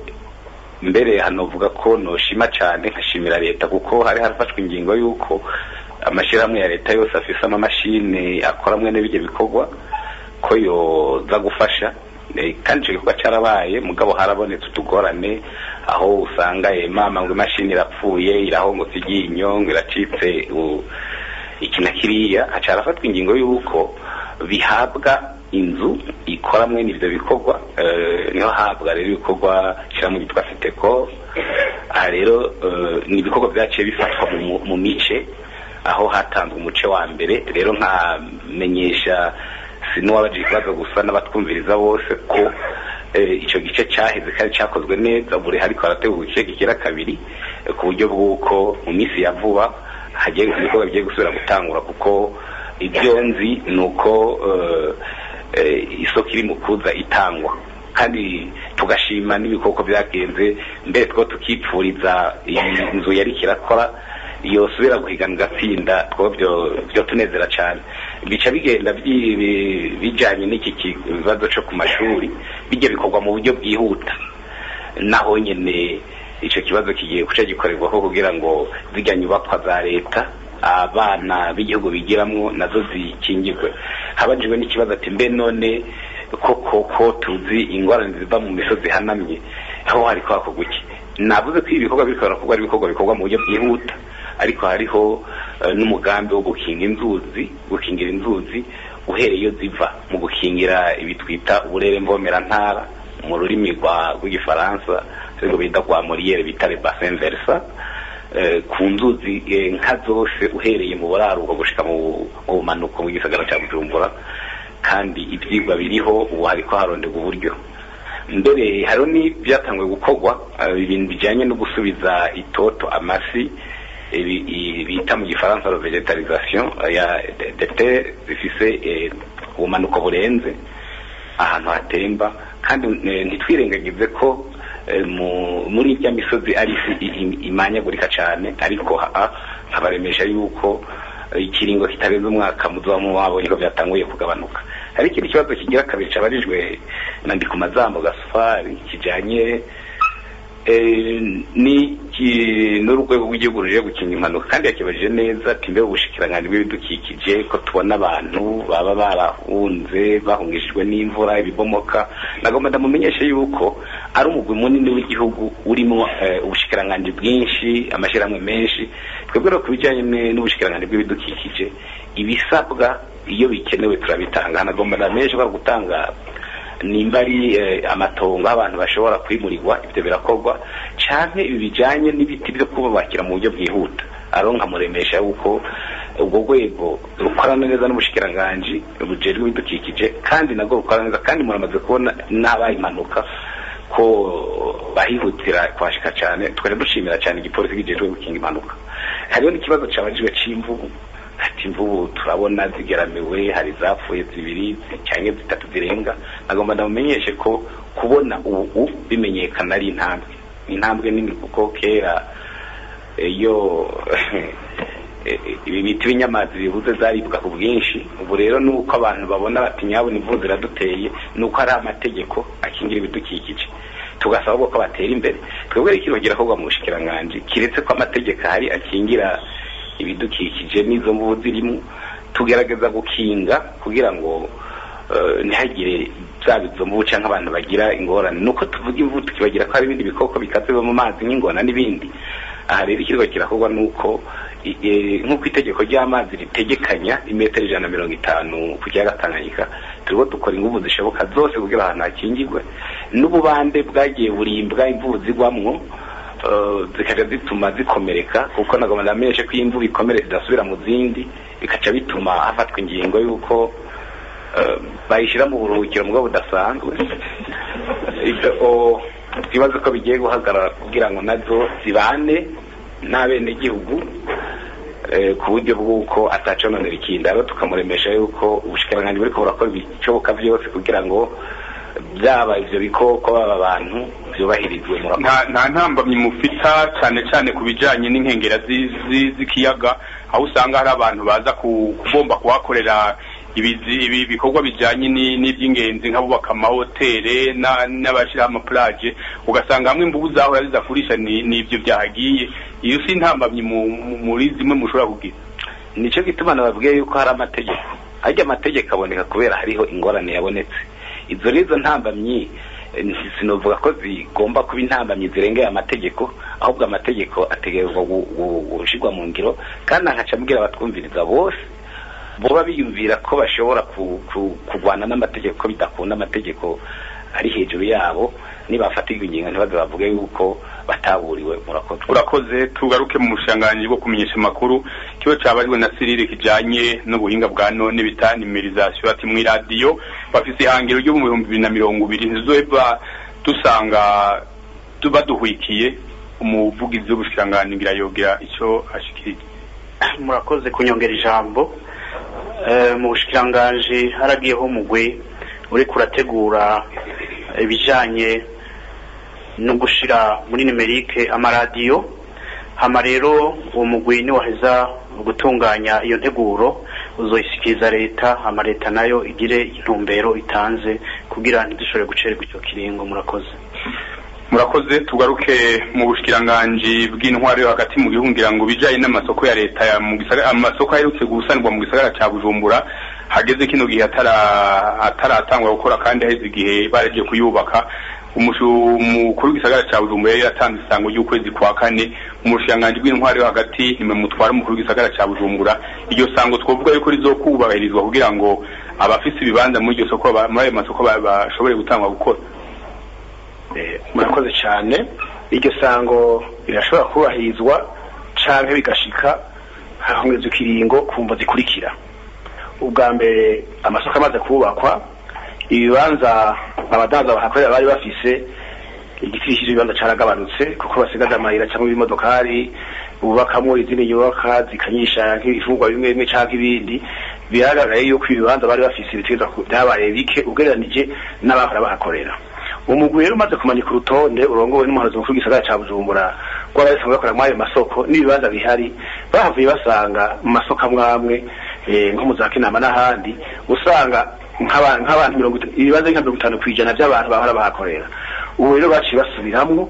Q: mbere hanovuga ko noshima cyane nkashimira leta kuko hari harafashwe ingingo y'uko amashyirahamwe ya leta yose afise amamashini akora mwene bijya bikorwa ko yoza gufasha Eh, kandi icyo gikorwa cyarabaye mugabo harabonetse utugorane aho usanga eh, mama ngo imashini irapfuye irahongotse iryinyo ngo iracitse u- iki na kiriya haca harafatwa ingingo y'uko bihabwa inzu ikora mwene ibyo bikorwa eh, niho habwa rero ibikorwa shyiramo yitwa fiteko aha rero eh, ni ibikorwa byaciye bifatwa mu- mu mice aho hatanzwe umuce wa mbere rero nkamenyesha sinuwabajije ikibazo gusa n'abatwumviriza bose ko eh, ico gice cyaheze kandi cyakozwe neza ubu rero ariko harategurwa igice kigira kabiri eh, ku buryo bw'uko mu minsi ya vuba hagiye ibikorwa bigiye gusubira gutangura kuko ibyo nzi ni uko eh, eh, isoko iri mu kuza itangwa kandi tugashima n'ibikoko byagenze mbere two tukipfuriza iyi nzu yari kirakora yosubira guhigana igatsinda two byo byo tunezera cyane bica bigenda byi- bi- bijanye n'iki kibazo cyo ku mashuri bijya bikorwa mu buryo bwihuta naho nyene ico kibazo kigiye guca gikorerwaho kugira ngo zirya nyubakwa za leta abana b'igihugu bigiramwo nazo zikingirwe habajijwe n'ikibazo ati mbe none koko ko tuzi ingorane ziva mu misozi ihanamye aho hariko hakorwa iki navuze ko ibi bikorwa biriko birakorwa ari ibikorwa bikorwa mu buryo bwihuta ariko hariho eh, n'umugambi wo gukinga inzuzi gukingira inzuzi uhereye iyo ziva mu gukingira ibi twita uburere mvomerantara mu rurimi rwa rw'igifaransa ariko bita rwa moriyere bita le bassin versa eh, ku nzuzi eh, nka zose uhereye mu buraruko gushika mu mu bumanuko mu gisagara cya bujumbura kandi ibyigwa biriho ubu hariko haronderwa uburyo mbere hariho n'ibyatanguye gukorwa eh, ibintu bijyanye no gusubiza itoto amasi ibi- i- bita mu gifaransa la vegetalisation eh, ya dete zifise eh, ubumanuko burenze ahantu hatemba kandi eh, ntitwirengagize ko eh, mu- muri irya misozi ari isi i- i- imanyagurika cyane ariko ha- nkabaremesha yuko eh, ikiringo kitarenze umwaka muzoba mwabonye ko byatanguye kugabanuka hari ikindi kibazo kigira kabiri cabarijwe na ndi ku mazambo gasufari kijanye eh, ni ki- n'urwego rw'igihugu ruje gukinga impanuka kandi yakibajije neza ati mbe ubushikiranganji bw'ibidukikije ko tubona abantu baba barahunze bahungishijwe n'imvura ibibomoka nagomba ndamumenyeshe yuko ari umugwi munini w'igihugu urimo eh, ubushikiranganji bwinshi amashyirahamwe menshi twebwe no ku bijyanye ne- n'ubushikiranganji bw'ibidukikije ibisabwa iyo bikenewe turabitanga nagomba ndamenyeshe ko ari gutanga nimba ari eh, amatongo aho abantu bashobora kwimurirwa ibyo birakorwa cyane ibi bijyanye n'ibiti byo kubakira mu buryo bwihuta aro nkamuremesha yuko ubwo rwego rukorana neza n'ubushikiranganji bujejwe ibidukikije kandi nabwo rukora neza kandi muramaze kubona n'abaye impanuka ko bahihutira kuhashika cyane twari dushimira cyane igipolisi kijejwe gukinga impanuka hariho n'ikibazo cyabajijwe c'imvubu ati imvubu turabona zigeramiwe hari zapfuye zibiri cyangwa zitatu zirenga nagomba ndamumenyeshe ko kubona ubu bimenyekana ari intambwe ni intambwe nini kuko kera iyo ibi biti b'inyamazi bibuze zaribwa ku bwinshi ubu rero ni uko abantu babona bati nyabona imvubu ziraduteye ni uko hari amategeko akingira ibidukikije tugasaba ko batera imbere twebwe rero ikintu kirakorwa mu bushikiranganji kiretse ko amategeko ahari akingira ibidukikije n'izo mvubu zirimo tugerageza gukinga kugira ngo eh, ntihagire byaba izo mvubu cyangwa abantu bagira ingorane nuko tuvuga imvubu tukibagira ko hari ibindi bikoko bikaze biba mu mazi nk'ingona n'ibindi aha rero ikirwa kirakorwa nuko i- e, nk'uko itegeko ry'amazi ritegekanya imetero ijana na mirongo itanu ku kiyaga tanganyika turiho dukora inguvu zishoboka zose kugira ahantu hakingirwe n'ububande bwagiye burimbwa imvubu zigwamwo eh, zikaja zituma zikomereka kuko nagomba ndamenyeshe ko iyo imvubu ikomere zidasubira mu zindi bikaca bituma hafatwa ingingo y'uko eh, bayishyira mu buruhukiro mu bwo budasanzwe Ibyo, o, twibaze ko bigiye guhagarara kugira ngo nazo zibane n'abenegihugu eh, ku buryo bw'uko atacononera ikindi rero tukamuremesha yuko ubushikiranganji buriko burakora ibishoboka vyose kugira ngo byaba ivyo bikoko baba abantu vyubahirizwe murakoze
A: nta nta ntambamyi mufita cyane cyane ku bijyanye n'inkengera zi- zi- z'ikiyaga aho usanga hari abantu baza ku- kubomba kuhakorera ibizi- ibi bikorwa bijyanye ni- n'iby'ingenzi nk'abubaka amahoteli na- n'abashyiraho amapulaje ugasanga hamwe imvubu zahora ziza kurisha ni ni ibyo byahagiye iyo si intambamyi mu- mu- muri zimwe mushobora kugira
Q: nicyo gituma nababwiye yuko hari amategeko harya amategeko aboneka kubera hariho ingorane yabonetse izo rero izo ntambamyi eh, sinovuga ko zigomba kuba intambamyi zirengeye amategeko ahubwo amategeko ategerezwa gu- gu- gushirwa mu ngiro kandi nkaca mbwira abatwumviriza bose boba biyumvira ko bashobora ku- ku- kurwana n'amategeko ko bidakunda amategeko ari hejuru yabo nibafatirwa ingingo ntibaze bavuge yuko bataburiwe murakoze
A: urakoze tugaruke mu bushanganyi bwo kumenyesha amakuru kiba cyabariwe na sirire kijanye n'ubuhinga bwa none bita nimerizasiyo ati mu iradiyo bafise ihangiro ryo mu bihumbi bibiri na mirongo ibiri ntizoheva dusanga tuba duhwikiye umuvugizi w'ubushikiranganji ngira yogira icyo ashikirije
K: murakoze kunyongera ijambo Eh, mu bushikiranganji haragiyeho umugwi uriko urategura ibijanye no gushira muri nimerike amaradiyo hama rero uwo mugwi niwaheza gutunganya iyo nteguro uzoyishikiriza leta hama leta nayo igire intumbero itanze kugira ntidushobore gucererwa ico kiringo murakoze
A: murakoze tugaruke mu bushikiranganji bw'intwaro yo hagati mu gihugu ngira ngo bijanye n'amasoko ya leta ya mu gisagara amasoko aherutse gusanirwa mu gisagara ca bujumbura hageze kino gihe atara ataratangwa gukora kandi haheze igihe baragiye kuyubaka umushu- umukuru w'igisagara ca bujumbura yari yatanze isango ry'ukwezi kwa kane umushikiranganji bw'intwaro yo hagati nimwe mutwara umukuru w'igisagara ca bujumbura iryo sango twovuga yuko rizokubahirizwa kugira ngo abafise ibibanza muri iryo soko ba- muri ayo masoko ba- bashobore gutangwa gukora
P: Eh, murakoze cyane iryo sango rirashobora kubahirizwa canke bigashika hahongezwa ikiringo ku mvo zikurikira ubwa mbere amasoko amaze kubakwa ibibanza abadanza bahakorera bari bafise igiti cy'ibibanza caragabanutse kuko basigaje amayira cyangwa ibimodokari bubakamwo izindi nyubaka zikanyisha nk'ibifungwa bimwe bimwe canke ibindi biragaragaye yuko ibibanza bari bafise ibitegerezwa ku- byabaye bike ugereranije n'abahora bahakorera umugwi rero umaze kumanika urutonde urongowe n'umuhanuzi mukuru w'igisagara ca bujumbura rw'abari basanzwe bakora muri ayo masoko n'ibibanza bihari bahavuye basanga mu masoko amwe amwe eh, nko mu za kinama n'ahandi usanga nk'aba- nk'abantu mirongo itanu ibibanza nka mirongo itanu kw'ijana by'abantu bahora bahakorera ubu rero baciye basubiramwo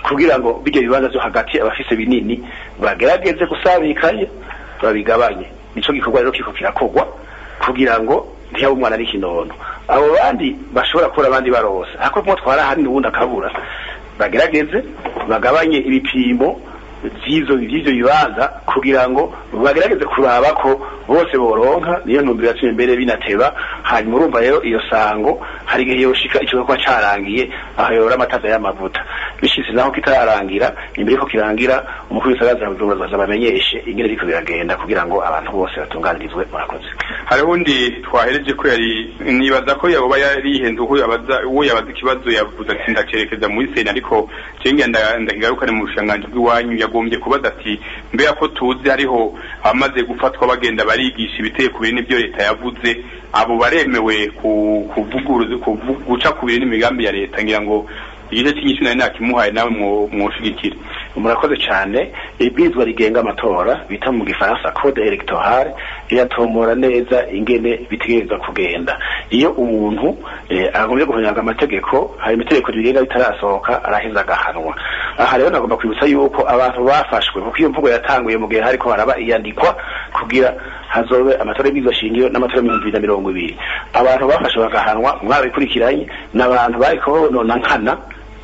P: kugira ngo bijya bibanza byo hagati abafise binini bagerageze gusabikanye babigabanye nico gikorwa rero kiko kirakogwa kugira ngo ntiyabe umwana n'ikinono abo bandi bashobora kubura abandi barose hako kumwe twara ahandi n'ubundi akabura bagerageze bagabanye ibipimo by'ivyo by'ivyo bibanza kugira ngo bagerageze kuraba ko bose boronka niyo ntumbero yatumye mbere binateba hanyuma urumva rero iyo sango hari igihe yoshika ico kuba carangiye aho yora amataza y'amavuta bishitse naho kitararangira imbere ko kirangira umukuru w'isagaza ya Bujumbura azaza bamenyeshe ingene biriko biragenda kugira ngo abantu bose batunganirizwe murakoze
A: hariho undi twahereje ko yari nibaza ko yoba yarihenze uko yabaza uwo yabaza ikibazo yavuze ati ndacerekeza muri sena ariko cenge ndahigarukane mu bushanganji bw'iwanyu yagombye kubaza ati mbega ko tuzi hariho abamaze gufatwa bagenda barigisha ibiteye ku bintu n'ibyo leta yavuze abo baremewe kuvuguruza guca ku bintu n'imigambi ya leta ngira ngo igice cy'inyishu nari nakimuhaye nawe mwoshigikira
P: murakoze cyane ibwirizwa rigenga amatora bita mu gifaransa code electorale iratomora neza ingene bitegerezwa kugenda iyo umuntu eh, agombye guhonyanga amategeko hari amategeko rigenga bitarasohoka araheza agahanwa aha rero nagomba kwibutsa yuko abantu bafashwe kuko iyo mvugo yatanguye mu gihe hariko haraba iyandikwa kugira hazobe amatora y'ibwirizwa shingiro n'amatora y'ibihumbi bibiri na mirongo ibiri abantu bafashwe bagahanwa mwabikurikiranye n'abantu bariko bonona nkana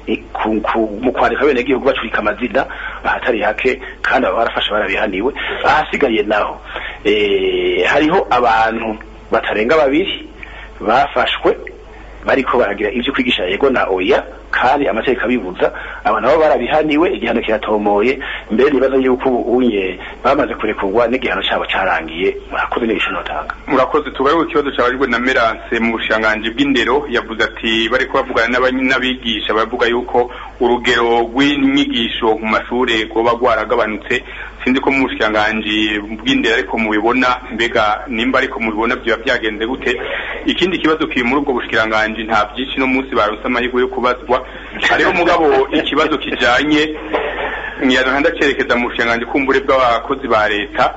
P: mu kwandika bene gihugu bacurika amazina ahatari hake kandi aba barafashe barabihaniwe ahasigaye naho hariho abantu batarenga babiri bafashwe bariko baragira ivyo kwigisha yego na oya kandi amategeko abibuza aba nabo barabihaniwe igihano kiratomoye mbere nibaza yuko ubunye bamaze kurekurwa n'igihano cyabo carangiye murakoze n'ibisho notanga
A: murakoze tugaruke ikibazo cyabajwe na Merance mu bushanganji bw'indero yavuze ati bariko bavugana n'abigisha baravuga yuko urugero rw'inyigisho mu mashure rwoba rwaragabanutse sinzi ko mu bushanganji bw'indero ariko mubibona mbega nimba ariko mubibona byoba byagenze gute ikindi kibazo kiri muri ubwo bushikiranganji nta byinshi no munsi baronse amahirwe yo kubazwa hariho mugabo ikibazo kijanye ngiyana ndacerekeza mu bushikiranganji kumbure bw'abakozi ba leta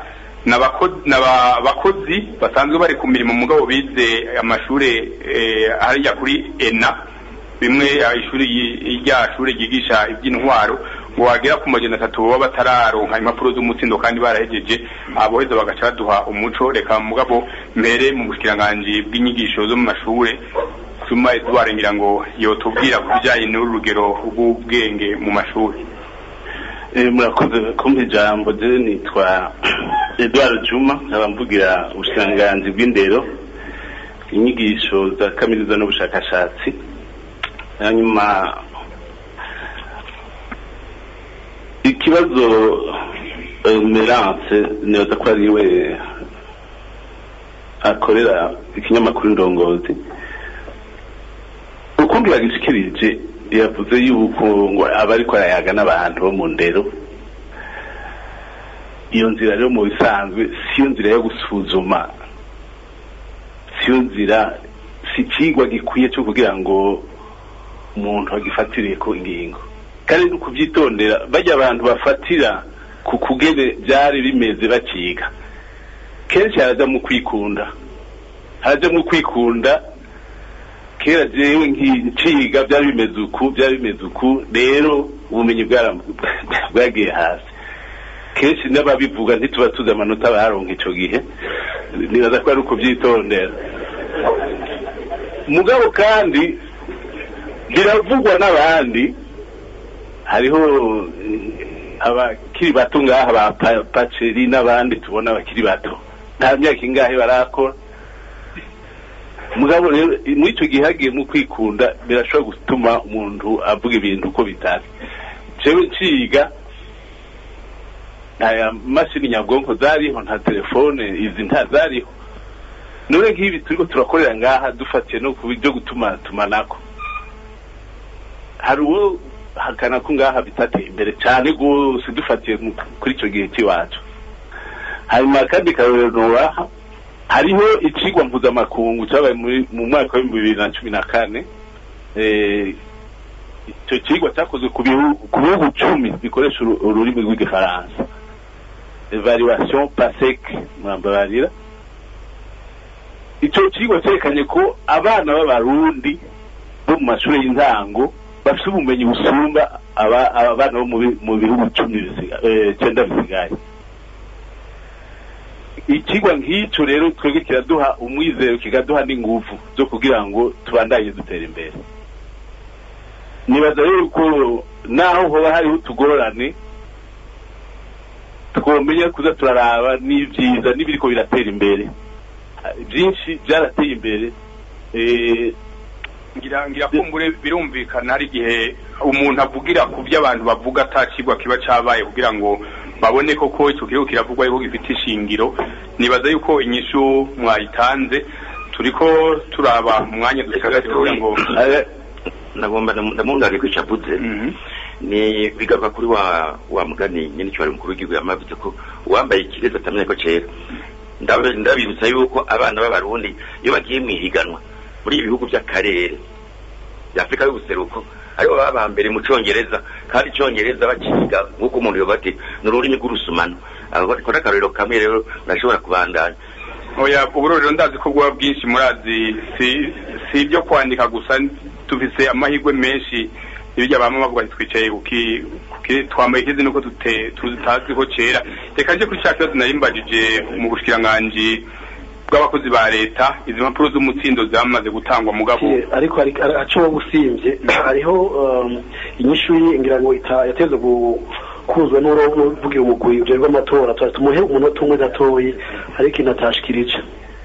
A: n'abakozi basanzwe bari ku mirimo mugabo bize amashure hariya kuri ena bimwe ishuri rya shure ryigisha iby'intwaro ngo wagera ku majana atatu baba batararonka impapuro z'umutsindo kandi barahejeje aboheza bagaca baduha umuco reka mugabo mbere mu bushikiranganji bw'inyigisho zo mu mashure Suma Edouard ngira ngo yotubwira ku bijyanye n'urugero rw'ubwenge mu mashuri
D: murakoze kumpa ijambo je nitwa Edouard Juma nkaba mvugira ubushikiranganji bw'indero inyigisho za kaminuza n'ubushakashatsi hanyuma ikibazo Merance nibaza ko ari we akorera ikinyamakuru ndongozi ukundi bagishikirije yavuze yuko ngo aba ariko arayaga n'abantu bo mu ndero iyo nzira rero mu bisanzwe siyo nzira yo gusuzuma siyo nzira si ikigwa gikwiye cyo kugira ngo umuntu agifatire ku ingingo kandi no kubyitondera bajya abantu bafatira ku kugene byari bimeze bakiga kenshi haraja mu kwikunda haraja mu kwikunda kera jewe nkiciga byari bimeze uku byari bimeze uku rero ubumenyi bwagiye hasi kenshi n'ababivuga ntituba tuzi amanota baronka ico gihe nibaza ko ari ukubyitondera mugabo kandi biravugwa n'abandi hariho abakiri bato ngaha ba paceri n'abandi tubona abakiri bato nta myaka ingahe barakora mugabo rero muri icyo gihe hagiye mu kwikunda birashobora gutuma umuntu avuga ibintu uko bitari jewe nciga nta mashini nyabwonko zariho nta telefone izi nta zariho none nk'ibi turiko turakorera ngaha dufatiye no ku byo gutuma tumanako hari uwo hakana ko ngaha bitateye imbere cyane rwose dufatiye kuri icyo gihe cy'iwacu hanyuma kandi karorero nobaha hariho icigwa mpuzamakungu cyabaye mu mwaka w'ibihumbi bibiri na cumi na kane icyo cigwa cyakozwe ku bihugu cumi bikoresha ururimi rw'igifaransa evaluation pasek murambabarira icyo cigwa cyerekanye ko abana b'abarundi bo mu mashuri y'intango bafite ubumenyi busumba aba- abana bo mu bi- mu bihugu cumi bisiga- eh, cyenda bisigaye ikigwa nk'icyo rero twebwe kiraduha umwizero kikaduha n'ingufu zo kugira ngo tubandanye dutera imbere nibaza rero ko naho hoba hariho utugorane twomenya kuza turaraba n'ibyiza n'ibiriko biratera imbere byinshi byarateye imbere eh,
A: ngira ngira kumbure birumvikana hari igihe umuntu avugira ku byo abantu bavuga atakigwa kiba cabaye kugira ngo babone koko icyo gihugu kiravugwa yuko gifite ishingiro nibaza yuko inyishu mwayitanze turiko turaba mu mwanya dusigaje kugira ngo
C: nagomba ndamungane ko icavuze ni bigaruka kuri wa wa mugani nyine cyari mukuru w'igihugu yamavuze ko uwambaye ikirezi atamenya ko cera Ndabe- ndabibutsa yuko abana b'abarundi iyo bagiye mu ihiganwa muri ibi bihugu by'akarere bya afurika y'ubuseruko aribo baba ba mbere mu congereza kandi icongereza bakiga nk'uko umuntu yoba ati ni ururimi rw'urusumano abo ko n'akarorero kamwe rero urashobora kubandanya
A: oya uburo rero ndazi ko bwaba bwinshi murazi si si ibyo kwandika gusa tufise amahirwe menshi ibijya bamwe bavuga ati twicaye kuki kuki twambaye ikizi nuko tute tutazi ko cera reka nje kuri cya kibazo nari mbajije mu bushikiranganji bw'abakozi ba leta izi mpapuro z'umutsindo zamaze gutangwa mugabo
B: ariko hari aco wowe usimvye hariho um, inyishu ye ngira ngo ita- yateze gu- kuzwa n'uvugira umugwi ujejwe amatora tuba tumuhe umunota umwe gatoyi ariko ikintu atashikirije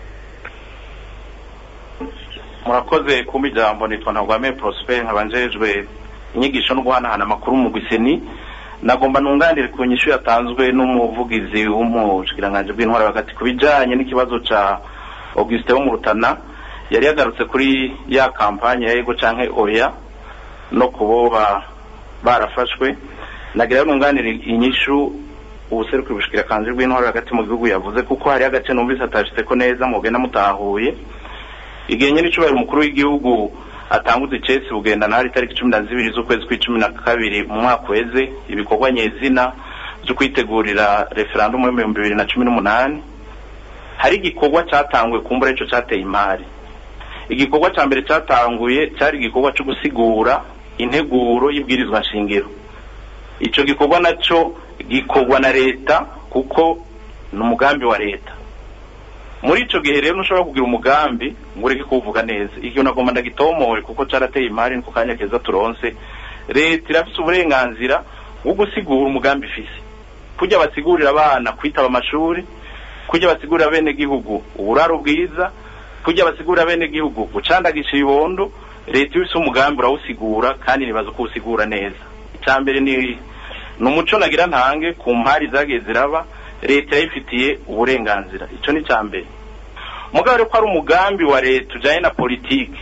N: murakoze kumpa ijambo nitwa ntagwame prosper nkaba njejwe inyigisho no guhanahana amakuru mu gwiseni nagomba nunganire ku nyishu yatanzwe n'umuvugizi w'umushikiranganji bw'intwara hagati ku bijanye n'ikibazo ca augustin wo mu rutana yari yagarutse kuri ya kampanye ya ego canke oya no kuboba barafashwe nagira rero nunganire inyishu ubuserukira ubushikiranganji bw'intwara hagati mu gihugu yavuze kuko hari agace numvise atashitseko neza mugenda mutahuye igihe nyine icubahiro umukuru w'igihugu atanguza icesi bugenda nahari itariki cumi na zibiri z'ukwezi kw'icumi na kabiri mu mwaka uheze ibikorwa nyezina byo kwitegurira referandumu y'ibihumbi bibiri na cumi n'umunani hari igikorwa cyatanguye ku mbura ico cateye imari igikorwa ca mbere catanguye cari igikorwa co gusigura integuro y'ibwirizwa nshingiro ico gikorwa naco gikorwa na leta kuko ni umugambi wa leta muri ico gihe rero ntushobora kugira umugambi ngo ureke kuwuvuga neza igihe nagomba ndagitomore kuko carateye imari niko kanya keza turonse leta irafise uburenganzira bwo gusigura umugambi ifise kujya basigurira abana kwitaba amashuri kujya basigurira bene gihugu uburaro bwiza kujya basigurira bene gihugu gucandagisha ibibondo leta iyo ifise umugambi urawusigura kandi nibaza ko uwusigura neza icya mbere ni ni umuco nagira ntange ku mpari zagiye ziraba leta yayifitiye uburenganzira icyo ni icya mbere mugabo rero ko ari umugambi wa leta ujyanye na politiki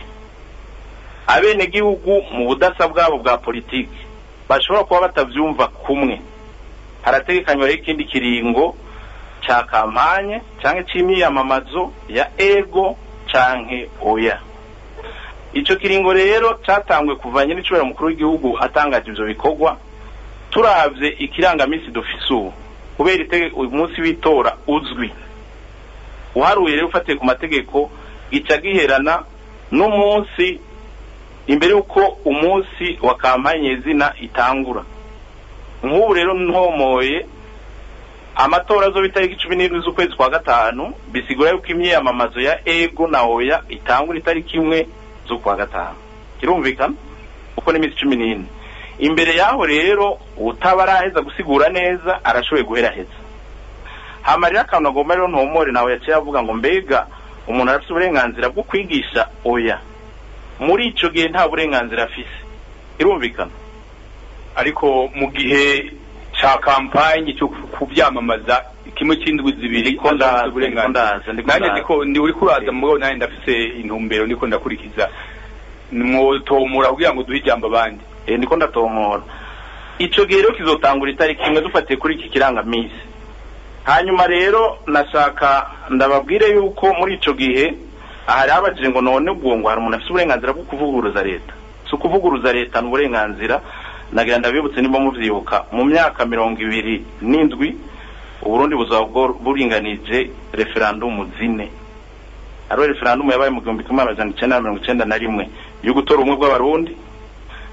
N: abenegihugu mu budasa bwabo bwa politiki bashobora kuba batabyumva kumwe harategekanywa rero ikindi kiringo cya kampanye cyangwa cy'imyiyamamazo ya ego cyangwa oya icyo kiringo rero cyatangwe kuvanye n'icubahiro mukuru w'igihugu atangaje ibyo bikorwa turabye ikirangaminsi dufise ubu kubera itege uyu munsi w'itora uzwi uharuye rero ufatiye ku mategeko gica giherana n'umunsi imbere y'uko umunsi wa kampanye zina itangura nk'ubu rero ntomoye amatora azoba itariki cumi n'indwi z'ukwezi kwa gatanu bisigura yuko imyiyamamazo ya ego na oya itangura itariki imwe z'ukwa gatanu kirumvikana uko n'iminsi cumi n'ine imbere yaho rero utaba araheza gusigura neza arashoboye guheraheza hamarira akantu agomba rero ntomore nawe yaciye avuga ngo mbega umuntu arafite uburenganzira bwo kwigisha oya muri ico gihe nta burenganzira afise irumvikana
A: ariko mu gihe ca kampanye cyo kubyamamaza kimwe c'indwi zibiri
N: Ndiko ndaza,
A: afise uburenganzira.
N: ndiko ndaza, ndiko
A: nanjye
N: ndaza.
A: ndiko ndi uri kuraza mugabo nanjye ndafise intumbero ndiko ndakurikiza mwotomora kugira ngo duhe ijambo abandi
N: eh ndiko ndatomora ico gihe rero kizotangura itariki imwe dufatiye kuri iki kirangamisi hanyuma rero nashaka ndababwire yuko muri ico gihe ahari habajije ngo none ubwo ngo hari umuntu afite uburenganzira bwo kuvuguruza leta si ukuvuguruza leta ni uburenganzira nagira ndabibutse niba muvyibuka mu myaka mirongo ibiri n'indwi uburundi buzaba bwo- buringanije referandumu zine hariho referandumu yabaye mu gihumbi kimwe amajana icenda na mirongo icenda na rimwe yo gutora ubumwe bw'abarundi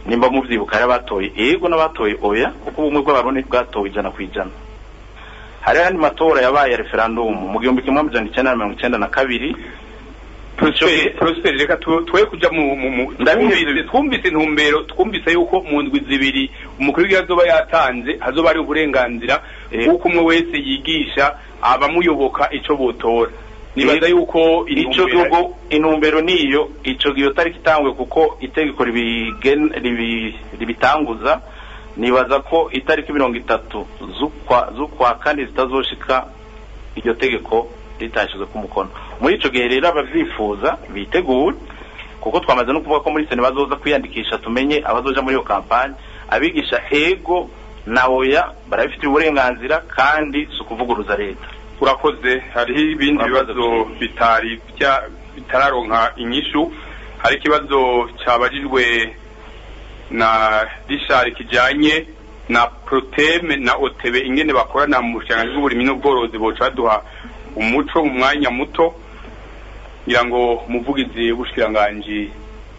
N: nimba muvyibuka hari abatoye ego n'abatoye oya kuko ubumwe bw'abarundi bwatowe ijana ku ijana hari ayandi matora yabaye ya referandumu mu gihumbi kimwe amajana icenda na mirongo icenda na kabiri
A: Prosper reka tu- twe kuja mu mu- mu- twumvise twumvise intumbero twumvise yuko mu ndwi zibiri umukuru w'igihugu azoba yatanze hazoba ari uburenganzira kuko umwe wese yigisha abamuyoboka ico botora nibaza yuko
N: ico gihugu intumbero niyo ico gihe tariki itangwe kuko itegeko ribigen- ribi- ribitanguza nibaza ko itariki mirongo itatu z'ukwa z'ukwa kane zitazoshika iryo tegeko ritashizwe ku mukono muri ico gihe rero abavyifuza bitegure kuko twamaze no kuvuga ko muri sene bazoza kwiyandikisha tumenye abazoja muri iyo kampanye abigisha ego na oya barabifitiye uburenganzira kandi si ukuvuguruza leta
A: urakoze hariho ibindi bibazo bitari bya- bitararonka inyishu hari ikibazo cyabajijwe na rishari kijanye na proteme na otebe ingene bakorana mu bushikiranganji bw'uburimyi n'ubworozi boca baduha umuco mu mwanya muto ngira ngo umuvugizi w'ubushikiranganji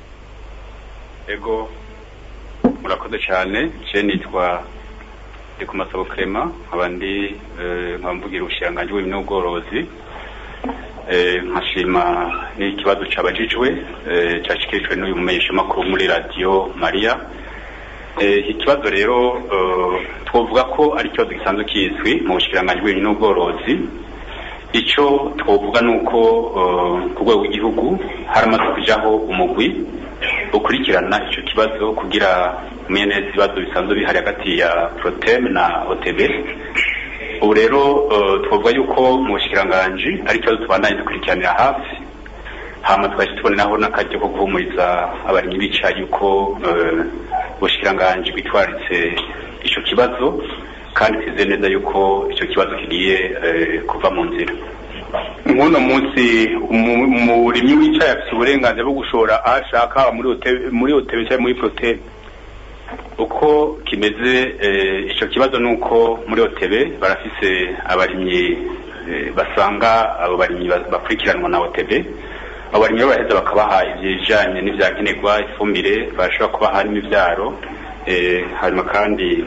Q: ego murakoze cyane je nitwa ndi ku masabo Clement nkaba ndi eh, nkaba mvugira ubushikiranganji bw'ibintu n'ubworozi Eh, nkashima n'ikibazo cabajijwe eh, cashikirijwe n'uyu mumenyeshamakuru muri radiyo mariya Eh, ikibazo rero eh, twovuga ko ari ikibazo gisanzwe kizwi mu bushikiranganji bw'ibintu n'ubworozi icyo twovuga ni uko eh, ku rwego rw'igihugu haramaze kujaho umugwi ukurikirana icyo kibazo kugira umenye neza ibibazo bisanzwe bihari hagati ya protem na otb ubu rero eh, twavuga yuko mu bushikiranganji ari ikibazo tubandanye dukurikiranira hafi hama twahise tubonenaho n'akaryo ko guhumuriza abarimyi bica yuko eh, ubushikiranganji bwitwaritse ico kibazo kandi twizeye neza yuko icyo kibazo kigiye eh, kuva mu nzira
A: nk'uno munsi umu- umurimyi wicaye afite uburenganzira bwo gushora aho ashaka haba muri otebe muri otebe cyangwa muri proteme
Q: uko kimeze eh, ico kibazo nuko muri otebe barafise abarimyi eh, basanga abo barimyi ba- bakurikiranwa na otebe abo barimyi rero baraheza bakabaha ibijanye n'ivyankenerwa ifumbire barashobora kubaha n'imivyaro eh, hanyuma kandi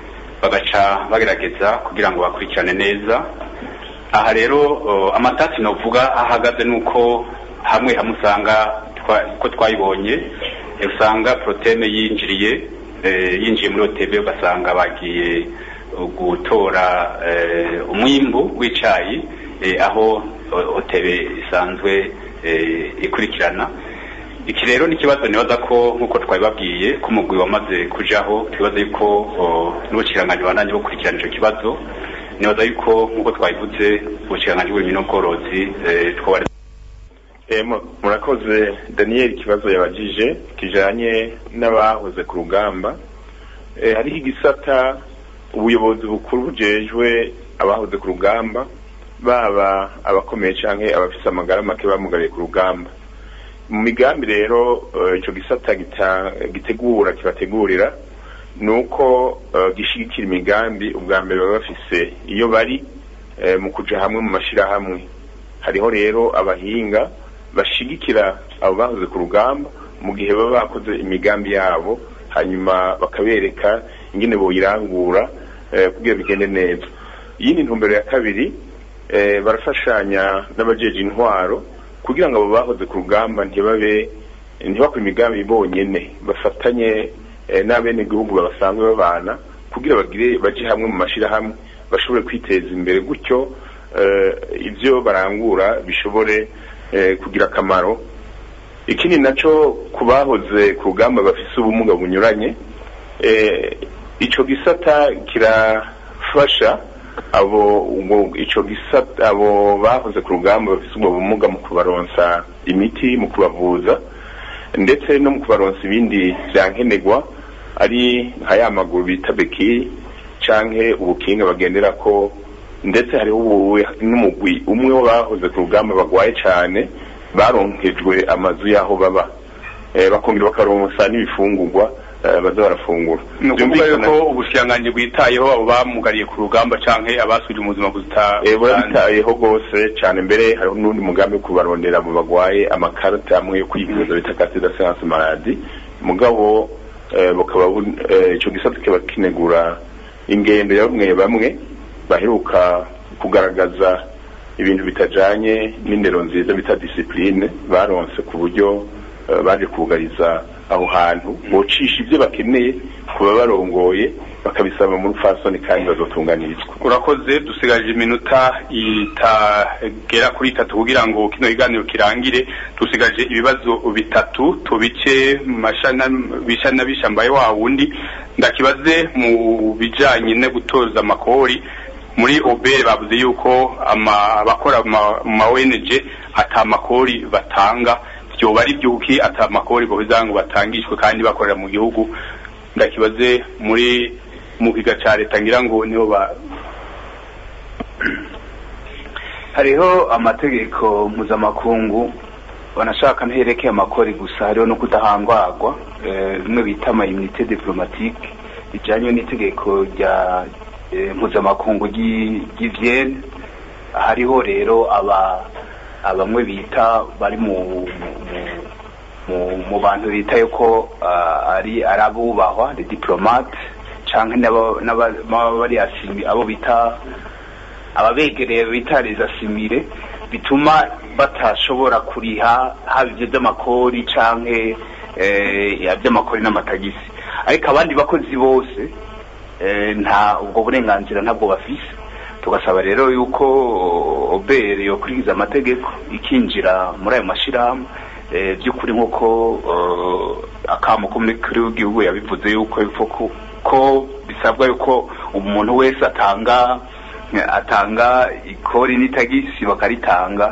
Q: bagaca bagerageza kugira ngo bakurikirane neza aha rero oh, amatati novuga ahagaze nuko hamwe hamwe usanga twa- uko twayibonye eh, usanga proteme yinjiriye eh, yinjiye muri OTB ugasanga bagiye uh, gutora eh, umwimbu w'icayi eh, aho uh, OTB isanzwe eh, ikurikirana iki rero ni ikibazo nibaza ko nk'uko twabibabwiye ko umugwi wamaze kujaho twibaza yuko oh, n'ubukiranganji bananye bukurikirana ico kibazo nibaza yuko nk'uko twabivuze ubukiranganji bw'ibintu n'ubworozi eh, twaba
U: Eh, mu- murakoze daniel ikibazo yabajije kijanye n'abahoze ku rugamba eh, hariho igisata ubuyobozi bukuru bujejwe abahoze ku rugamba baba abakomeye canke abafise amagara make bamugariye ku rugamba mu migambi rero eh, ico gisata gita- gitegura kibategurira ni uko eh, gishigikira imigambi ubwa mbere baba bafise iyo bari eh, mu kuja hamwe mu mashirahamwe hariho rero abahinga bashigikira abo bahoze ku rugamba mu gihe baba bakoze imigambi yabo hanyuma bakabereka ingene boyirangura eh, kugira bigende neza iyindi ntumbero ya kabiri eh, barafashanya n'abajeje intwaro kugira ngo abo bahoze ku rugamba ntibabe ntibakore imigambi bonyene bafatanye eh, n'abenegihugu babasanzwe babana kugira bagire baje hamwe mu mashirahamwe bashobore kwiteza imbere gutyo eh, ibyo barangura bishobore eh, kugira akamaro ikindi naco ku bahoze ku rugamba bafise ubumuga bunyuranye eh, ico gisata kirafasha abo ubwo ico gisata abo bahoze ku rugamba bafise ubwo bumuga mu kubaronsa imiti mu kubavuza ndetse no mu kubaronsa ibindi vyankenerwa ari nka ya maguru bita beki canke ubukinga bagenderako ndetse hariho ubu- n'umugwi umwe w'abahoze ku rugamba bagwaye cane baronkejwe amazu y'aho baba eh, bakongera bakaronsa n'ibifungurwa eh, baza barafungura
A: ni ukuvuga
U: Vyumvikana-
A: yuko ubushikiranganji bwitayeho abo bamugariye ku rugamba canke abasubije mu buzima buta
U: Eh, burabitayeho rwose cyane mbere hariho n'undi mugambi wo kubarondera abo bagwaye amakarita amwe yo kwivuza bita carte d'assurance maladie mugabo
O: eh, bukaba bu- eh, ico gisata kiba kinegura ingendo ya bamwe bamwe baheruka kugaragaza ibintu bitajanye n'indero nziza bita disipline baronse ku buryo eh, baje kugariza aho hantu bocisha ibyo bakeneye kuba barongoye bakabisaba mu rufasoni kandi bazotunganirizwa
A: urakoze dusigaje iminota itagera kuri itatu kugira ngo kino kiganiro kirangire dusigaje ibibazo bitatu tubice mu mashana bishana bishambaye wa wundi ndakibaze mu bijanye no gutoza amakori muri obere bavuze yuko ama- abakora mu ma- mu ma ONG ata makori batanga vyoba ari byuki ata makori boheza ngo batangishwe kandi bakorera mu gihugu ndakibaze muri mu kiga ca leta ngira ngo niho ba
T: hariho amategeko mpuzamakungu banashaka ntiyerekeye amakori gusa hariho no kudahangwagwa eh, bimwe bita amayinite diplomatique bijanye n'itegeko rya eh, mpuzamakungu ry'i ry'i Vienne hariho rero aba abamwe bita bari mu mu- mu, mu bantu bita yuko ah, ari ari abubahwa les diplomates canke n'aba- n'aba- n'aba- bari asimi abo bita ababegereye bita les asimile bituma batashobora kuriha haba ivyo vy'amakori canke eh, ivy'amakori n'amatagisi ariko abandi bakozi bose eh, nta ubwo burenganzira ntabwo bafise tugasaba rero yuko obere yokurikiza amategeko ikinjira muri ayo mashirahamwe eh, by'ukuri nk'uko eh, akamo k'umukuru w'igihugu yabivuze yuko yuko ko- ko bisabwa yuko umuntu wese atanga atanga ikori n'itagisi bakaritanga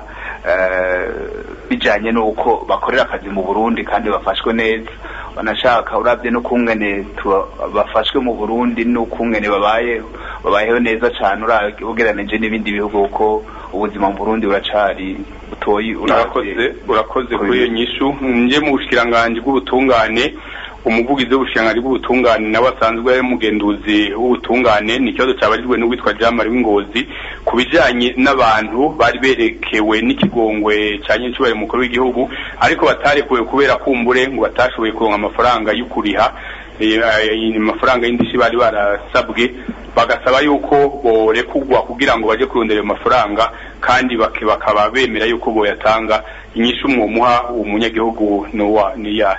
T: eh, bijanye n'uko bakorera akazi mu Burundi kandi bafashwe neza banashaka urabye n'ukungene tuba- bafashwe mu Burundi n'ukungene babayeho babayeho neza cane ura- ugereranije n'ibindi bihugu kuko ubuzima mu Burundi buracari butoyi
A: urakoze urakoze kuri iyo nyishu nje mu bushikiranganji bw'ubutungane umuvugizi w'ubushikiranganji bw'ubutungane nawe asanzwe ari umugenduzi w'ubutungane ni ikibazo cabarijwe n'uwitwa Jean Marie Wingozi ku bijanye n'abantu bari berekewe n'ikigongwe ca nyinshubere mukuru w'igihugu ariko batarekuwe kubera kumbure ngo batashoboye kuronka amafaranga y'ukuriha eh, eh, amafaranga y'indishi bari barasabwe bagasaba yuko borekugwa kugira ngo baje kurondera ayo mafaranga kandi bake- bakaba bemera yuko boyatanga inyishu mwomuha uwo munyagihugu nuwa niya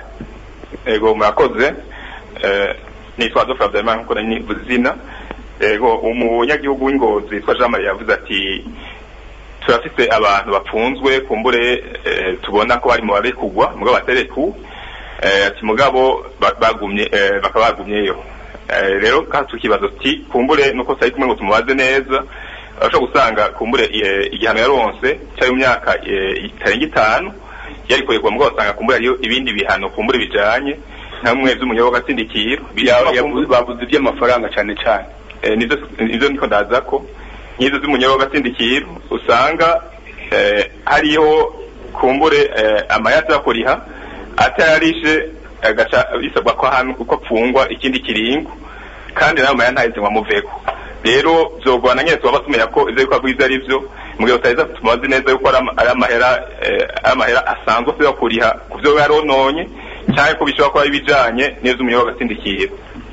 U: ego murakoze eh, nitwa Adolphe Habyarimana nkuko nari nivuze izina ego umunyagihugu w'ingozi yitwa Jean Marie yavuze ati turafise abantu bapfunzwe kumbure eh, tubona ko bari mu barekugwa mugabo batereku eh, ati mugabo ba- bagumye eh, bakaba bagumyeyo eh, rero kandi tukibaza ati kumbure nuko tutari kumwe ngo tumubaze neza urashobora gusanga kumbure eh, igihano yaronse cyari mu myaka eh, itarenga itanu yari kuregwa mugabo usanga kumbure hariyo ibindi bihano kumbure bijanye nka bimwe vy'umunyabwa sindikiro
A: bavuze iby'amafaranga cyane cyane
U: eh, nizo nizo niko ndaza ko nk'izo z'umunyabwa sindikiro usanga eh, hariho kumbure eh, amayati yo kuriha atayarishe agaca bisabwa ko ahantu uko apfungwa ikindi kiringo kandi nayo maya ntaheze ngo amuveko rero vyogwana nyene tuba tumenya ko ivyo bikorwa ivyo ari vyo mugihe utaheza tumaze neza yuko ari ama- ari amahera eh, ari amahera asanzwe asabwa kuriha ku vyo yarononye canke ko bishobora kuba ari ibijanye neza umunyabwa sindikiro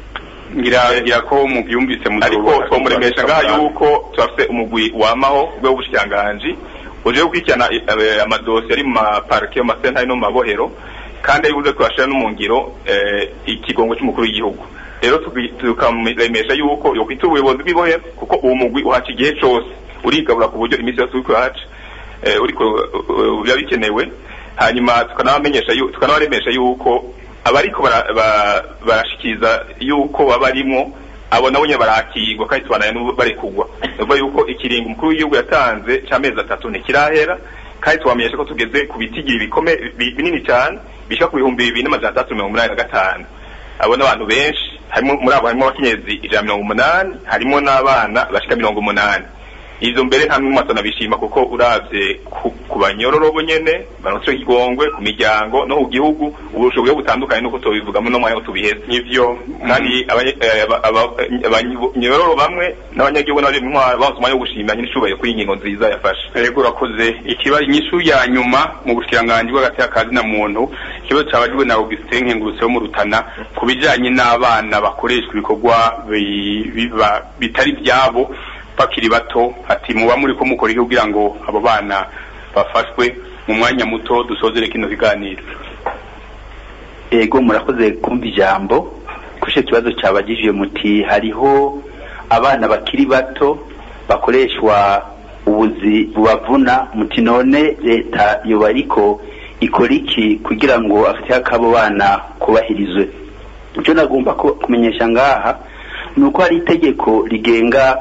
A: ngira ngira ko mubyumvise mu
U: ariko twomuremesha ngaha yuko turafise umugwi wamaho rwe w'ubushikiranganji uje gukurikirana eh, amadosiye ari mu maparike mu masentari no mu mabohero kandi ari buze kubashira no mu ngiro eh, ikigongo cy'umukuru w'igihugu rero tugi- tukamuremesha yuko yokwita ubuyobozi bw'ibohero kuko uwo mugwi uhaca igihe cose urigabura ku buryo iminsi yose uriko urahaca eh, uriko uh, biba bikenewe hanyuma tukanabamenyesha yu- tukanabaremesha yuko abariko bara- ba- barashikiriza yuko baba barimwo abo nabo nyene barakirwa kandi tubanaye n'ubu barekugwa nuvuga yuko ikiringo umukuru w'igihugu yatanze c'amezi atatu ntikirahera kandi tubamenyesha ko tugeze ku bitigiri bikome bi- binini cyane bishika ku bihumbi bibiri n'amajana atandatu mirongo umunani na gatanu abo n'abantu benshi harimo muri abo harimo abakenyezi ijana na mirongo umunani harimo n'abana bashika mirongo umunani
A: izo mbere nta n'umwe atanabishima kuko uravye ku, ku banyororo bo nyene baronse igongwe ku miryango no ku gihugu uburusho bwe butandukanye nuko tubivugamo no mwanya tubiheza nivyo kandi abanye- eh, aba- aba- abanyororo bamwe n'abanyagihugu n'abari mu ntwaro baronse umwanya wo gushima nyine icubahiro kuri iyi ngingo nziza yafashe yego urakoze ikibazo inyishu ya nyuma mu bushikiranganji bw'agati y'akazi na muntu ikibazo cabajijwe na Augustin Nkengurutse wo mu Rutana ku bijanye n'abana bakoreshwa ibikorwa bi- biba- bitari vyabo bakiri bato ati muba muri ko mukora iki kugira ngo abo bana bafashwe mu mwanya muto dusozere kino kiganiro
F: ego murakoze kumva ijambo kuri icyo kibazo cyabagijije muti hariho abana bakiri bato bakoreshwa ubuzi bubavuna muti none leta yoba ariko ikora iki kugira ngo afite akabo bana kubahirizwe icyo nagomba ku- kumenyesha ngaha ni uko hari itegeko rigenga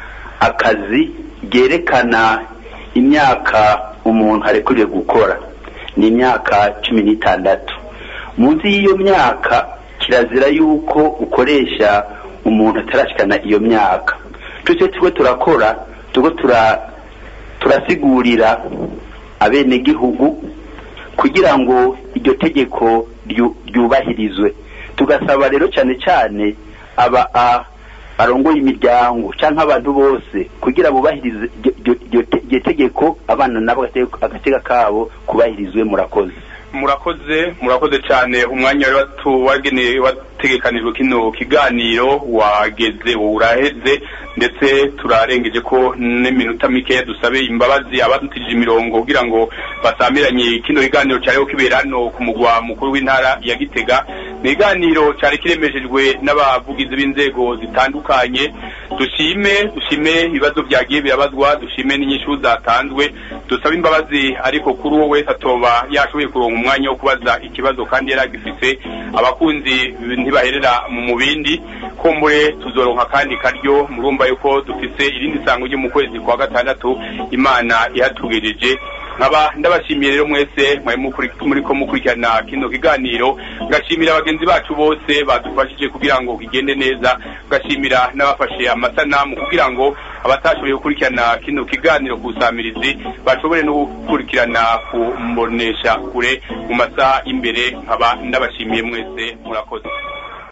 F: akazi ryerekana imyaka umuntu arekuriwe gukora ni imyaka cumi n'itandatu munsi y'iyo myaka kirazira yuko ukoresha umuntu atarashikana iyo myaka tutse turiko turakora turiko tura turasigurira abenegihugu kugira ngo iryo tegeko ryu- ryubahirizwe tugasaba rero cyane cyane aba a- barongoye imiryango cyangwa abantu bose kugira bubahirize iryo- iryo- iryo te- iryo tegeko abana nabo agate- agateka kabo kubahirizwe murakoze
A: murakoze murakoze cyane umwanya wari watu- wagenewe wategekanijwe kino kiganiro wageze uraheze ndetse turarengeje ko n'iminota mikeya dusabe imbabazi abadutije imirongo kugira ngo basamiranye kino kiganiro cyariho kibera hano ku mugwa mukuru w'intara ya gitega ni ikiganiro cyari kiremeshejwe n'abavugizi b'inzego zitandukanye dushime dushime ibibazo byagiye birabazwa dushime n'inyishu zatanzwe dusabe imbabazi ariko kuri uwo wese atoba yashoboye kuronka umwanya wo kubaza ikibazo kandi yari agifite abakunzi ntibaherera mu bindi kumbure tuzoronka kandi karyo murumva yuko dufise irindi sango ryo mu kwezi kwa gatandatu imana ihatugejeje nkaba ndabashimiye rero mwese mwari mukuri- muriko mukurikirana kino kiganiro ngashimira bagenzi bacu bose badufashije kugira ngo kigende neza ngashimira n'abafashe amasanamu kugira ngo abatashoboye gukurikirana kino kiganiro ku busamirizi bashobore no gukurikirana ku mbonesha kure mu masaha imbere nkaba ndabashimiye mwese murakoze